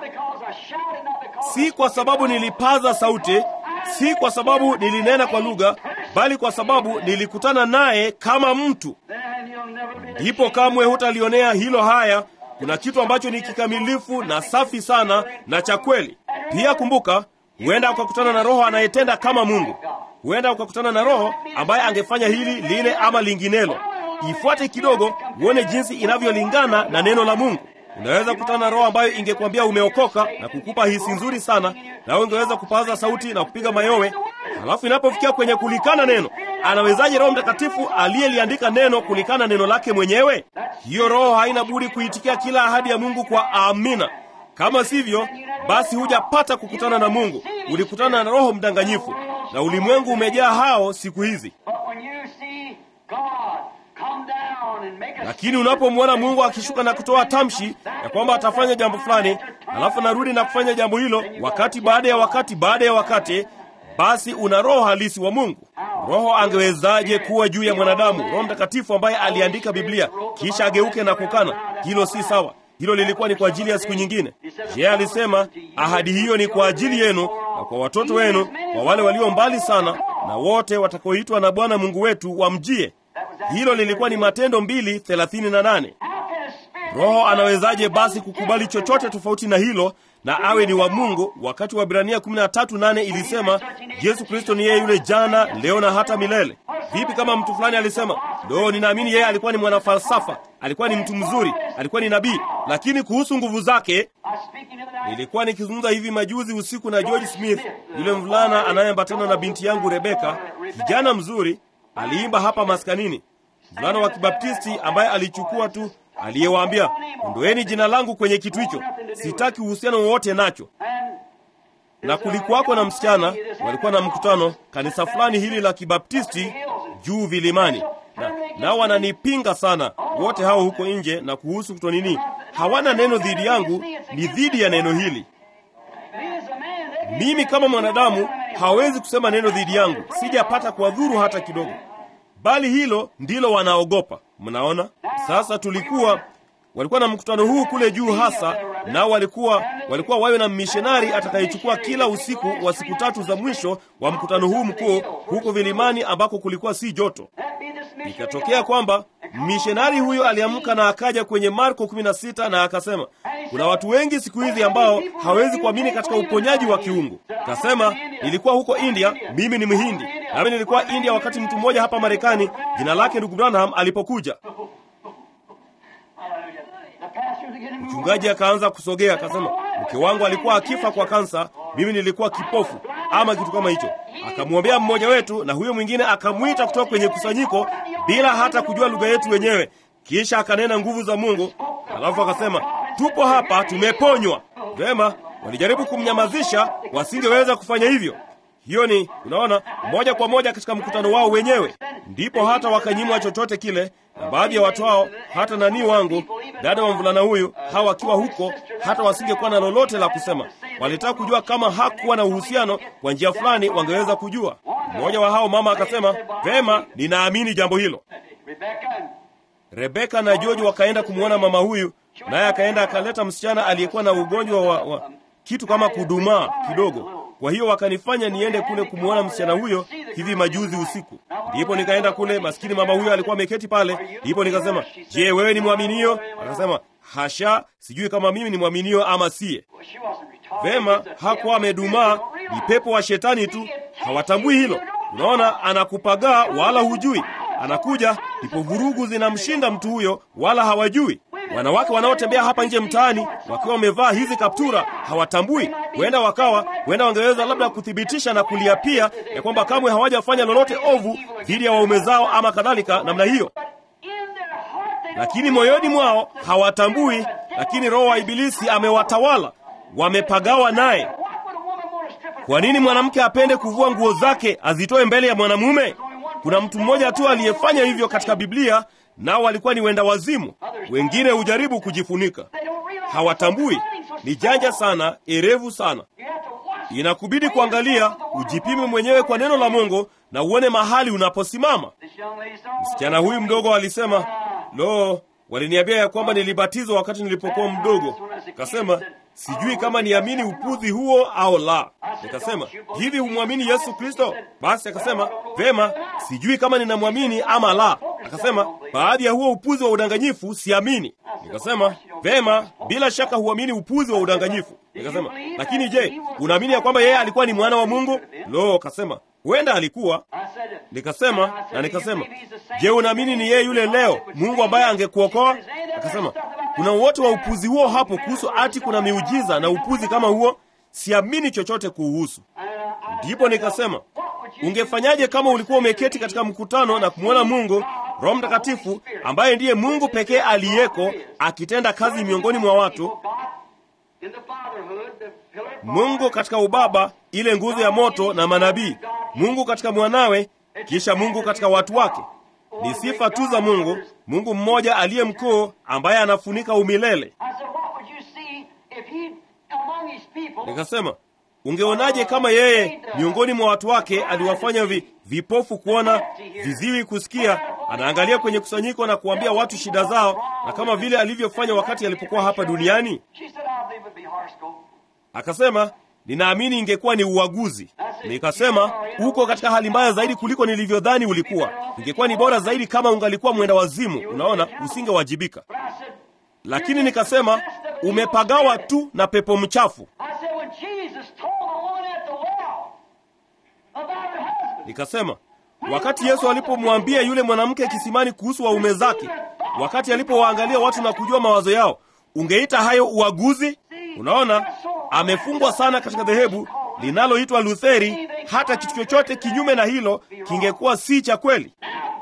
Si kwa sababu nilipaza sauti, si kwa sababu nilinena kwa lugha, bali kwa sababu nilikutana naye kama mtu. Ndipo kamwe hutalionea hilo haya. Kuna kitu ambacho ni kikamilifu na safi sana na cha kweli. Pia kumbuka, huenda ukakutana na Roho anayetenda kama Mungu. Huenda ukakutana na Roho ambaye angefanya hili lile ama linginelo. Ifuate kidogo, uone jinsi inavyolingana na neno la Mungu. Unaweza kukutana na roho ambayo ingekwambia umeokoka na kukupa hisi nzuri sana, na ungeweza kupaza sauti na kupiga mayowe. Halafu inapofikia kwenye kulikana neno, anawezaje Roho Mtakatifu aliyeliandika neno kulikana neno lake mwenyewe? Hiyo roho haina budi kuitikia kila ahadi ya Mungu kwa amina. Kama sivyo, basi hujapata kukutana na Mungu. Ulikutana na roho mdanganyifu, na ulimwengu umejaa hao siku hizi. Lakini unapomwona Mungu akishuka na kutoa tamshi ya kwamba atafanya jambo fulani, alafu narudi na kufanya jambo hilo wakati baada ya wakati baada ya wakati, basi una roho halisi wa Mungu. Roho angewezaje kuwa juu ya mwanadamu? Roho Mtakatifu ambaye aliandika Biblia kisha ageuke na kukana? Hilo si sawa. Hilo lilikuwa ni kwa ajili ya siku nyingine. Je, alisema ahadi hiyo ni kwa ajili yenu na kwa watoto wenu, kwa wale walio mbali sana, na wote watakaoitwa na Bwana Mungu wetu wamjie. Hilo lilikuwa ni Matendo mbili thelathini na nane. Roho anawezaje basi kukubali chochote tofauti na hilo na awe ni wa Mungu, wakati wa Ibrania 13:8 ilisema Yesu Kristo ni yeye yule jana, leo na hata milele? Vipi kama mtu fulani alisema, ndo ninaamini yeye alikuwa ni mwanafalsafa, alikuwa ni mtu mzuri, alikuwa ni nabii, lakini kuhusu nguvu zake Nilikuwa nikizungumza hivi majuzi usiku na George Smith, yule mvulana anayeambatana na binti yangu Rebeka, kijana mzuri, aliimba hapa maskanini, mvulana wa Kibaptisti ambaye alichukua tu, aliyewaambia ondoeni jina langu kwenye kitu hicho, sitaki uhusiano wowote nacho. Na kulikuwako na msichana, walikuwa na mkutano kanisa fulani hili la Kibaptisti juu vilimani, na nao wananipinga sana wote hao huko nje, na kuhusu kuto nini hawana neno dhidi yangu, ni dhidi ya neno hili. Mimi kama mwanadamu hawezi kusema neno dhidi yangu, sijapata kuwadhuru hata kidogo, bali hilo ndilo wanaogopa. Mnaona sasa, tulikuwa walikuwa na mkutano huu kule juu hasa, nao walikuwa walikuwa wawe na mishonari atakayechukua kila usiku wa siku tatu za mwisho wa mkutano huu mkuu huko vilimani ambako kulikuwa si joto. Ikatokea kwamba mishonari huyo aliamka na akaja kwenye Marko 16 na akasema, kuna watu wengi siku hizi ambao hawezi kuamini katika uponyaji wa kiungu. Kasema, nilikuwa huko India, mimi ni Mhindi, nami nilikuwa India wakati mtu mmoja hapa Marekani, jina lake ndugu Branham alipokuja Mchungaji akaanza kusogea, akasema, mke wangu alikuwa akifa kwa kansa, mimi nilikuwa kipofu, ama kitu kama hicho. Akamwombea mmoja wetu, na huyo mwingine akamwita kutoka kwenye kusanyiko bila hata kujua lugha yetu wenyewe, kisha akanena nguvu za Mungu, alafu akasema tupo hapa, tumeponywa. Vema, walijaribu kumnyamazisha, wasingeweza kufanya hivyo. Hiyo ni unaona, moja kwa moja katika mkutano wao wenyewe, ndipo hata wakanyimwa chochote kile. Na baadhi ya watu hao, hata nani wangu dada wa mvulana huyu, hawa wakiwa huko, hata wasingekuwa na lolote la kusema. Walitaka kujua kama hakuwa na uhusiano kwa njia fulani, wangeweza kujua. Mmoja wa hao mama akasema, vema, ninaamini jambo hilo. Rebeka na George wakaenda kumwona mama huyu, naye akaenda akaleta msichana aliyekuwa na ugonjwa wa, wa kitu kama kudumaa kidogo. Kwa hiyo wakanifanya niende kule kumwona msichana huyo hivi majuzi usiku. Ndipo nikaenda kule, maskini mama huyo alikuwa ameketi pale. Ndipo nikasema, je, wewe ni mwaminio? Akasema, hasha, sijui kama mimi ni mwaminio ama siye. Vema, hakuwa amedumaa, ni pepo wa shetani tu, hawatambui hilo. Unaona, anakupagaa wala hujui anakuja ndipo vurugu zinamshinda mtu huyo, wala hawajui. Wanawake wanaotembea hapa nje mtaani wakiwa wamevaa hizi kaptura hawatambui. Huenda wakawa, huenda wangeweza labda kuthibitisha na kuliapia ya kwamba kamwe hawajafanya lolote ovu dhidi ya waume zao ama kadhalika namna hiyo, lakini moyoni mwao hawatambui. Lakini roho wa Ibilisi amewatawala, wamepagawa naye. Kwa nini mwanamke apende kuvua nguo zake azitoe mbele ya mwanamume? Kuna mtu mmoja tu aliyefanya hivyo katika Biblia, nao walikuwa ni wenda wazimu. Wengine hujaribu kujifunika, hawatambui. Ni janja sana, erevu sana. Inakubidi kuangalia, ujipime mwenyewe kwa neno la Mungu na uone mahali unaposimama. Msichana huyu mdogo alisema, lo, waliniambia ya kwamba nilibatizwa wakati nilipokuwa mdogo. Kasema sijui kama niamini upuzi huo au la. Nikasema hivi, humwamini Yesu Kristo? Basi akasema vema, sijui kama ninamwamini ama la. Akasema baadhi ya huo upuzi wa udanganyifu siamini. Nikasema vema, bila shaka huamini upuzi wa udanganyifu. Nikasema lakini je, unaamini ya kwamba yeye alikuwa ni mwana wa Mungu? Lo, kasema huenda alikuwa. Nikasema na nikasema, je, unaamini ni yeye yule leo Mungu ambaye angekuokoa? Akasema kuna wote wa upuzi huo hapo kuhusu ati kuna miujiza na upuzi kama huo, siamini chochote kuhusu. Ndipo nikasema ungefanyaje kama ulikuwa umeketi katika mkutano na kumwona Mungu Roho Mtakatifu ambaye ndiye Mungu pekee aliyeko akitenda kazi miongoni mwa watu, Mungu katika ubaba, ile nguzo ya moto na manabii, Mungu katika mwanawe, kisha Mungu katika watu wake. Ni sifa tu za Mungu, Mungu mmoja aliye mkuu ambaye anafunika umilele. Nikasema, ungeonaje kama yeye miongoni mwa watu wake aliwafanya vi, vipofu kuona, viziwi kusikia, anaangalia kwenye kusanyiko na kuambia watu shida zao, na kama vile alivyofanya wakati alipokuwa hapa duniani? Akasema, ninaamini ingekuwa ni uaguzi. Nikasema, uko katika hali mbaya zaidi kuliko nilivyodhani ulikuwa. Ingekuwa ni bora zaidi kama ungalikuwa mwenda wazimu. Unaona, usingewajibika. Lakini nikasema, umepagawa tu na pepo mchafu. Nikasema, wakati Yesu alipomwambia yule mwanamke kisimani kuhusu waume zake, wakati alipowaangalia watu na kujua mawazo yao, ungeita hayo uaguzi? Unaona, amefungwa sana katika dhehebu linaloitwa Lutheri. Hata kitu chochote kinyume na hilo kingekuwa si cha kweli.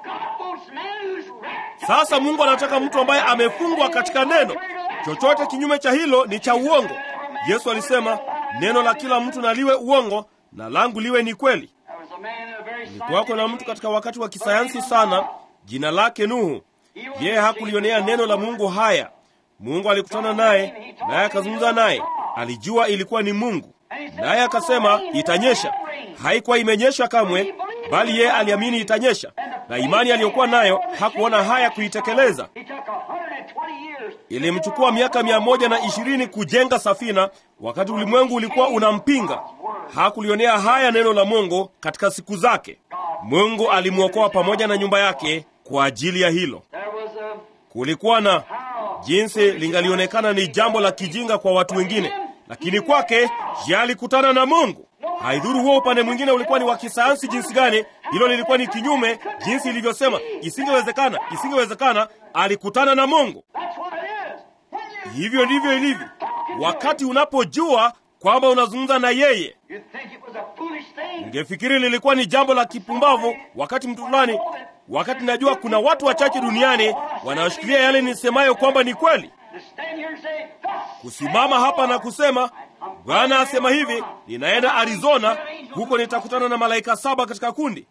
Sasa Mungu anataka mtu ambaye amefungwa katika neno. Chochote kinyume cha hilo ni cha uongo. Yesu alisema, neno la kila mtu na liwe uongo na langu liwe ni kweli. Kulikuwako na mtu katika wakati wa kisayansi sana, jina lake Nuhu. Yeye hakulionea neno la Mungu haya. Mungu alikutana naye, naye akazungumza naye. Alijua ilikuwa ni Mungu, naye akasema itanyesha. Haikuwa imenyesha kamwe, bali yeye aliamini itanyesha, na imani aliyokuwa nayo hakuona haya kuitekeleza. Ilimchukua miaka mia moja na ishirini kujenga safina, wakati ulimwengu ulikuwa unampinga. Hakulionea haya neno la Mungu katika siku zake. Mungu alimwokoa pamoja na nyumba yake kwa ajili ya hilo. Kulikuwa na jinsi lingalionekana ni jambo la kijinga kwa watu wengine, lakini kwake je, alikutana na Mungu. Haidhuru huo upande mwingine ulikuwa ni wa kisayansi jinsi gani, hilo lilikuwa ni kinyume jinsi ilivyosema, isingewezekana, isingewezekana. Alikutana na Mungu. Hivyo ndivyo ilivyo wakati unapojua kwamba unazungumza na yeye. You'd think it was a foolish thing. Ungefikiri lilikuwa ni jambo la kipumbavu wakati mtu fulani, wakati najua kuna watu wachache duniani wanaoshikilia yale nisemayo kwamba ni kweli. To stand here and say, "Thus Kusimama hapa na kusema Bwana asema hivi, ninaenda Arizona, huko nitakutana na malaika saba katika kundi.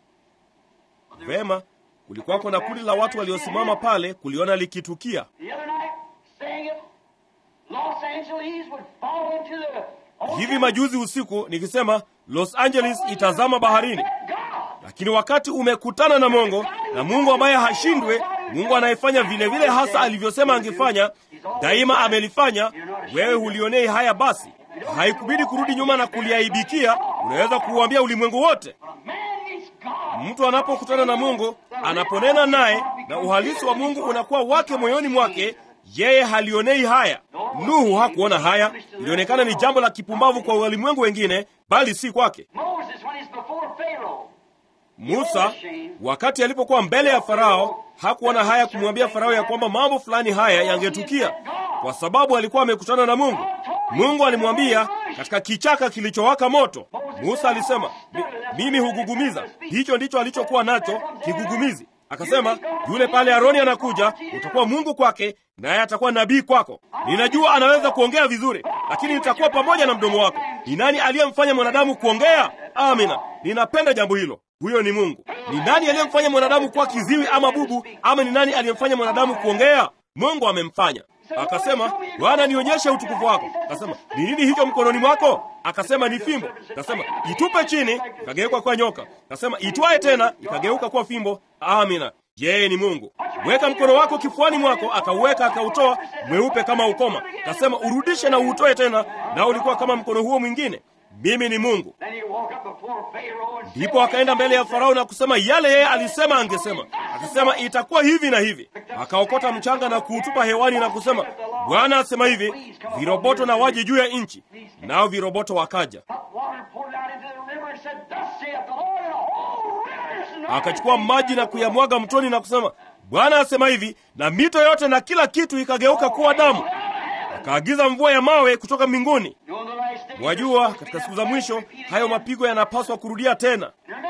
Vema, kulikuwako na kundi la watu waliosimama pale kuliona likitukia. The other night, saying it, Los Angeles would fall into the ocean. Hivi majuzi usiku nikisema Los Angeles itazama baharini, God. lakini wakati umekutana na Mungu na Mungu ambaye hashindwe, Mungu anayefanya vile vile hasa alivyosema angefanya, daima amelifanya. Wewe hulionei haya, basi haikubidi kurudi nyuma na kuliaibikia. Unaweza kuuambia ulimwengu wote. A man needs God. Mtu anapokutana na Mungu, anaponena naye, na uhalisi wa Mungu unakuwa wake moyoni mwake, yeye halionei haya. Nuhu hakuona haya, ilionekana ni jambo la kipumbavu kwa walimwengu wengine, bali si kwake. Moses, when he's before Pharaoh, Musa wakati alipokuwa mbele ya Farao hakuona haya kumwambia Farao ya kwamba mambo fulani haya yangetukia, kwa sababu alikuwa amekutana na Mungu. Mungu alimwambia katika kichaka kilichowaka moto. Musa alisema, "Mi- mimi hugugumiza. Hicho ndicho alichokuwa nacho, kigugumizi. Akasema, yule pale Aroni anakuja, utakuwa Mungu kwake, naye atakuwa nabii kwako. Ninajua anaweza kuongea vizuri, lakini nitakuwa pamoja na mdomo wako. Ni nani aliyemfanya mwanadamu kuongea? Amina, ninapenda jambo hilo. Huyo ni Mungu. Ni nani aliyemfanya mwanadamu kuwa kiziwi ama bubu, ama ni nani aliyemfanya mwanadamu kuongea? Mungu amemfanya. Akasema, Bwana, nionyeshe utukufu wako. Akasema, ni nini hicho mkononi mwako? Akasema, ni fimbo. Akasema, itupe chini, ikageuka kuwa nyoka. Akasema, itwae tena, ikageuka kuwa fimbo. Amina. Yeye ni Mungu. Weka mkono wako kifuani mwako, akauweka akautoa, mweupe kama ukoma. Akasema, urudishe na uutoe tena, nao ulikuwa kama mkono huo mwingine. Mimi ni Mungu. then he walked up before Pharaoh and said, Ndipo akaenda mbele ya Farao na kusema yale yeye alisema angesema. Akasema itakuwa hivi na hivi. Akaokota mchanga na kuutupa hewani na kusema, Bwana asema hivi, viroboto na waje juu ya nchi. Nao viroboto wakaja. Hot water poured out into the river and said, Thus saith the Lord, and the whole river is Akachukua maji na kuyamwaga mtoni na kusema, Bwana asema hivi, na mito yote na kila kitu ikageuka kuwa damu. Akaagiza mvua ya mawe kutoka mbinguni. You know, the last days, Wajua, katika siku za mwisho hayo mapigo yanapaswa kurudia tena. Remember,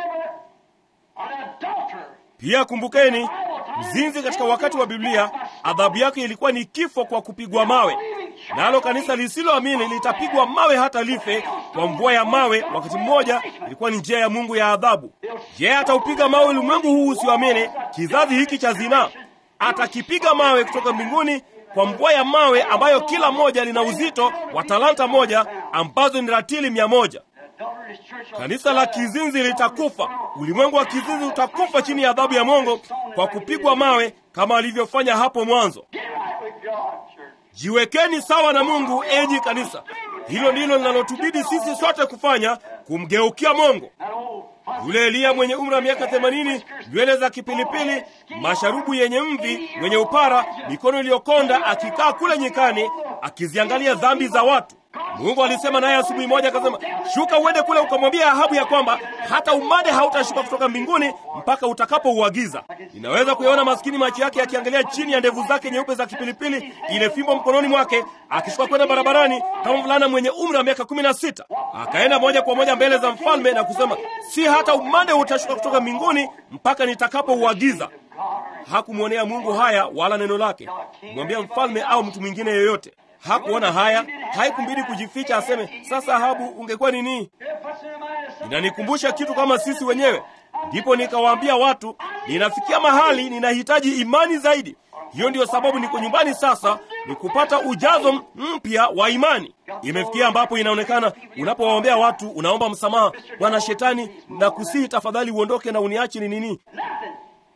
an adulterer Pia kumbukeni, mzinzi katika wakati wa Biblia adhabu yake ilikuwa ni kifo kwa kupigwa mawe, nalo kanisa lisiloamini litapigwa mawe hata life kwa mvua ya mawe. Wakati mmoja ilikuwa ni njia ya Mungu ya adhabu. Je, ataupiga mawe ulimwengu huu usioamini, kizazi hiki cha zinaa? Atakipiga mawe kutoka mbinguni kwa mvua ya mawe ambayo kila moja lina uzito wa talanta moja ambazo ni ratili mia moja. The adulterous church of Kanisa la kizinzi litakufa. Ulimwengu wa kizinzi utakufa chini ya adhabu ya Mungu kwa kupigwa mawe kama alivyofanya hapo mwanzo. Get right with God, church. Jiwekeni sawa na Mungu, enyi kanisa. Hilo ndilo linalotubidi sisi sote kufanya, kumgeukia Mungu. That old fussy Yule Eliya mwenye umri wa miaka themanini, nywele za kipilipili, masharubu yenye mvi, mwenye upara, mikono iliyokonda, akikaa kule nyikani akiziangalia dhambi za watu. Mungu alisema naye asubuhi moja, akasema, shuka uende kule ukamwambia Ahabu ya kwamba hata umande hautashuka kutoka mbinguni mpaka utakapouagiza. Ninaweza kuyaona maskini macho yake yakiangalia chini ya ndevu zake nyeupe za kipilipili, ile fimbo mkononi mwake, akishuka kwenda barabarani kama mvulana mwenye umri wa miaka kumi na sita. Akaenda moja kwa moja mbele za mfalme na kusema, si hata umande utashuka kutoka mbinguni mpaka nitakapouagiza. Hakumwonea Mungu haya wala neno lake, kumwambia mfalme au mtu mwingine yoyote. Hakuona haya, haikumbidi kujificha aseme, sasa Ahabu ungekuwa nini? It puts in the mind of some Inanikumbusha kitu kama sisi wenyewe. Ndipo nikawaambia watu, ninafikia mahali ninahitaji imani zaidi. Hiyo ndiyo sababu niko nyumbani sasa, ni kupata ujazo mpya wa imani. Imefikia ambapo inaonekana unapowaombea watu unaomba msamaha, bwana shetani, na kusihi tafadhali uondoke na uniache ni nini? nothing.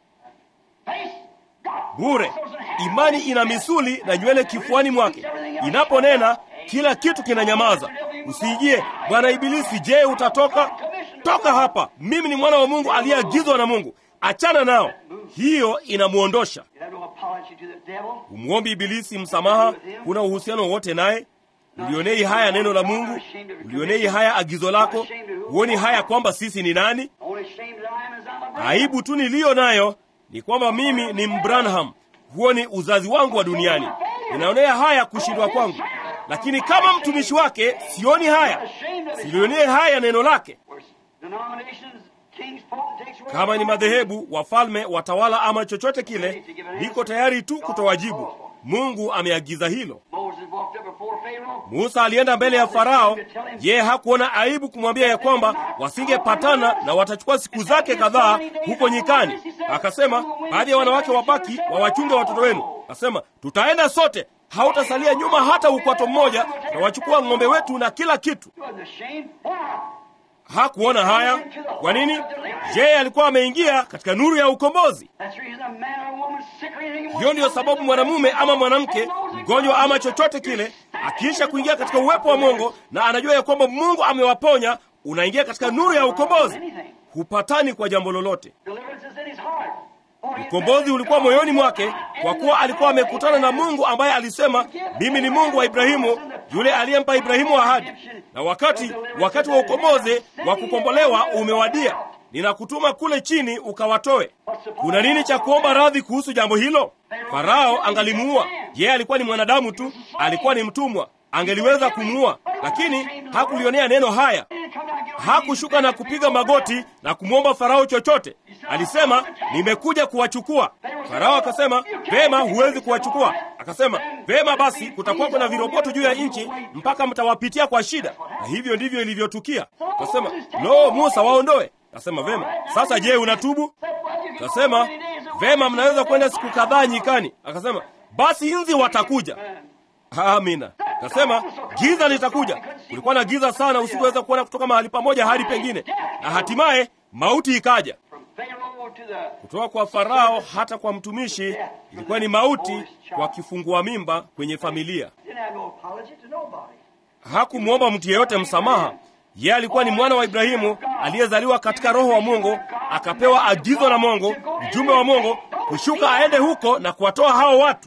Face God. Bure. Imani ina misuli na nywele kifuani mwake. Inaponena kila kitu kinanyamaza. Usiijie bwana Ibilisi, je, utatoka? Toka hapa, mimi ni mwana wa Mungu aliyeagizwa na Mungu. Achana nao. Hiyo inamwondosha. You have no apology to the devil. Umwombi Ibilisi msamaha, kuna uhusiano wowote naye? Ulionei haya neno la Mungu? Ulionei haya agizo lako? Huoni haya kwamba sisi ni nani? Only shame that I am is I'm a brother. Aibu tu niliyo nayo ni kwamba mimi ni Mbranham. Huo ni uzazi wangu wa duniani. Ninaonea haya kushindwa kwangu, lakini kama mtumishi wake sioni haya, silionee haya neno lake. Kama ni madhehebu, wafalme, watawala ama chochote kile, niko tayari tu kutowajibu. Mungu ameagiza hilo. Musa alienda mbele ya Farao. Yeye hakuona aibu kumwambia ya kwamba wasingepatana na watachukua siku zake kadhaa huko nyikani. Akasema baadhi ya wanawake wabaki wawachunge watoto wenu. Akasema tutaenda sote, hautasalia nyuma hata ukwato mmoja, na wachukua ng'ombe wetu na kila kitu. Hakuona haya. Kwa nini? Yeye alikuwa ameingia katika nuru ya ukombozi. Hiyo ndiyo sababu mwanamume ama mwanamke mgonjwa ama chochote kile, akiisha kuingia katika uwepo wa Mungu na anajua ya kwamba Mungu amewaponya, unaingia katika nuru ya ukombozi, hupatani kwa jambo lolote. Ukombozi ulikuwa moyoni mwake, kwa kuwa alikuwa amekutana na Mungu ambaye alisema, mimi ni Mungu wa Ibrahimu, yule aliyempa Ibrahimu ahadi. Na wakati wakati wa ukombozi wa kukombolewa umewadia, ninakutuma kule chini ukawatoe. Kuna nini cha kuomba radhi kuhusu jambo hilo? Farao angalimuua yeye, alikuwa ni mwanadamu tu, alikuwa ni mtumwa, angeliweza kumuua, lakini hakulionea neno haya. Hakushuka na kupiga magoti na kumwomba Farao chochote. Alisema, nimekuja kuwachukua. Farao akasema, vema, huwezi kuwachukua. Akasema, vema basi, kutakuwa kuna viroboto juu ya nchi mpaka mtawapitia kwa shida. Na hivyo ndivyo ilivyotukia. Akasema, lo, Musa, waondoe. Akasema, vema. Sasa je, unatubu? Akasema, vema, mnaweza kwenda siku kadhaa nyikani. Akasema, basi nzi watakuja. Amina. Kasema giza litakuja. Kulikuwa na giza sana, usikuweza kuona kutoka mahali pamoja hadi pengine, na hatimaye mauti ikaja. Kutoka kwa Farao hata kwa mtumishi ilikuwa ni mauti kwa kifungua mimba kwenye familia. Hakumwomba mtu yeyote msamaha. Yeye alikuwa ni mwana wa Ibrahimu aliyezaliwa katika Roho wa Mungu, akapewa agizo na Mungu, mjumbe wa Mungu, kushuka aende huko na kuwatoa hao watu.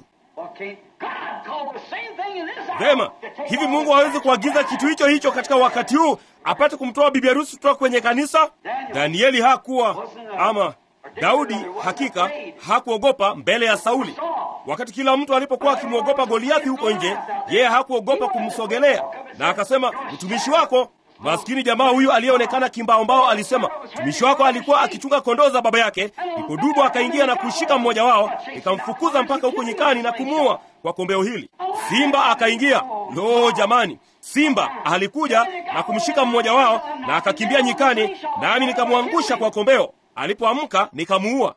Vema, hivi Mungu hawezi kuagiza kitu hicho hicho katika wakati huu apate kumtoa bibi harusi kutoka kwenye kanisa? Danieli hakuwa ama Daudi hakika hakuogopa mbele ya Sauli. Wakati kila mtu alipokuwa akimwogopa Goliathi huko nje, yeye hakuogopa kumsogelea, na akasema, mtumishi wako maskini jamaa huyu aliyeonekana kimbaombao alisema, mtumishi wako alikuwa akichunga kondoo za baba yake. Ndipo dubu akaingia na kushika mmoja wao, nikamfukuza mpaka huko nyikani na kumuua kwa kombeo hili. Simba akaingia. Lo, jamani! Simba alikuja na kumshika mmoja wao na akakimbia nyikani, nami nikamwangusha kwa kombeo. Alipoamka nikamuua.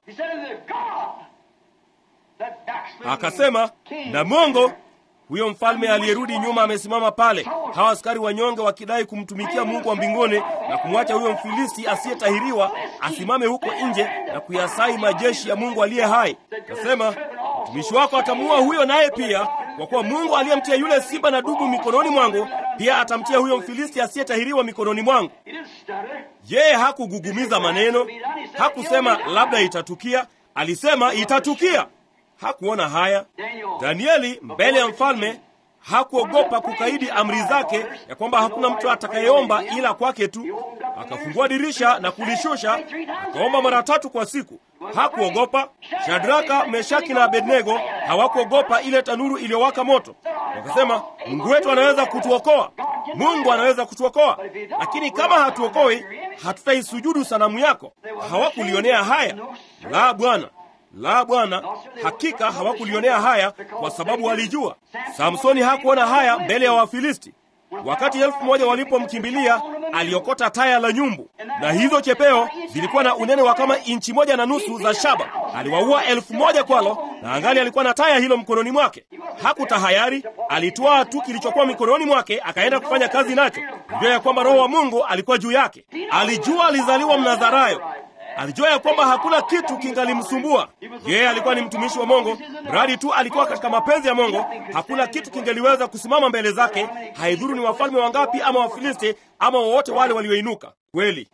Akasema na Mungu huyo mfalme aliyerudi nyuma amesimama pale, hawa askari wanyonge wakidai kumtumikia Mungu wa mbinguni na kumwacha huyo Mfilisti asiyetahiriwa asimame huko nje na kuyasai majeshi ya Mungu aliye hai. Kasema mtumishi wako atamuua huyo naye pia, kwa kuwa Mungu aliyemtia yule simba na dubu mikononi mwangu pia atamtia huyo Mfilisti asiyetahiriwa mikononi mwangu. Yeye hakugugumiza maneno, hakusema labda itatukia, alisema itatukia. Hakuona haya. Danieli mbele ya mfalme hakuogopa kukaidi amri zake ya kwamba hakuna mtu atakayeomba ila kwake tu. Akafungua dirisha na kulishusha, akaomba mara tatu kwa siku. Hakuogopa. Shadraka, Meshaki na Abednego hawakuogopa ile tanuru iliyowaka moto. Wakasema, Mungu wetu anaweza kutuokoa, Mungu anaweza kutuokoa, lakini kama hatuokoi, hatutaisujudu sanamu yako. Hawakulionea haya. La, Bwana la Bwana, hakika hawakulionea haya kwa sababu walijua. Samsoni hakuona haya mbele ya Wafilisti. Wakati elfu moja walipomkimbilia aliokota taya la nyumbu, na hizo chepeo zilikuwa na unene wa kama inchi moja na nusu za shaba. Aliwaua elfu moja kwalo, na angali alikuwa na taya hilo mkononi mwake. Hakutahayari, alitwaa tu kilichokuwa mikononi mwake, akaenda kufanya kazi nacho. Alijua ya kwamba Roho wa Mungu alikuwa juu yake. Alijua alizaliwa Mnazarayo. Alijua ya kwamba hakuna kitu kingalimsumbua yeye. Alikuwa ni mtumishi wa Mungu, mradi tu alikuwa katika mapenzi ya Mungu. Hakuna kitu kingeliweza kusimama mbele zake, haidhuru ni wafalme wangapi ama Wafilisti ama wowote wale walioinuka. Kweli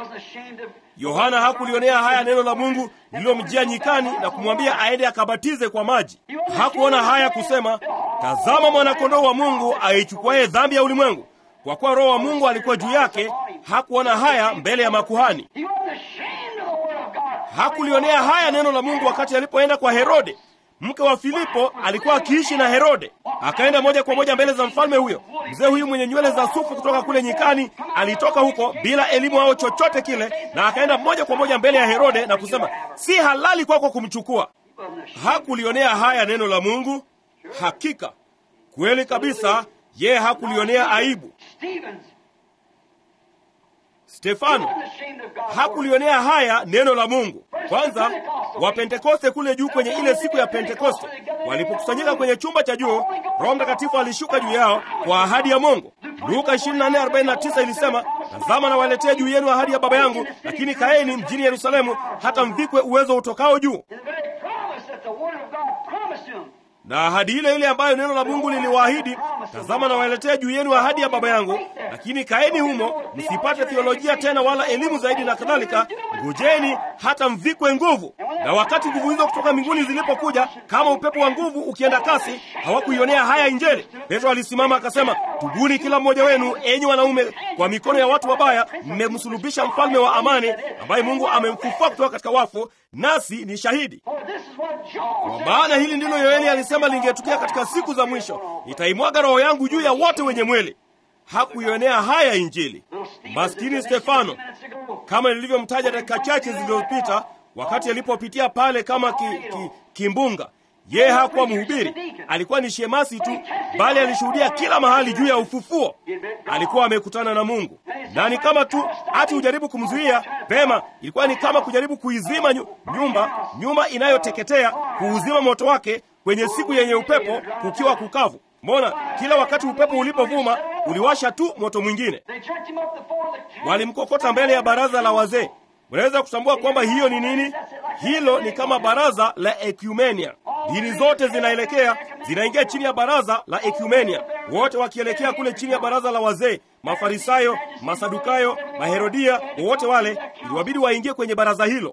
Yohana hakulionea haya neno la Mungu lililomjia nyikani na kumwambia aende akabatize kwa maji. Hakuona haya kusema, tazama mwanakondoo wa Mungu aichukuaye dhambi ya ulimwengu. Kwa kuwa Roho wa Mungu alikuwa juu yake, hakuona haya mbele ya makuhani. Hakulionea haya neno la Mungu wakati alipoenda kwa Herode. mke wa Filipo alikuwa akiishi na Herode. Akaenda moja kwa moja mbele za mfalme huyo. Mzee huyu mwenye nywele za sufu kutoka kule nyikani alitoka huko bila elimu au chochote kile, na akaenda moja kwa moja mbele ya Herode na kusema, si halali kwako kumchukua. Hakulionea haya neno la Mungu. Hakika kweli kabisa, yeye hakulionea aibu. Stevens, Stefano hakulionea haya neno la Mungu. Kwanza Wapentekoste kule juu kwenye ile siku ya Pentekoste walipokusanyika kwenye chumba cha juu, Roho Mtakatifu alishuka juu yao kwa ahadi ya Mungu. Luka 24:49 ilisema, tazama nawaletea juu yenu ahadi ya Baba yangu, lakini kaeni mjini Yerusalemu hata mvikwe uwezo utokao juu. the very promise that the Word of God promised him. na ahadi ile ile ambayo neno la Mungu liliwaahidi, tazama nawaletea juu yenu ahadi ya Baba yangu, lakini kaeni humo, msipate theolojia tena wala elimu zaidi na kadhalika, ngojeni hata mvikwe nguvu. Na wakati nguvu hizo kutoka mbinguni zilipokuja kama upepo wa nguvu ukienda kasi, hawakuionea haya Injili. Petro alisimama akasema, tubuni kila mmoja wenu, enyi wanaume, kwa mikono ya watu wabaya mmemsulubisha mfalme wa amani, ambaye Mungu amemfufua kutoka katika wafu, nasi ni shahidi. For this is what Joel Kwa said. maana hili ndilo Yoeli alisema lingetukia katika siku za mwisho, nitaimwaga roho yangu juu ya wote wenye mwili. Hakuionea haya Injili. Maskini Stefano, kama nilivyomtaja dakika chache zilizopita, wakati alipopitia pale kama ki, ki, kimbunga, yeye hakuwa mhubiri, alikuwa ni shemasi tu, bali alishuhudia kila mahali juu ya ufufuo. Alikuwa amekutana na Mungu, na ni kama tu hati ujaribu kumzuia pema, ilikuwa ni kama kujaribu kuizima nyu- nyumba nyumba inayoteketea, kuuzima moto wake kwenye siku yenye upepo, kukiwa kukavu. Mbona kila wakati upepo ulipovuma uliwasha tu moto mwingine. They jerked him up before the council. Walimkokota mbele ya baraza la wazee. Mnaweza kutambua kwamba hiyo ni nini? Hilo ni kama baraza la ekumenia. Dini zote zinaelekea zinaingia chini ya baraza la ekumenia, wote wakielekea kule chini ya baraza la wazee. Mafarisayo, Masadukayo, Maherodia, wote wale iliwabidi waingie kwenye baraza hilo,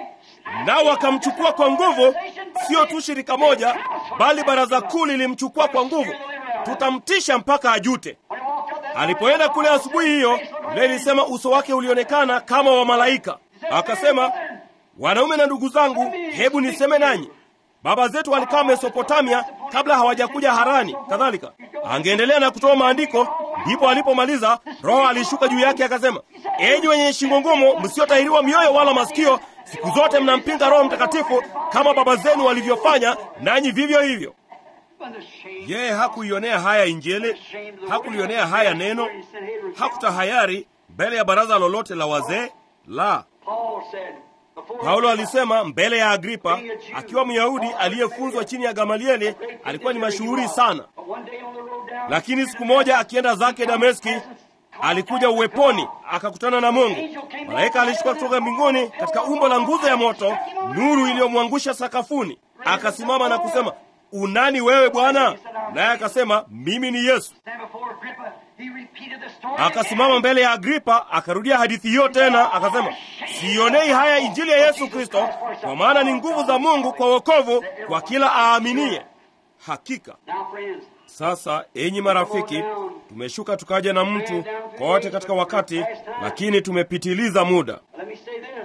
nao wakamchukua kwa nguvu. Sio tu shirika moja, bali baraza kuu lilimchukua kwa nguvu. Tutamtisha mpaka ajute. When he walked up that Alipoenda kule asubuhi hiyo, Biblia ilisema uso wake ulionekana kama wa malaika. Akasema, wanaume na ndugu zangu, hebu niseme nanyi. Baba zetu walikaa Mesopotamia kabla hawajakuja Harani. Kadhalika angeendelea na kutoa maandiko, ndipo alipomaliza Roho alishuka juu yake akasema, enyi wenye shingo ngumu, msiotahiriwa mioyo wala masikio, siku zote mnampinga Roho Mtakatifu kama baba zenu walivyofanya, nanyi vivyo hivyo. when the shame Yeye hakuionea haya Injili, hakulionea haya neno, hakutahayari mbele ya baraza lolote la wazee la. Paul said before Paulo alisema mbele ya Agripa, akiwa Myahudi aliyefunzwa chini ya Gamalieli, alikuwa ni mashuhuri sana. But one day on the road down Lakini siku moja akienda zake Dameski, alikuja uweponi, akakutana na Mungu. Malaika alishuka kutoka mbinguni katika umbo la nguzo ya moto, nuru iliyomwangusha sakafuni. Akasimama na kusema, unani wewe Bwana? Naye akasema, mimi ni Yesu. stand before Agrippa, he repeated the story. Akasimama mbele ya Agripa akarudia hadithi hiyo tena, akasema siionei haya injili ya Yesu Kristo, kwa maana ni nguvu za Mungu kwa wokovu kwa kila aaminie. Hakika Now friends, sasa, enyi marafiki, tumeshuka tukaja na mtu kote katika wakati, lakini tumepitiliza muda. let me say this.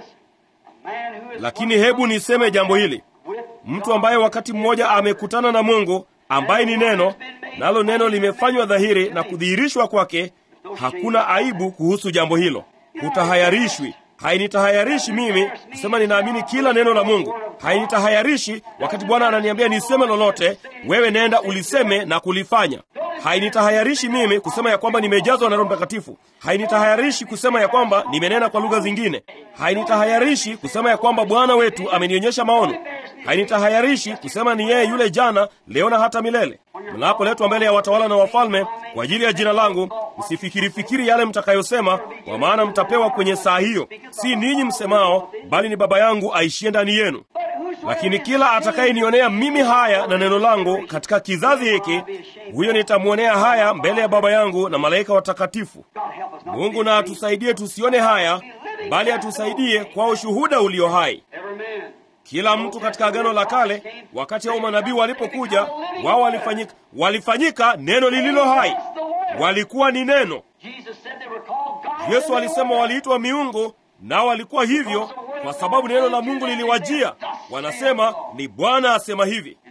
A man who is Lakini hebu niseme jambo hili, with mtu ambaye wakati mmoja amekutana na Mungu ambaye ni neno, nalo neno limefanywa dhahiri na kudhihirishwa kwake, hakuna aibu kuhusu jambo hilo. Hutahayarishwi. Hainitahayarishi mimi kusema ninaamini kila neno la Mungu. Hainitahayarishi wakati Bwana ananiambia niseme lolote, wewe nenda uliseme na kulifanya. Hainitahayarishi mimi kusema ya kwamba nimejazwa na Roho Mtakatifu. Hainitahayarishi kusema ya kwamba nimenena kwa lugha zingine. Hainitahayarishi kusema ya kwamba Bwana wetu amenionyesha maono. Hainitahayarishi kusema ni yeye yule jana, leo na hata milele. Mnapoletwa mbele ya watawala na wafalme kwa ajili ya jina langu, msifikiri fikiri yale mtakayosema, kwa maana mtapewa kwenye saa hiyo. Si ninyi msemao, bali ni Baba yangu aishie ndani yenu. Lakini kila atakayenionea mimi haya na neno langu katika kizazi hiki, huyo nitamwonea haya mbele ya Baba yangu na malaika watakatifu. God help us not to Mungu be na atusaidie tusione haya, bali atusaidie kwa ushuhuda ulio hai. every man. Kila mtu katika Agano la Kale, wakati hao manabii walipokuja, wao walifanyika, walifanyika neno lililo hai, walikuwa ni neno. Jesus said they were called God. Yesu alisema waliitwa miungu, nao walikuwa hivyo kwa sababu neno la Mungu liliwajia. Wanasema ni Bwana asema hivi. And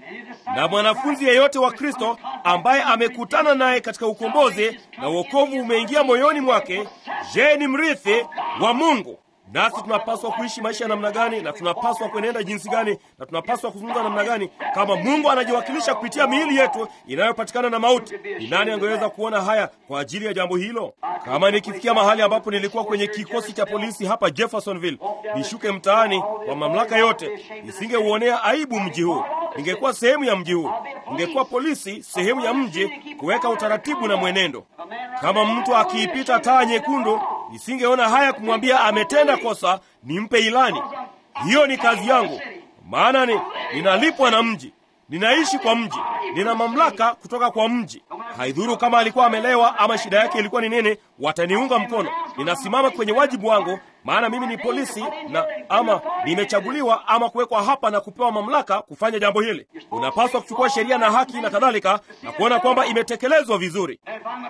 na mwanafunzi yeyote wa Kristo ambaye amekutana naye katika ukombozi na uokovu umeingia moyoni mwake, je, ni mrithi wa Mungu. Nasi tunapaswa kuishi maisha ya namna gani, na tunapaswa kuenenda jinsi gani, na tunapaswa kuzungumza namna gani, kama Mungu anajiwakilisha kupitia miili yetu inayopatikana na mauti? Ni nani angeweza kuona haya kwa ajili ya jambo hilo? Kama nikifikia mahali ambapo nilikuwa kwenye kikosi cha polisi hapa Jeffersonville, nishuke mtaani kwa mamlaka yote, nisingeuonea aibu mji huu. Ningekuwa sehemu ya mji huu, ningekuwa polisi sehemu ya mji, kuweka utaratibu na mwenendo. Kama mtu akiipita taa nyekundu, nisingeona haya kumwambia ametenda kosa, nimpe ilani. Hiyo ni kazi yangu, maana ni ninalipwa na mji, ninaishi kwa mji, nina mamlaka kutoka kwa mji. Haidhuru kama alikuwa amelewa ama shida yake ilikuwa ni nini, wataniunga mkono. Ninasimama kwenye wajibu wangu, maana mimi ni polisi na ama nimechaguliwa ama kuwekwa hapa na kupewa mamlaka kufanya jambo hili. Unapaswa kuchukua sheria na haki na kadhalika na kuona kwamba imetekelezwa vizuri.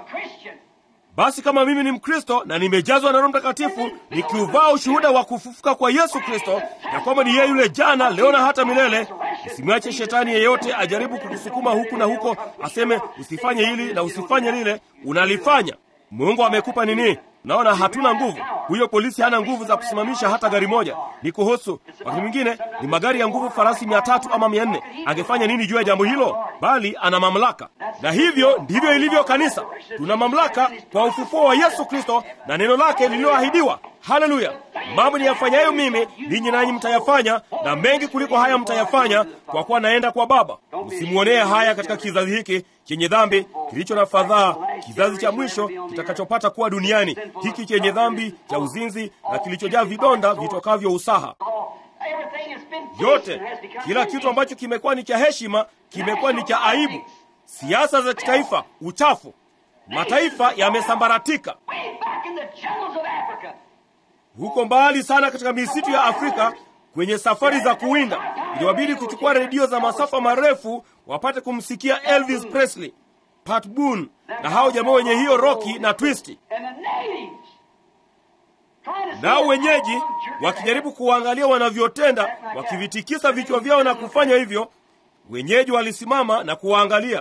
Basi kama mimi ni Mkristo na nimejazwa na Roho Mtakatifu, nikiuvaa ushuhuda wa kufufuka kwa Yesu Kristo, na kwamba ni yeye yule jana, leo na hata milele, usimwache shetani yeyote ajaribu kukusukuma huku na huko, aseme usifanye hili na usifanye lile. Unalifanya. Mungu amekupa nini? Naona hatuna nguvu. Huyo polisi hana nguvu za kusimamisha hata gari moja. Ni kuhusu wakati mwingine ni magari ya nguvu, farasi mia tatu ama mia nne. Angefanya nini juu ya jambo hilo? Bali ana mamlaka, na hivyo ndivyo ilivyo kanisa. Tuna mamlaka kwa ufufuo wa Yesu Kristo na neno lake lililoahidiwa. Haleluya! Mambo niyafanyayo mimi, ninyi nanyi mtayafanya, na mengi kuliko haya mtayafanya, kwa kuwa naenda kwa Baba. Msimwonee haya katika kizazi hiki chenye dhambi, kilicho na fadhaa, kizazi cha mwisho kitakachopata kuwa duniani, hiki chenye dhambi cha uzinzi na kilichojaa vidonda vitokavyo usaha. Yote, kila kitu ambacho kimekuwa ni cha heshima kimekuwa ni cha aibu. Siasa za kitaifa, uchafu, mataifa yamesambaratika. Huko mbali sana katika misitu ya Afrika, kwenye safari za kuwinda, iliwabidi kuchukua redio za masafa marefu wapate kumsikia Elvis Presley, Pat Boone na hao jamaa wenye hiyo roki na twisti. Nao wenyeji wakijaribu kuwaangalia wanavyotenda, wakivitikisa vichwa vyao na kufanya hivyo, wenyeji walisimama na kuwaangalia.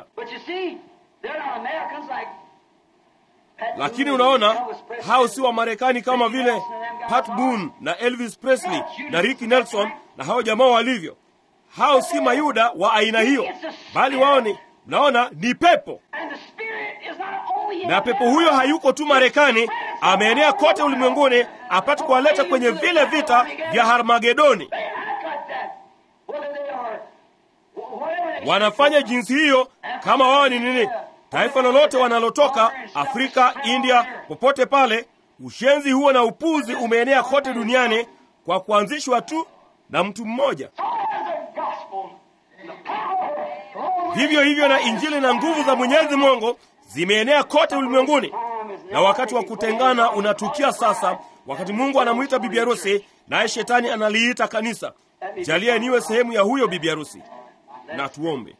Lakini unaona, hao si Wamarekani kama vile Pat Boone na Elvis Presley na Ricky Nelson na hao jamaa walivyo. Hao si Mayuda wa aina hiyo, bali wao ni naona ni pepo, na pepo huyo hayuko tu Marekani, ameenea kote ulimwenguni apate kuwaleta kwenye vile vita vya Harmagedoni. Wanafanya jinsi hiyo kama wao ni nini, taifa lolote wanalotoka, Afrika, India, popote pale. Ushenzi huo na upuzi umeenea kote duniani kwa kuanzishwa tu na mtu mmoja. Vivyo hivyo na Injili na nguvu za Mwenyezi Mungu zimeenea kote ulimwenguni, na wakati wa kutengana unatukia sasa, wakati Mungu anamwita bibi harusi, naye shetani analiita kanisa. Jalia niwe sehemu ya huyo bibi harusi. Na tuombe.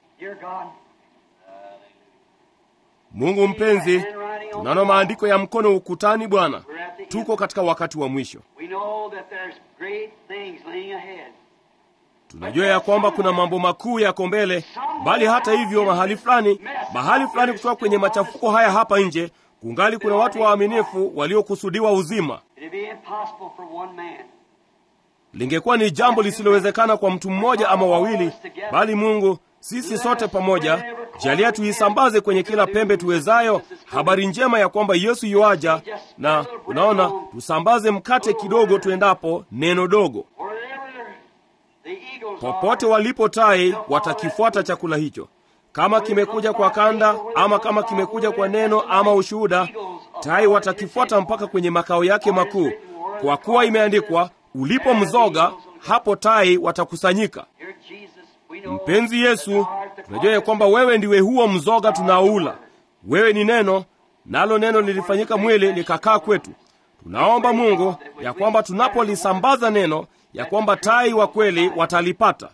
Mungu mpenzi, tunaona maandiko ya mkono ukutani. Bwana, tuko katika wakati wa mwisho. Tunajua ya kwamba kuna mambo makuu yako mbele, bali hata hivyo, mahali fulani, mahali fulani, kutoka kwenye machafuko haya hapa nje, kungali kuna watu waaminifu waliokusudiwa uzima. Lingekuwa ni jambo lisilowezekana kwa mtu mmoja ama wawili, bali Mungu, sisi sote pamoja, jalia tuisambaze kwenye kila pembe tuwezayo habari njema ya kwamba Yesu yuaja, na unaona, tusambaze mkate kidogo tuendapo, neno dogo Popote walipo tai watakifuata chakula hicho, kama kimekuja kwa kanda ama kama kimekuja kwa neno ama ushuhuda, tai watakifuata mpaka kwenye makao yake makuu, kwa kuwa imeandikwa, ulipo mzoga hapo tai watakusanyika. Mpenzi Yesu, tunajua ya kwamba wewe ndiwe huo mzoga tunaoula. Wewe ni neno, nalo neno lilifanyika mwili likakaa kwetu. Tunaomba Mungu ya kwamba tunapolisambaza neno ya kwamba tai wa kweli watalipata.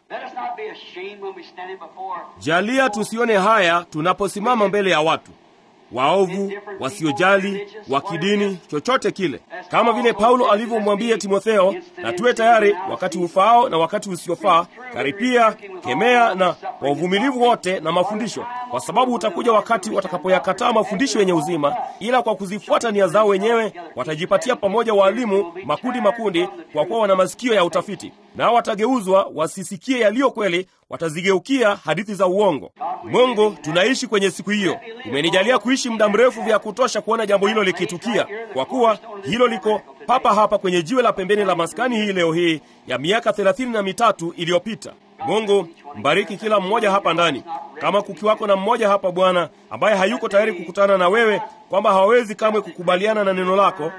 Jalia tusione haya tunaposimama mbele ya watu waovu, wasiojali, wa kidini, chochote kile, kama vile Paulo alivyomwambia Timotheo, na tuwe tayari wakati ufaao na wakati usiofaa, karipia, kemea na kwa uvumilivu wote na mafundisho, kwa sababu utakuja wakati watakapoyakataa mafundisho yenye uzima, ila kwa kuzifuata nia zao wenyewe watajipatia pamoja waalimu makundi makundi, kwa kuwa wana masikio ya utafiti, nao watageuzwa wasisikie yaliyo kweli, watazigeukia hadithi za uongo. Mungu, tunaishi kwenye siku hiyo. Umenijalia kuishi muda mrefu vya kutosha kuona jambo hilo likitukia, kwa kuwa hilo liko papa hapa kwenye jiwe la pembeni la maskani hii leo hii ya miaka thelathini na mitatu iliyopita. Mungu, mbariki kila mmoja hapa ndani. Kama kukiwako na mmoja hapa Bwana ambaye hayuko tayari kukutana na wewe, kwamba hawawezi kamwe kukubaliana na neno lako,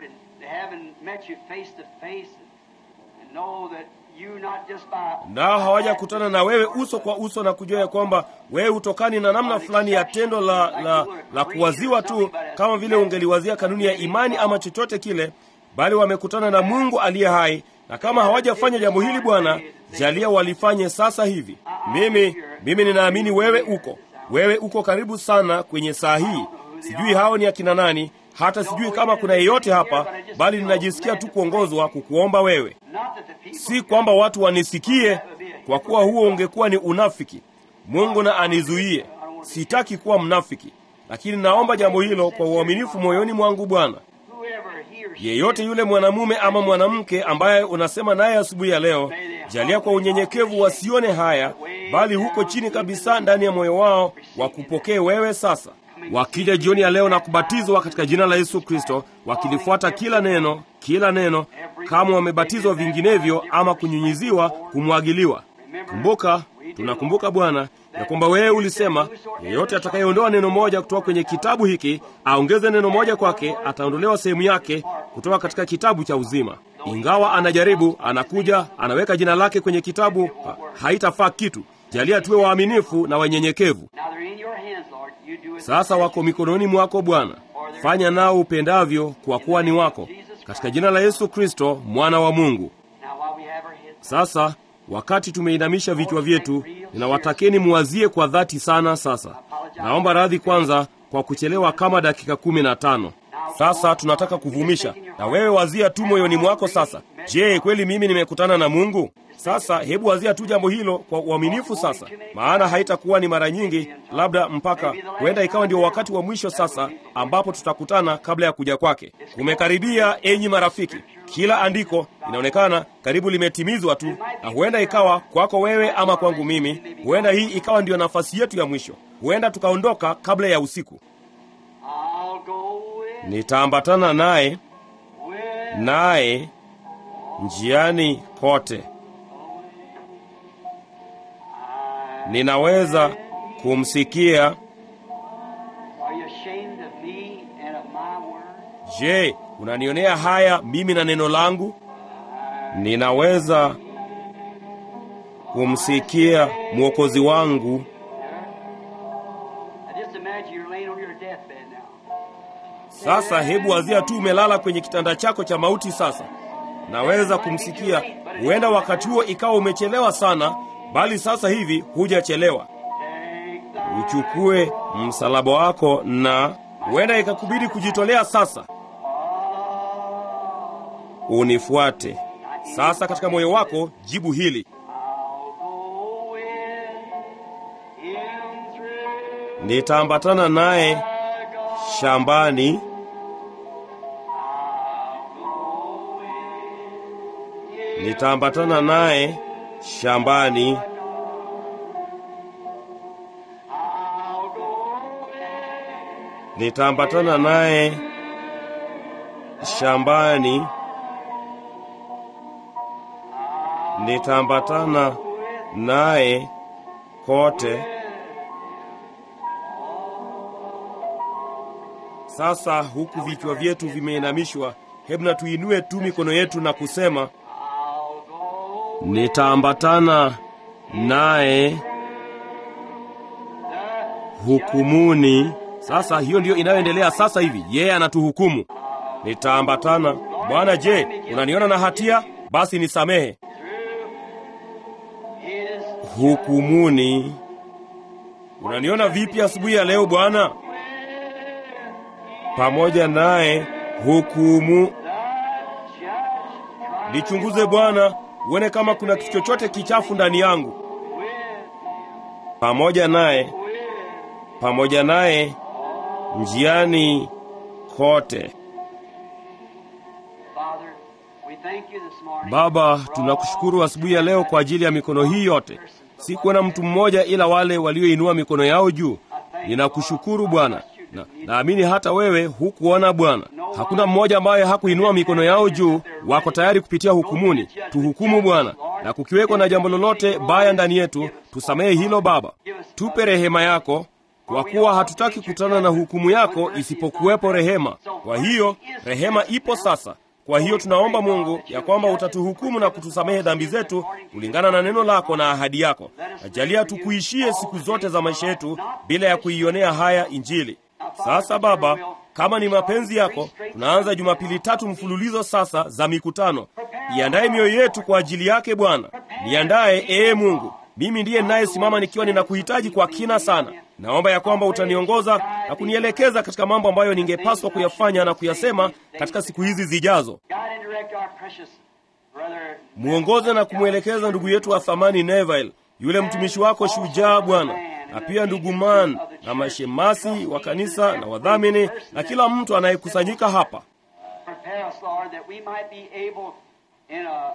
nao hawajakutana na wewe uso kwa uso na kujua ya kwamba wewe hutokani na namna fulani ya tendo la, la, la kuwaziwa tu kama vile ungeliwazia kanuni ya imani ama chochote kile, bali wamekutana na Mungu aliye hai, na kama hawajafanya jambo hili Bwana, jalia walifanye sasa hivi. Mimi mimi ninaamini wewe uko wewe uko karibu sana kwenye saa hii. Sijui hao ni akina nani, hata sijui kama kuna yeyote hapa, bali ninajisikia tu kuongozwa kukuomba wewe. Si kwamba watu wanisikie, kwa kuwa huo ungekuwa ni unafiki. Mungu na anizuie, sitaki kuwa mnafiki, lakini naomba jambo hilo kwa uaminifu moyoni mwangu. Bwana, yeyote yule mwanamume ama mwanamke ambaye unasema naye asubuhi ya leo, jalia kwa unyenyekevu wasione haya, bali huko chini kabisa ndani ya moyo wao wakupokee wewe sasa wakija jioni ya leo na kubatizwa katika jina la Yesu Kristo, wakilifuata kila neno, kila neno, kama wamebatizwa vinginevyo ama kunyunyiziwa, kumwagiliwa. Kumbuka, tunakumbuka Bwana ya kwamba wewe ulisema, yeyote atakayeondoa neno moja kutoka kwenye kitabu hiki, aongeze neno moja kwake, ataondolewa sehemu yake kutoka katika kitabu cha uzima. Ingawa anajaribu, anakuja, anaweka jina lake kwenye kitabu, ha, haitafaa kitu. Jalia tuwe waaminifu na wanyenyekevu. Sasa wako mikononi mwako Bwana, fanya nao upendavyo, kwa kuwa ni wako, katika jina la Yesu Kristo mwana wa Mungu. Sasa wakati tumeinamisha vichwa vyetu, ninawatakeni muwazie kwa dhati sana. Sasa naomba radhi kwanza kwa kuchelewa kama dakika kumi na tano. Sasa tunataka kuvumisha, na wewe wazia tu moyoni mwako sasa, je, kweli mimi nimekutana na Mungu? Sasa hebu wazia tu jambo hilo kwa uaminifu sasa, maana haitakuwa ni mara nyingi, labda mpaka huenda ikawa ndio wakati wa mwisho sasa ambapo tutakutana kabla ya kuja kwake. Kumekaribia, enyi marafiki. Kila andiko inaonekana karibu limetimizwa tu, na huenda ikawa kwako wewe ama kwangu mimi, huenda hii ikawa ndiyo nafasi yetu ya mwisho. Huenda tukaondoka kabla ya usiku. Nitaambatana naye naye njiani kote ninaweza kumsikia. Je, unanionea haya mimi na neno langu? Ninaweza kumsikia mwokozi wangu. Sasa hebu wazia tu umelala kwenye kitanda chako cha mauti. Sasa naweza kumsikia. Huenda wakati huo ikawa umechelewa sana bali sasa hivi hujachelewa. Uchukue msalaba wako, na huenda ikakubidi kujitolea sasa. Unifuate sasa. Katika moyo wako jibu hili: nitaambatana naye shambani, nitaambatana naye shambani nitaambatana naye shambani, nitaambatana naye kote. Sasa huku vichwa vyetu vimeinamishwa, hebu na tuinue tu mikono yetu na kusema nitaambatana naye hukumuni. Sasa hiyo ndiyo inayoendelea sasa hivi, yeye anatuhukumu. Nitaambatana. Bwana, je, unaniona na hatia? Basi nisamehe. Hukumuni. Unaniona vipi asubuhi ya leo Bwana? Pamoja naye hukumu. Nichunguze Bwana, uone kama kuna kitu chochote kichafu ndani yangu. pamoja naye, pamoja naye njiani kote. Father, we thank you this morning. Baba, tunakushukuru asubuhi ya leo kwa ajili ya mikono hii yote. Sikuona mtu mmoja ila wale walioinua mikono yao juu. Ninakushukuru Bwana, na naamini hata wewe hukuona Bwana. Hakuna mmoja ambaye hakuinua mikono yao juu, wako tayari kupitia hukumuni. Tuhukumu Bwana, na kukiwekwa na jambo lolote baya ndani yetu, tusamehe hilo Baba. Tupe rehema yako, kwa kuwa hatutaki kutana na hukumu yako isipokuwepo rehema. Kwa hiyo rehema ipo sasa. Kwa hiyo tunaomba Mungu ya kwamba utatuhukumu na kutusamehe dhambi zetu kulingana na neno lako na ahadi yako. Najalia tukuishie siku zote za maisha yetu bila ya kuionea haya Injili. Sasa Baba, kama ni mapenzi yako, tunaanza Jumapili tatu mfululizo sasa za mikutano. Iandaye mioyo yetu kwa ajili yake Bwana. Niandaye ee Mungu. Mimi ndiye ninayesimama nikiwa ninakuhitaji kwa kina sana. Naomba ya kwamba utaniongoza na kunielekeza katika mambo ambayo ningepaswa kuyafanya na kuyasema katika siku hizi zijazo. Guide and direct our precious brother. Mwongoze na kumwelekeza ndugu yetu wa thamani Neville, yule mtumishi wako shujaa Bwana, na pia ndugu Man na mashemasi wa kanisa na wadhamini na kila mtu anayekusanyika hapa. Prepare us, Lord, that we might be able in a,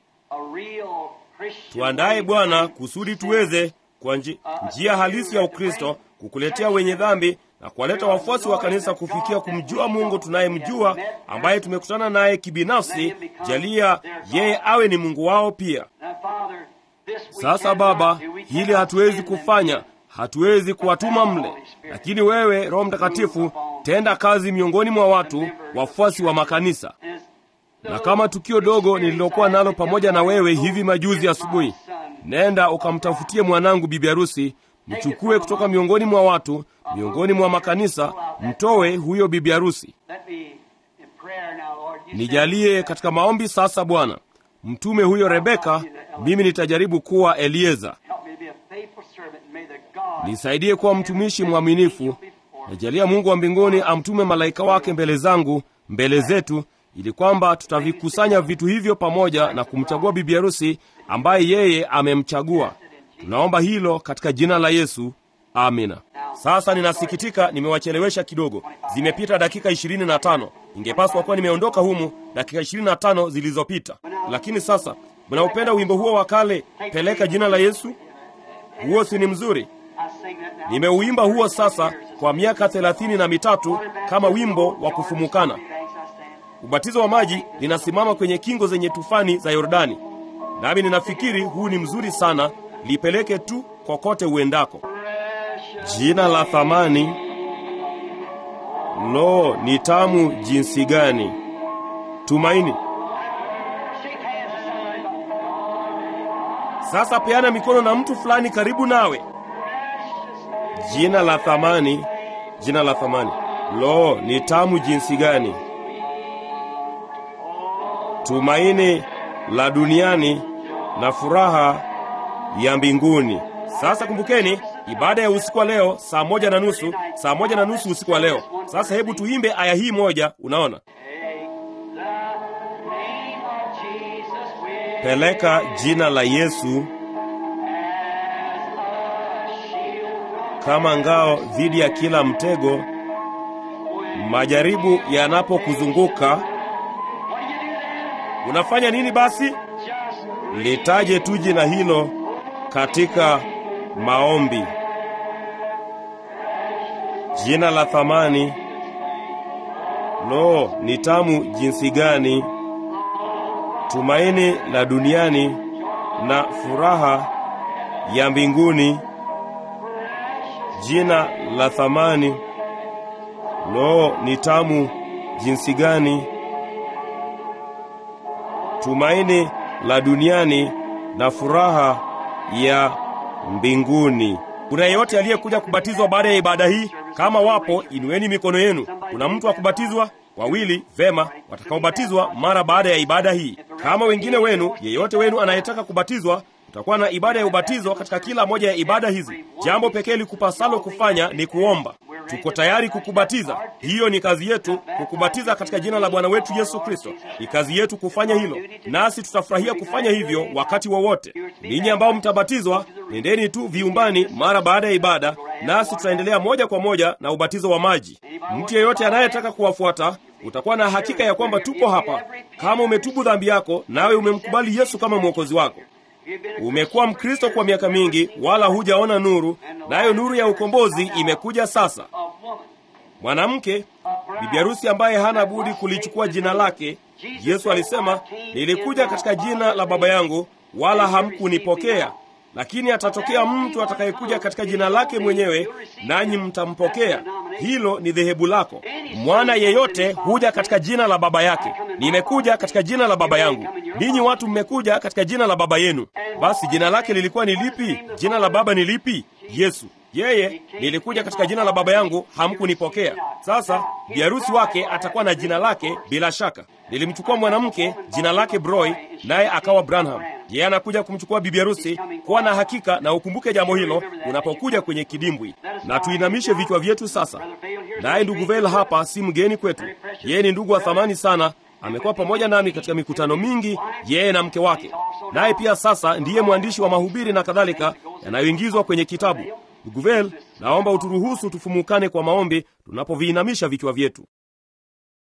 a real Christian Tuandaye way Bwana to kusudi tuweze kwa nji, njia halisi ya Ukristo kukuletea wenye dhambi na kuwaleta wafuasi wa kanisa kufikia kumjua Mungu tunayemjua ambaye tumekutana naye kibinafsi. Jalia yeye awe ni Mungu wao pia. Now, Father, this we Sasa cannot Baba, do. We hili cannot hatuwezi send them kufanya, to. hatuwezi kuwatuma mle, lakini wewe Roho Mtakatifu tenda kazi miongoni mwa watu wafuasi wa makanisa. And as the Na kama tukio dogo nililokuwa nalo pamoja na wewe hivi majuzi asubuhi, nenda ukamtafutie mwanangu bibi harusi, mchukue kutoka miongoni mwa watu, miongoni mwa makanisa, mtowe huyo bibi harusi. Let me in prayer now, Lord. You Nijalie said- katika maombi sasa, Bwana, mtume huyo Rebeka, mimi nitajaribu kuwa Elieza. Help me to be a faithful servant. and May the God Nisaidie kuwa mtumishi mwaminifu. Najalia Mungu wa mbinguni amtume malaika wake mbele zangu, mbele zetu, ili kwamba tutavikusanya vitu hivyo pamoja na kumchagua bibi harusi ambaye yeye amemchagua. Tunaomba hilo katika jina la Yesu, amina. Sasa ninasikitika nimewachelewesha kidogo, zimepita dakika ishirini na tano. Ingepaswa kuwa nimeondoka humu dakika ishirini na tano zilizopita, lakini sasa mnaupenda wimbo huo wa kale, peleka jina la Yesu? Huo si ni mzuri? I sing that now. Nimeuimba huo sasa kwa miaka thelathini na mitatu kama wimbo wa kufumukana. Thanks, I stand. Ubatizo wa maji linasimama kwenye kingo zenye tufani za Yordani, nami ninafikiri huu ni mzuri sana. Lipeleke tu kokote uendako. Jina la thamani, lo, ni tamu jinsi gani! Tumaini. Shake hands with somebody. Sasa peana mikono na mtu fulani karibu nawe. Jina la thamani, jina la thamani, lo, ni tamu jinsi gani! Tumaini la duniani na furaha ya mbinguni. Sasa kumbukeni, ibada ya usiku wa leo saa moja na nusu, saa moja na nusu usiku wa leo. Sasa hebu tuimbe aya hii moja. Unaona, Take the name of Jesus with peleka jina la Yesu kama ngao dhidi ya kila mtego, majaribu yanapokuzunguka. What do you do then? Unafanya nini basi? Just Litaje tu jina hilo katika maombi. Jina la thamani, lo, ni tamu jinsi gani! Tumaini la duniani na furaha ya mbinguni. Jina la thamani, lo, ni tamu jinsi gani! Tumaini la duniani na furaha ya mbinguni. Kuna yeyote aliyekuja kubatizwa baada ya ibada hii? Kama wapo, inueni mikono yenu. Kuna mtu wa kubatizwa? Wawili, vema, watakaobatizwa mara baada ya ibada hii. Kama wengine wenu, yeyote wenu anayetaka kubatizwa, tutakuwa na ibada ya ubatizo katika kila moja ya ibada hizi. Jambo pekee likupasalo kufanya ni kuomba. we're tuko tayari kukubatiza. Hiyo ni kazi yetu, kukubatiza katika jina la Bwana wetu Yesu Kristo. Ni kazi yetu kufanya hilo, nasi tutafurahia kufanya hivyo wakati wowote. Ninyi ambao mtabatizwa, nendeni tu viumbani mara baada ya ibada, nasi tutaendelea moja kwa moja na ubatizo wa maji. Mtu yeyote anayetaka kuwafuata utakuwa na hakika ya kwamba tupo hapa. Kama umetubu dhambi yako, nawe umemkubali Yesu kama mwokozi wako, umekuwa Mkristo kwa miaka mingi, wala hujaona nuru, nayo nuru ya ukombozi imekuja sasa. Mwanamke bibi harusi ambaye hana budi kulichukua jina lake. Yesu alisema, nilikuja katika jina la Baba yangu, wala hamkunipokea, lakini atatokea mtu atakayekuja katika jina lake mwenyewe, nanyi mtampokea. Hilo ni dhehebu lako. Mwana yeyote huja katika jina la baba yake. Nimekuja katika jina la baba yangu, ninyi watu mmekuja katika jina la baba yenu. Basi jina lake lilikuwa ni lipi? Jina la baba ni lipi? Yesu. Yeye, nilikuja katika jina la baba yangu, hamkunipokea. Sasa biharusi wake atakuwa na jina lake bila shaka. Nilimchukua mwanamke jina lake Broy, naye akawa Branham. Yeye anakuja kumchukua bibi harusi. Kuwa na hakika na ukumbuke jambo hilo unapokuja kwenye kidimbwi. Na tuinamishe vichwa vyetu sasa. Naye ndugu Vel hapa si mgeni kwetu, yeye ni ndugu wa thamani sana. Amekuwa pamoja nami katika mikutano mingi, yeye na mke wake, naye pia sasa ndiye mwandishi wa mahubiri na kadhalika yanayoingizwa kwenye kitabu. Ndugu Vel, naomba uturuhusu tufumukane kwa maombi tunapoviinamisha vichwa vyetu.